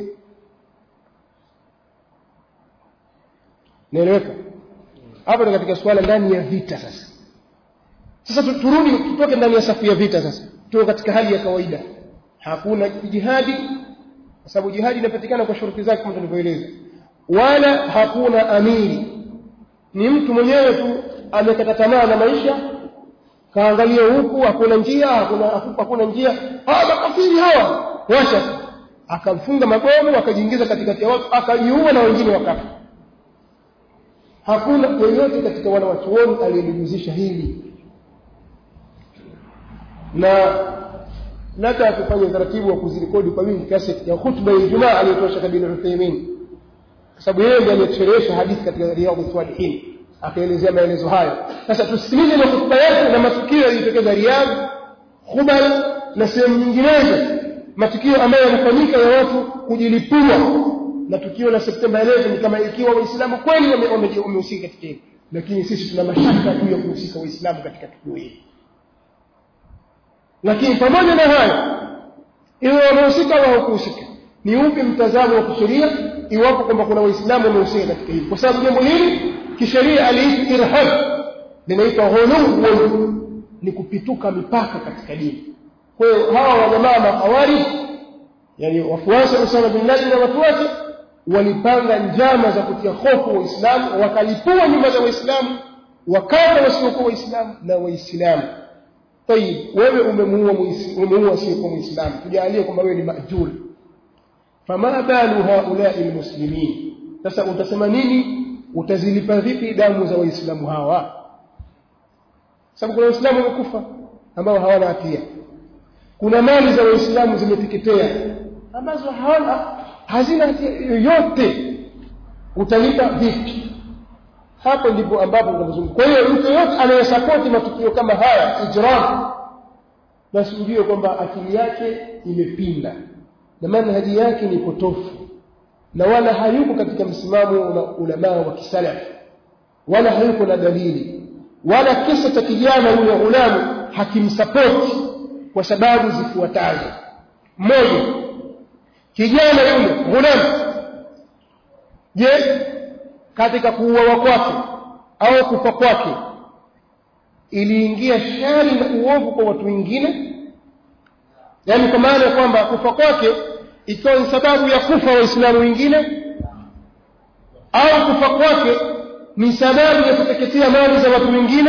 naeleweka hapa ni katika suala ndani ya vita sasa sasa turudi tutoke ndani ya safu ya vita sasa tuwe katika hali ya kawaida hakuna jihadi kwa sababu jihadi inapatikana kwa shuruti zake kama tulivyoeleza wala hakuna amiri ni mtu mwenyewe tu amekata tamaa na maisha kaangalia huku hakuna njia hakuna hakuna njia hawa makafiri hawa washa akamfunga mabomu akajiingiza katikati ya watu akajiua na wengine wakafa hakuna yeyote katika wanawachuoni aliyeliguzisha hili na labda tufanye utaratibu wa kuzirekodi kwa wingi kaseti ya khutba ya Ijumaa aliyotoa Sheikh bin Uthaymeen kwa sababu yeye ndiye aliyesherehesha hadithi katika Riyadhus Salihin akaelezea maelezo hayo sasa tusikilize na khutba yake na matukio yaliyotokeza Riyadh Khubal na sehemu nyinginezo matukio ambayo yanafanyika ya watu kujilipua na tukio la Septemba 11 ni kama ikiwa waislamu kweli wamehusika katika hili lakini sisi tuna mashaka juu ya kuhusika waislamu katika tukio hili lakini pamoja na hayo iwe wamehusika au hawakuhusika ni upi mtazamo wa kisheria iwapo kwamba kuna waislamu wamehusika katika hili kwa sababu jambo hili kisheria aliitwa irhab linaitwa ghuluw ni kupituka mipaka katika dini kwa hiyo hawa wajamaa mahawari yani wafuasi wa Usama bin Laden na watu wake walipanga njama za kutia hofu waislamu wakalipua nyumba za waislamu wakata wasiokuwa waislamu na waislamu tayib wewe umemuua umemuua sio muislamu tujalie kwamba wewe ni majul fama balu haulai almuslimin sasa utasema nini utazilipa vipi damu za waislamu hawa sababu kuna waislamu wamekufa ambao hawana hatia kuna mali za waislamu zimeteketea ambazo hawana hazina hatia yoyote utalipa vipi hapo ndipo ambapo tunazungumza kwa hiyo mtu yote anayesapoti matukio kama haya ijram basi ujue kwamba akili yake imepinda na manhaji yake ni potofu na wala hayuko katika msimamo wa ulama wa kisalaf wala hayuko na dalili wala kisa cha kijana yule ghulamu hakimsapoti kwa sababu zifuatazo moja kijana yule ghulamu je katika kuuawa kwake au kufa kwake iliingia shari na uovu kwa watu wengine yaani kwa maana ya kwamba kufa kwake ikiwa ni sababu ya kufa waislamu wengine au kufa kwake ni sababu ya kuteketea mali za watu wengine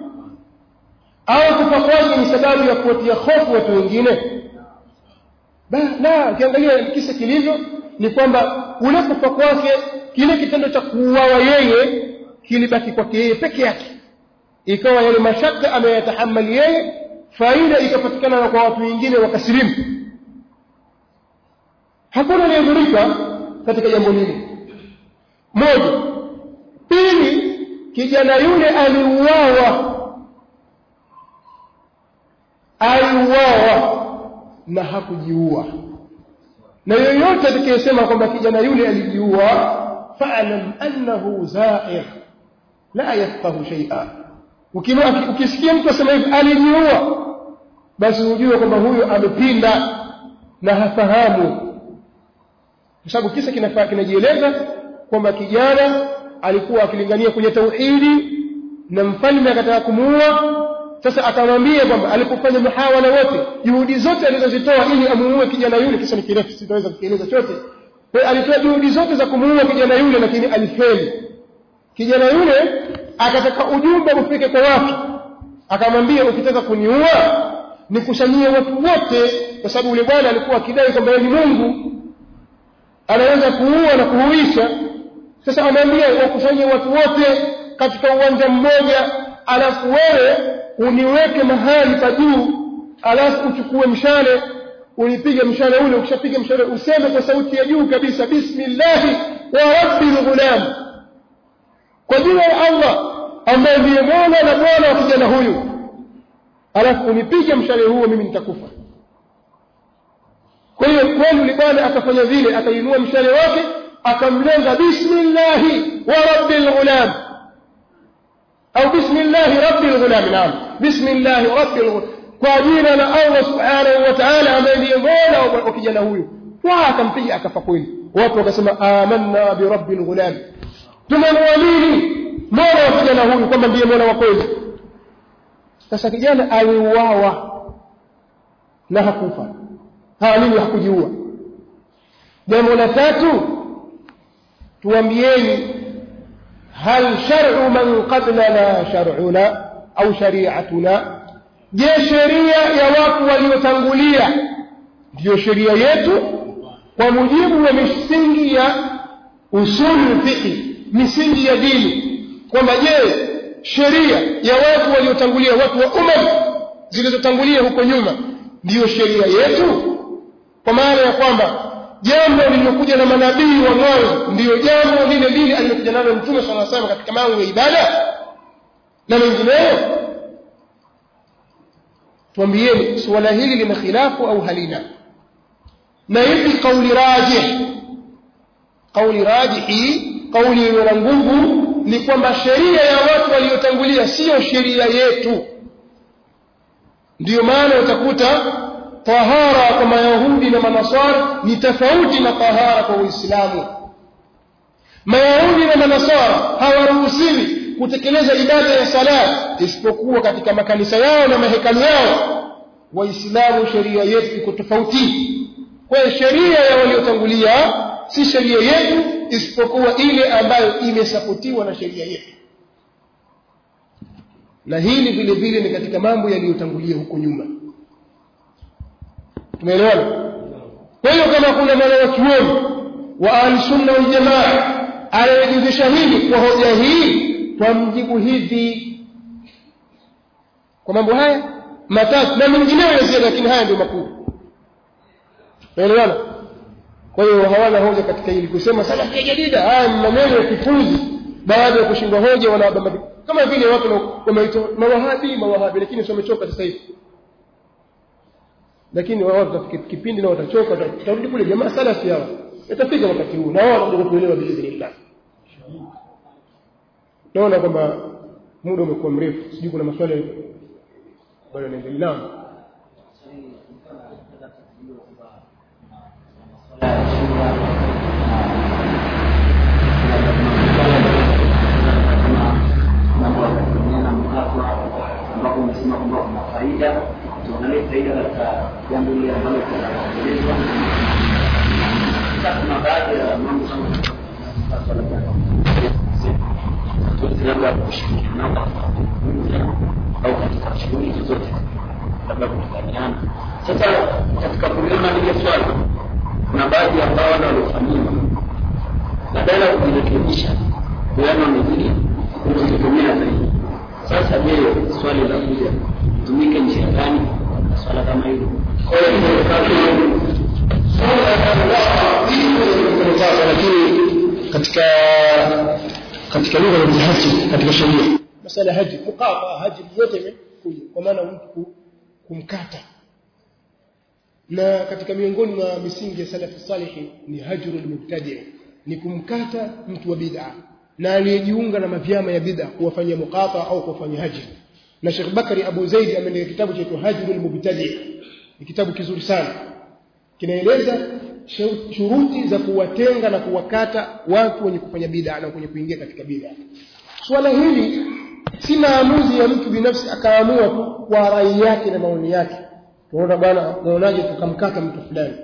au kufa kwake ni sababu ya kuwatia hofu watu wengine la ukiangalia kisa kilivyo ni kwamba ule kufa kwake kile kitendo cha kuuawa yeye kilibaki kwake yeye peke yake ikawa yale mashaka ameyatahamali yeye faida ikapatikana na kwa watu wengine wakasilimu hakuna aliyedhurika katika jambo hili moja pili kijana yule aliuawa aliuawa na hakujiua na yoyote atakayesema kwamba kijana yule alijiua fa'lam annahu za'ir la yafqahu shay'a ukisikia mtu asema hivi alijiua basi ujue kwamba huyo amepinda na hafahamu kwa sababu kisa kinafaa kinajieleza kwamba kijana alikuwa akilingania kwenye tauhidi na mfalme akataka kumuua sasa akamwambia kwamba alipofanya muhawala wote juhudi zote alizozitoa ili amuue kijana yule kisa ni kirefu sitaweza kukieleza chote kwa hiyo alitoa juhudi zote za kumuua kijana yule lakini alifeli kijana yule akataka ujumbe ufike kwa watu akamwambia ukitaka kuniua nikusanyie watu wote kwa sababu yule bwana alikuwa akidai kwamba yeye ni Mungu anaweza kuua na kuhuisha sasa anaambia wakusanye watu wote katika uwanja mmoja alafu wewe uniweke mahali pa juu alafu uchukue mshale unipige mshale ule ukishapiga mshale useme kwa sauti ya juu kabisa bismillahi wa rabbil ghulam kwa jina la Allah ambaye ndiye Mola na Bwana wa kijana huyu alafu unipige mshale huo mimi nitakufa kwa hiyo kweli yule bwana akafanya vile akainua mshale wake akamlenga bismillahi wa rabbil ghulam au bismillahi rabbil ghulam naam bismillahi rabbil ghulam kwa jina la Allah subhanahu wa ta'ala ambaye ndiye Mola wa kijana huyu wa akampiga akafa kweli watu wakasema amanna bi rabbil ghulam tumemwamini Mola wa kijana huyu kwamba ndiye Mola wa kweli sasa kijana aliuawa na hakufa halini hakujiua jambo la tatu tuambieni hal shar'u man qablana shar'una au shari'atuna je sheria ya watu waliotangulia ndiyo sheria yetu kwa mujibu wa misingi ya usul fiqh misingi ya dini kwamba je sheria ya watu waliotangulia watu wa umam zilizotangulia huko nyuma ndiyo sheria yetu kwa maana ya kwamba jambo lililokuja na manabii wa mwanzo ndiyo jambo lile lile alilokuja nalo mtume sala salam katika mambo ya ibada na mengineyo tuambieni suala hili lina khilafu au halina na ipi kauli rajih kauli rajihi kauli yenye na nguvu ni kwamba sheria ya watu waliotangulia siyo sheria yetu ndiyo maana utakuta tahara kwa mayahudi na manasara ni tofauti na tahara kwa uislamu mayahudi na manasara hawaruhusiwi kutekeleza ibada ya sala isipokuwa katika makanisa yao na mahekalu yao waislamu sheria yetu iko tofauti kwa hiyo sheria ya waliotangulia si sheria yetu isipokuwa ile ambayo imesapotiwa na sheria yetu na hili vile vile ni katika mambo yaliyotangulia huko nyuma tumeelewana kwa hiyo kama kuna mwana wa chuoni wa ahlusunna waljamaa anayejuzisha hili kwa hoja hii twamjibu hivi kwa mambo haya matatu na mengineyo ya ziada lakini haya ndio makuu tumeelewana kwa hiyo hawana hoja katika hili kusema salafia jadida haya ni maneno ya kifuzi baada ya kushindwa hoja wanabamba kama vile watu wameitwa mawahabi mawahabi lakini sio wamechoka sasa hivi lakini wao watafika kipindi na watachoka watarudi kule jamaa salafi hao itafika wakati huu na wao watakuja kuelewa biidhnillah naona kwamba muda umekuwa mrefu sijui kuna maswali bado yanaendelea ambapo umesema kwamba kuna faida tuangalie faida katika jambo hili ambalo tunaelezwa sasa kuna baadhi ya mambo kama labda kushirikiana au katika shughuli zozote labda kufanyana sasa katika kulima lile swala kuna baadhi ambao wale waliofanyiwa badala ya kujirekebisha kuona wamezidi kujitegemea zaidi sasa je swali la kuja tumike njia gani swala kama hilo lakini katika katika lugha ya haji katika sheria masala haji mukaba haji yote imekuja kwa maana mtu kumkata na katika miongoni mwa misingi ya salafu salihi ni hajrul mubtadi ni kumkata mtu wa bid'a na aliyejiunga na mavyama ya bid'a kuwafanyia muqata au kuwafanyia hajri na Sheikh Bakari Abu Zaid ameandika kitabu chaitwa Hajrul Mubtadi ni kitabu kizuri sana kinaeleza shu- shuruti za kuwatenga na kuwakata watu wenye kufanya bid'a na wenye kuingia katika bid'a swala hili si maamuzi ya mtu binafsi akaamua tu kwa rai yake na maoni yake tunaona bwana naonaje tukamkata mtu fulani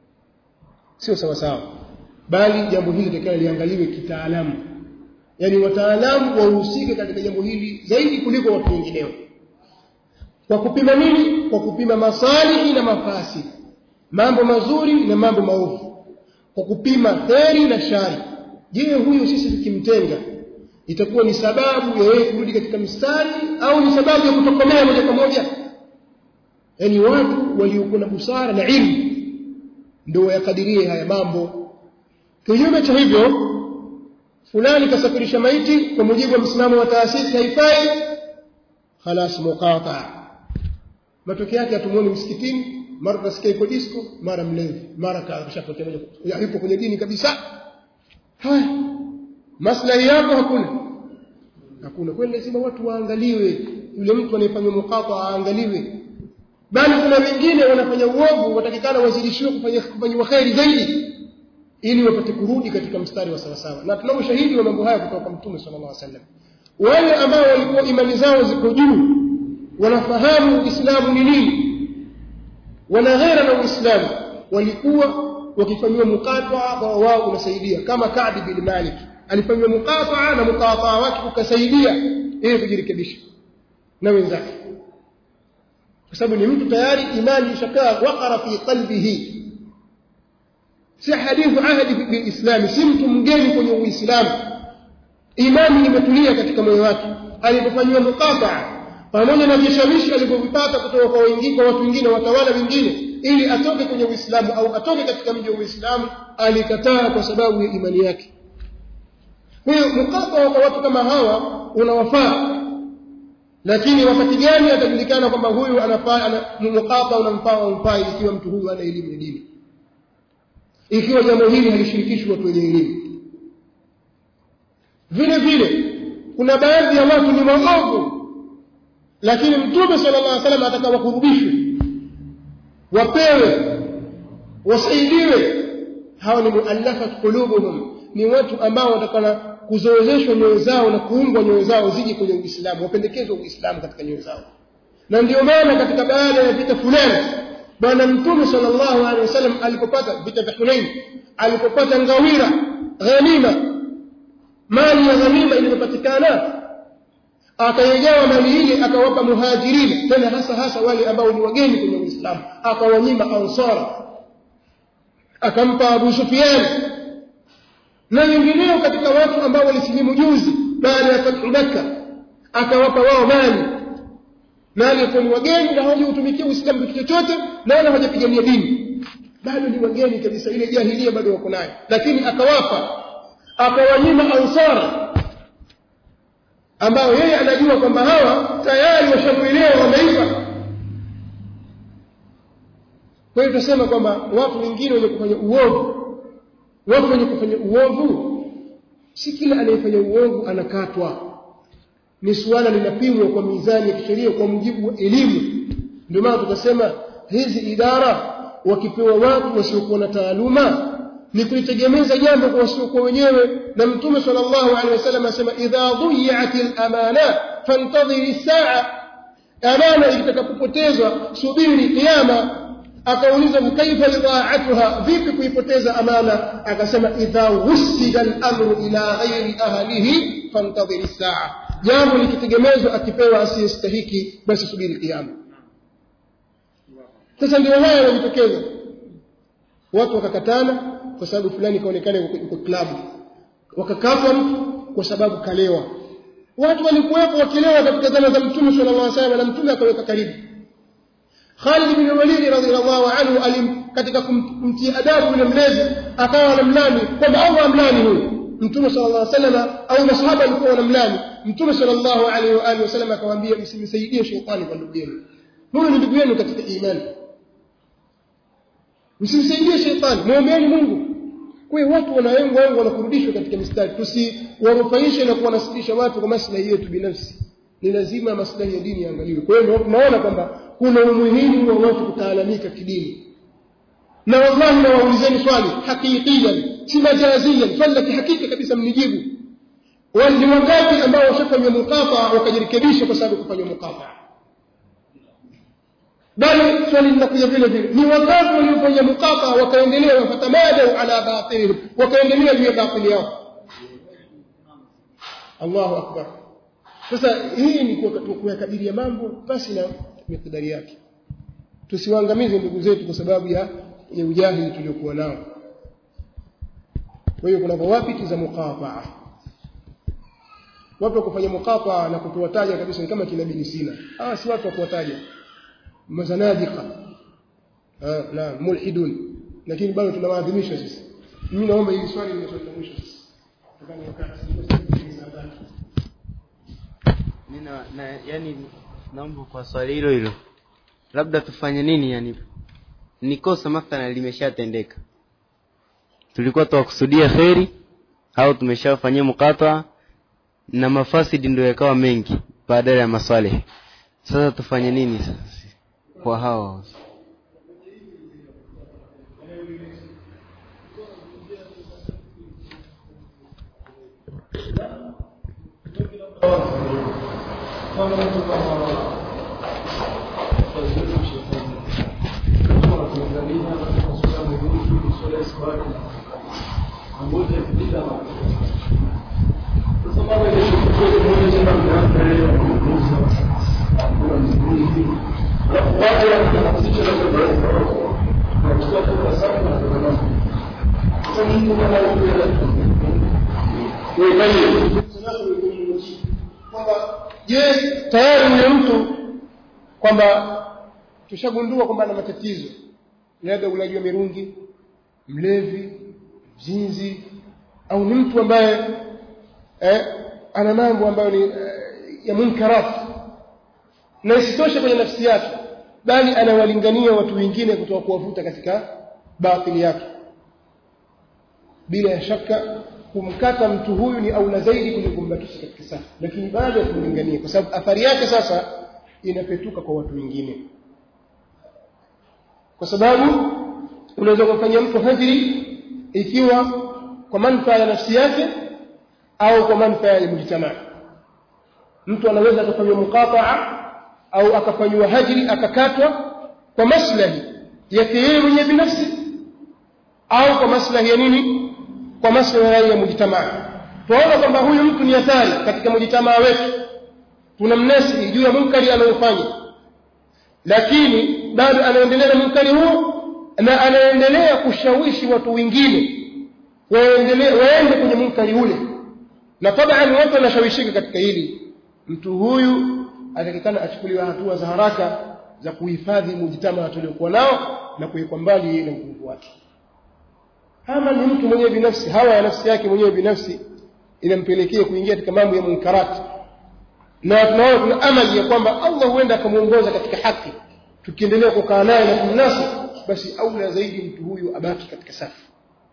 sio sawa sawa bali jambo hili litakalo liangaliwe kitaalamu yaani wataalamu wahusike katika jambo hili zaidi kuliko watu wengineo kwa kupima nini kwa kupima masalihi na mafasi mambo mazuri na mambo maovu kwa kupima kheri na shari je huyu sisi tukimtenga itakuwa ni sababu ya yeye kurudi katika mstari au ni sababu ya kutokomea moja kwa moja yaani watu waliokuwa na busara na ilmu ndio wayakadirie haya mambo kinyume cha hivyo fulani kasafirisha maiti kwa mujibu wa msimamo wa taasisi haifai khalas muqata matokeo yake hatumuoni msikitini mara tunasikia iko disco mara mlevi mara kashapotea moja kwa- yupo kwenye dini kabisa haya maslahi yako hakuna hakuna kweli lazima watu waangaliwe yule mtu anayefanya muqata aangaliwe bali kuna wengine wanafanya uovu watakikana wazidishiwe kufanya kufanywa kheri zaidi ili wapate kurudi katika mstari wa sawasawa na tunao ushahidi wa mambo haya kutoka kwa mtume sallallahu alaihi wasallam wale ambao walikuwa imani zao ziko juu wanafahamu uislamu ni nini wana ghera na uislamu walikuwa wakifanyiwa muqataa kwa wao unasaidia kama Ka'b bin Malik alifanyiwa muqataa na muqataa wake ukasaidia ili kujirekebisha na wenzake kwa sababu ni mtu tayari imani ishakaa waqara fi qalbihi si hadithu ahadi bil islam si mtu mgeni kwenye uislamu imani imetulia katika moyo wake alipofanyiwa muqataa pamoja na vishawishi alivyovipata kutoka kwa wengine kwa watu wengine watawala wengine ili atoke kwenye uislamu au atoke katika mji wa uislamu alikataa kwa sababu ya imani yake kwa hiyo muqataa kwa watu kama hawa unawafaa lakini wakati gani atajulikana kwamba huyu anafaa ana muqataa unamfaa au mfai ikiwa mtu huyu ana elimu ya dini ikiwa jambo hili halishirikishwi watu wenye elimu vile vile kuna baadhi ya watu ni waovu lakini mtume sallallahu alaihi wasallam ataka wakurubishwe wapewe wasaidiwe hawa ni muallafat qulubuhum ni watu ambao watakana kuzoezeshwa nyoyo zao na kuungwa nyoyo zao zije kwenye Uislamu wapendekezwe Uislamu katika nyoyo zao na ndio maana katika baada ya vita fulani bwana mtume sallallahu alaihi wasallam alipopata vita vya Hunain alipopata ngawira ghanima mali ya ghanima iliyopatikana akaigawa mali ile akawapa muhajirin tena hasa hasa wale ambao ni wageni kwenye Uislamu akawanyima ansara akampa Abu Sufyan na wengineo katika watu ambao walisilimu juzi baada ya fathu Makkah akawapa wao mali mali kwa ni wageni na hawajautumikia Uislamu kitu chochote na wala hawajapigania dini bado ni wageni kabisa ile jahilia bado wako nayo lakini akawapa akawanyima ansara ambao yeye anajua kwamba hawa tayari washamwelewa wameiva kwa hiyo tunasema kwamba watu wengine wenye kufanya uovu watu wenye kufanya uovu si kila anayefanya uovu anakatwa ni suala linapimwa kwa mizani ya kisheria kwa mujibu wa elimu ndio maana tukasema hizi idara wakipewa watu wasiokuwa na taaluma ni kulitegemeza jambo kwa wasiokuwa wenyewe na mtume sallallahu alaihi wasallam asema idha dhiyat al-amana fantadhiri saa amana itakapopotezwa subiri kiyama akauliza kaifa idha'atuha vipi kuipoteza amana akasema idha wusida al-amru ila ghairi ahlihi fantadhiri saa jambo likitegemezwa akipewa asiyestahiki basi subiri kiyama sasa ndio haya yanajitokeza watu wakakatana kwa sababu fulani kaonekana yuko klabu wakakatwa mtu kwa sababu kalewa watu walikuwepo wakilewa katika zama za mtume sallallahu alaihi wasallam na mtume akaweka karibu Khalid bin Walid radhiallahu anhu alim katika kumtia adabu yule mlezi akawa anamlani kwamba Allah amlani huyu mtume sallallahu alaihi wasallam au masahaba walikuwa wanamlani mtume sallallahu alaihi wa alihi wasallam akamwambia msimsaidie shetani kwa ndugu yenu huyu ni ndugu yenu katika imani msimsaidie shetani muombeeni Mungu kwa hiyo watu wanaengwa wengi wanakurudishwa katika mistari tusiwarufaishe na kuwanasilisha watu kwa maslahi yetu binafsi ni lazima maslahi ya dini yaangaliwe kwa hiyo tunaona kwamba kuna umuhimu wa watu kutaalamika kidini na wallahi nawaulizeni swali hakikiyan si majaziyan swali la kihakika kabisa mnijibu ni wangapi ambao washafanywa mukafa wakajirekebisha kwa sababu kufanywa mukafa bali swali linakuja vile vile ni wangapi waliofanya mukafa wakaendelea wafatamadau ala batilihim wakaendelea juu ya batili yao Allahu akbar sasa hii ni kuyakadiria mambo basi na mikdari yake tusiwaangamize ndugu zetu kwa sababu ya ya ujahili tuliokuwa nao kwa hiyo kuna dhawabiti za muqataa watu wa kufanya muqataa na kutuwataja kabisa ni kama kina bin Sina hawa si watu wa kuwataja mazanadiqa na mulhidun lakini bado tunawaadhimisha sisi mimi naomba hili swali ni swali la mwisho sasa tukani wakati Nina, na, yani naomba kwa swali hilo hilo labda tufanye nini yani ni kosa mathalan limeshatendeka tulikuwa tuwakusudia kheri au tumeshafanyia mukata na mafasidi ndio yakawa mengi badala ya maswaleh sasa tufanye nini sasa kwa hao kwamba je tayari yule mtu kwamba tushagundua kwamba ana matatizo labda ulaji wa mirungi mlevi mzinzi au ni mtu ambaye eh, ana mambo ambayo ni eh, ya munkarat na isitoshe kwenye nafsi yake bali anawalingania watu wengine kutoka kuwavuta katika batili yake bila ya shaka kumkata mtu huyu ni aula zaidi kuliko kumbakisha katika safa lakini bado ya kumlingania kwa sababu athari yake sasa inapetuka kwa watu wengine kwa sababu unaweza kumfanyia mtu hajri ikiwa kwa manufaa ya nafsi yake au kwa manufaa ya mujtamaa mtu anaweza akafanywa muqataa au akafanywa hajri akakatwa kwa maslahi yake yeye mwenyewe binafsi au kwa maslahi ya nini kwa maslahi ya mujtamaa tunaona kwamba huyu mtu ni hatari katika mujtamaa wetu tunamnasihi juu ya munkari anayofanya lakini bado anaendelea na munkari huo na anaendelea kushawishi watu wengine waendelee waende kwenye munkari ule na taban watu wanashawishika katika hili mtu huyu atakikana achukuliwe hatua za haraka za kuhifadhi mujtamaa tuliokuwa nao na kuwekwa mbali na nguvu wake ama ni mtu mwenyewe binafsi hawa ya nafsi yake mwenyewe binafsi inampelekea kuingia katika mambo ya munkarati na tunaona kuna amali ya kwamba Allah huenda akamuongoza katika haki tukiendelea kukaa naye na kumnasi basi aula zaidi mtu huyu abaki katika safu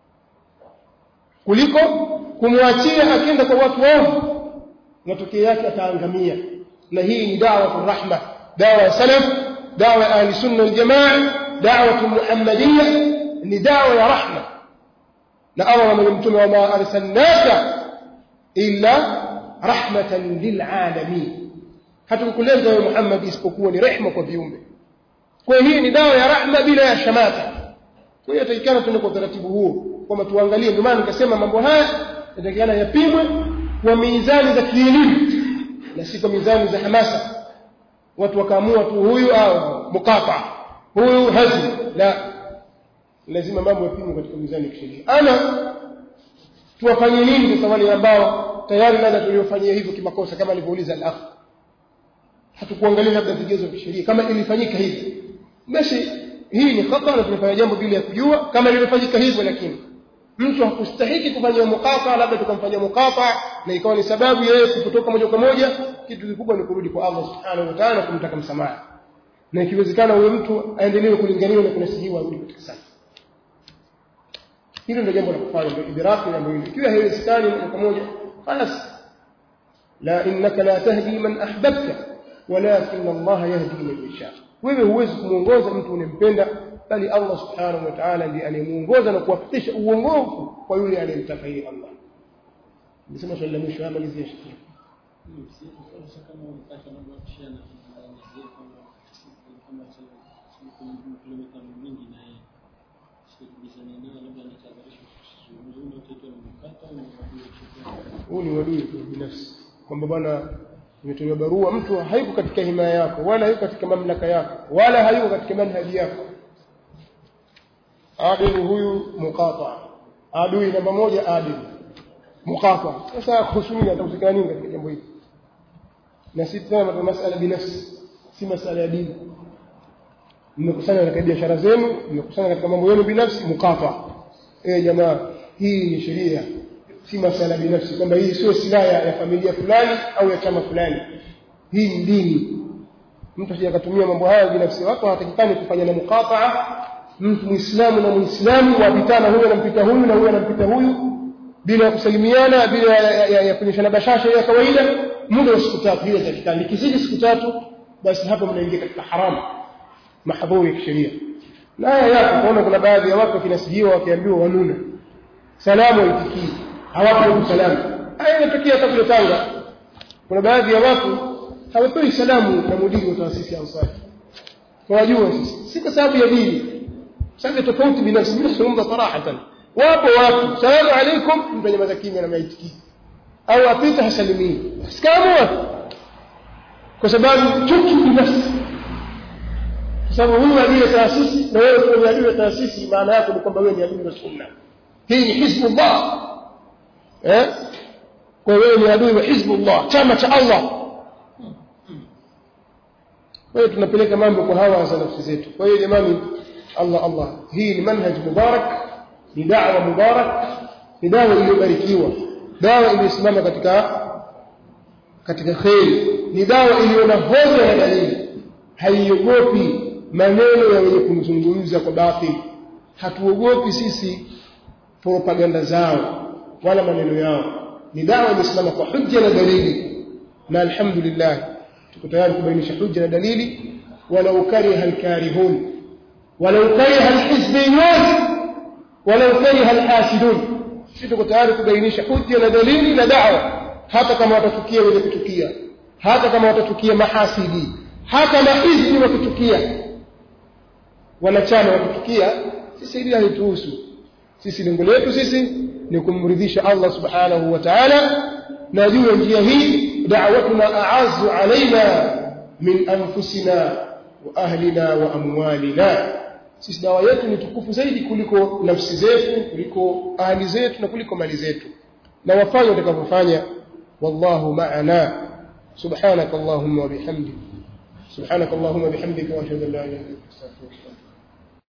kuliko kumwachia akienda kwa watu waovu matokeo yake ataangamia na hii ni dawa rahma dawa ya salaf dawa ya ahli sunna wal jamaa dawa muhammadiyya ni dawa ya rahma na Allah na mtume wa ma arsalnaka illa rahmatan lilalamin hatukukuleta wewe Muhammad isipokuwa ni rehma kwa viumbe kwa hii ni dawa ya rahma bila ya shamata kwa hiyo taikana tuende kwa utaratibu huo kwamba tuangalie ndio maana nikasema mambo haya yatakana yapimwe kwa mizani za kielimu na si kwa mizani za hamasa watu wakaamua tu huyu au mukata huyu hazi la lazima mambo yapimwe katika mizani ya kisheria ana tuwafanye nini sasa wale ambao tayari labda tuliofanyia hivyo kimakosa kama alivyouliza al-akh hatukuangalia labda vigezo vya sheria kama ilifanyika hivi basi hii ni khata na tumefanya jambo bila ya kujua kama lilifanyika hivyo lakini mtu hakustahiki kufanya mukata labda tukamfanyia mukata na ikawa ni sababu yeye kutoka moja kwa moja kitu kikubwa ni kurudi kwa Allah subhanahu wa ta'ala kumtaka msamaha na ikiwezekana huyo mtu aendelee kulinganiwa na kunasihiwa arudi katika safa hilo ndio jambo la kufanya ndio idraki jambo hilo ikiwa haiwezekani moja kwa moja basi la innaka la tahdi man ahbabta walakin Allah yahdi man yasha wewe huwezi kumuongoza mtu unempenda bali Allah subhanahu wa ta'ala ndiye anayemuongoza na kuwafikisha uongofu kwa yule anayemtaka yeye Allah nisema swali la mwisho ama lizie shekhi huu ni wadui tu binafsi kwamba bwana imetolewa barua mtu hayuko katika himaya yako wala hayuko katika mamlaka yako wala hayuko katika manhaji yako adil huyu muqata adui namba moja adil muqata sasa husumia atakusikana nini katika jambo hili na si tena masala binafsi si masala ya dini mmekusanya katika biashara zenu mmekusanya katika mambo yenu binafsi muqata eh jamaa hii ni sheria si masala binafsi kwamba hii sio silaha ya familia fulani au ya chama fulani hii ni dini mtu asije akatumia mambo haya binafsi watu hawatakikani kufanya na muqataa mtu muislamu na muislamu wapitana huyu anampita huyu na huyu anampita huyu bila ya kusalimiana bila ya, ya, ya, ya kuonyeshana bashasha ya kawaida muda wa siku tatu hiyo itatakikana ikizidi siku tatu basi hapo mnaingia katika haramu mahdhuri ya kisheria na haya yapo kuona kuna baadhi ya watu wakinasihiwa wakiambiwa wanuna salamu haitikii hawapo salamu haya inatokea hata kule Tanga kuna baadhi ya watu hawapewi salamu na mudiri wa taasisi ya Ansari tunajua sisi si kwa sababu ya dini sababu tofauti binafsi mimi nazungumza sarahatan wapo watu salamu alaikum mtu anyamaza kimya na maitikii au apita hasalimii sikamu kwa sababu chuki binafsi kwa sababu huyu adui ya taasisi na wewe ni adui ya taasisi maana yake ni kwamba wewe ni adui wa sunna hii ni hizbullah eh kwa wewe ni adui wa hizbullah chama cha Allah kwa hiyo tunapeleka mambo kwa hawa za nafsi zetu kwa hiyo jamani Allah Allah hii ni manhaj mubarak ni da'wa mubarak ni dawa iliyobarikiwa dawa iliyosimama katika katika kheri ni dawa iliyo na hoja ya dalili haiogopi maneno ya wenye kumzungumza kwa batil hatuogopi sisi propaganda zao wala maneno yao ni dawa imesimama kwa hujja na dalili na alhamdulillah tuko tayari kubainisha hujja na dalili walau kariha alkarihun walau kariha alhizbiyun walau kariha alhasidun sisi tuko tayari kubainisha hujja na dalili na dawa hata kama watachukia wenye kuchukia hata kama watachukia mahasidi hata mahizbi wakichukia wanachama wakichukia sisi hili halituhusu sisi lengo letu sisi ni kumridhisha Allah subhanahu wa ta'ala na juu ya njia hii da'watuna a'azzu alaina min anfusina wa ahlina wa amwalina sisi dawa yetu ni tukufu zaidi kuliko nafsi zetu kuliko ahli zetu na kuliko mali zetu na wafanye watakavyofanya wallahu ma'ana subhanak allahumma wa bihamdik subhanak allahumma bihamdika wa ashhadu an la ilaha illa anta astaghfiruka wa atubu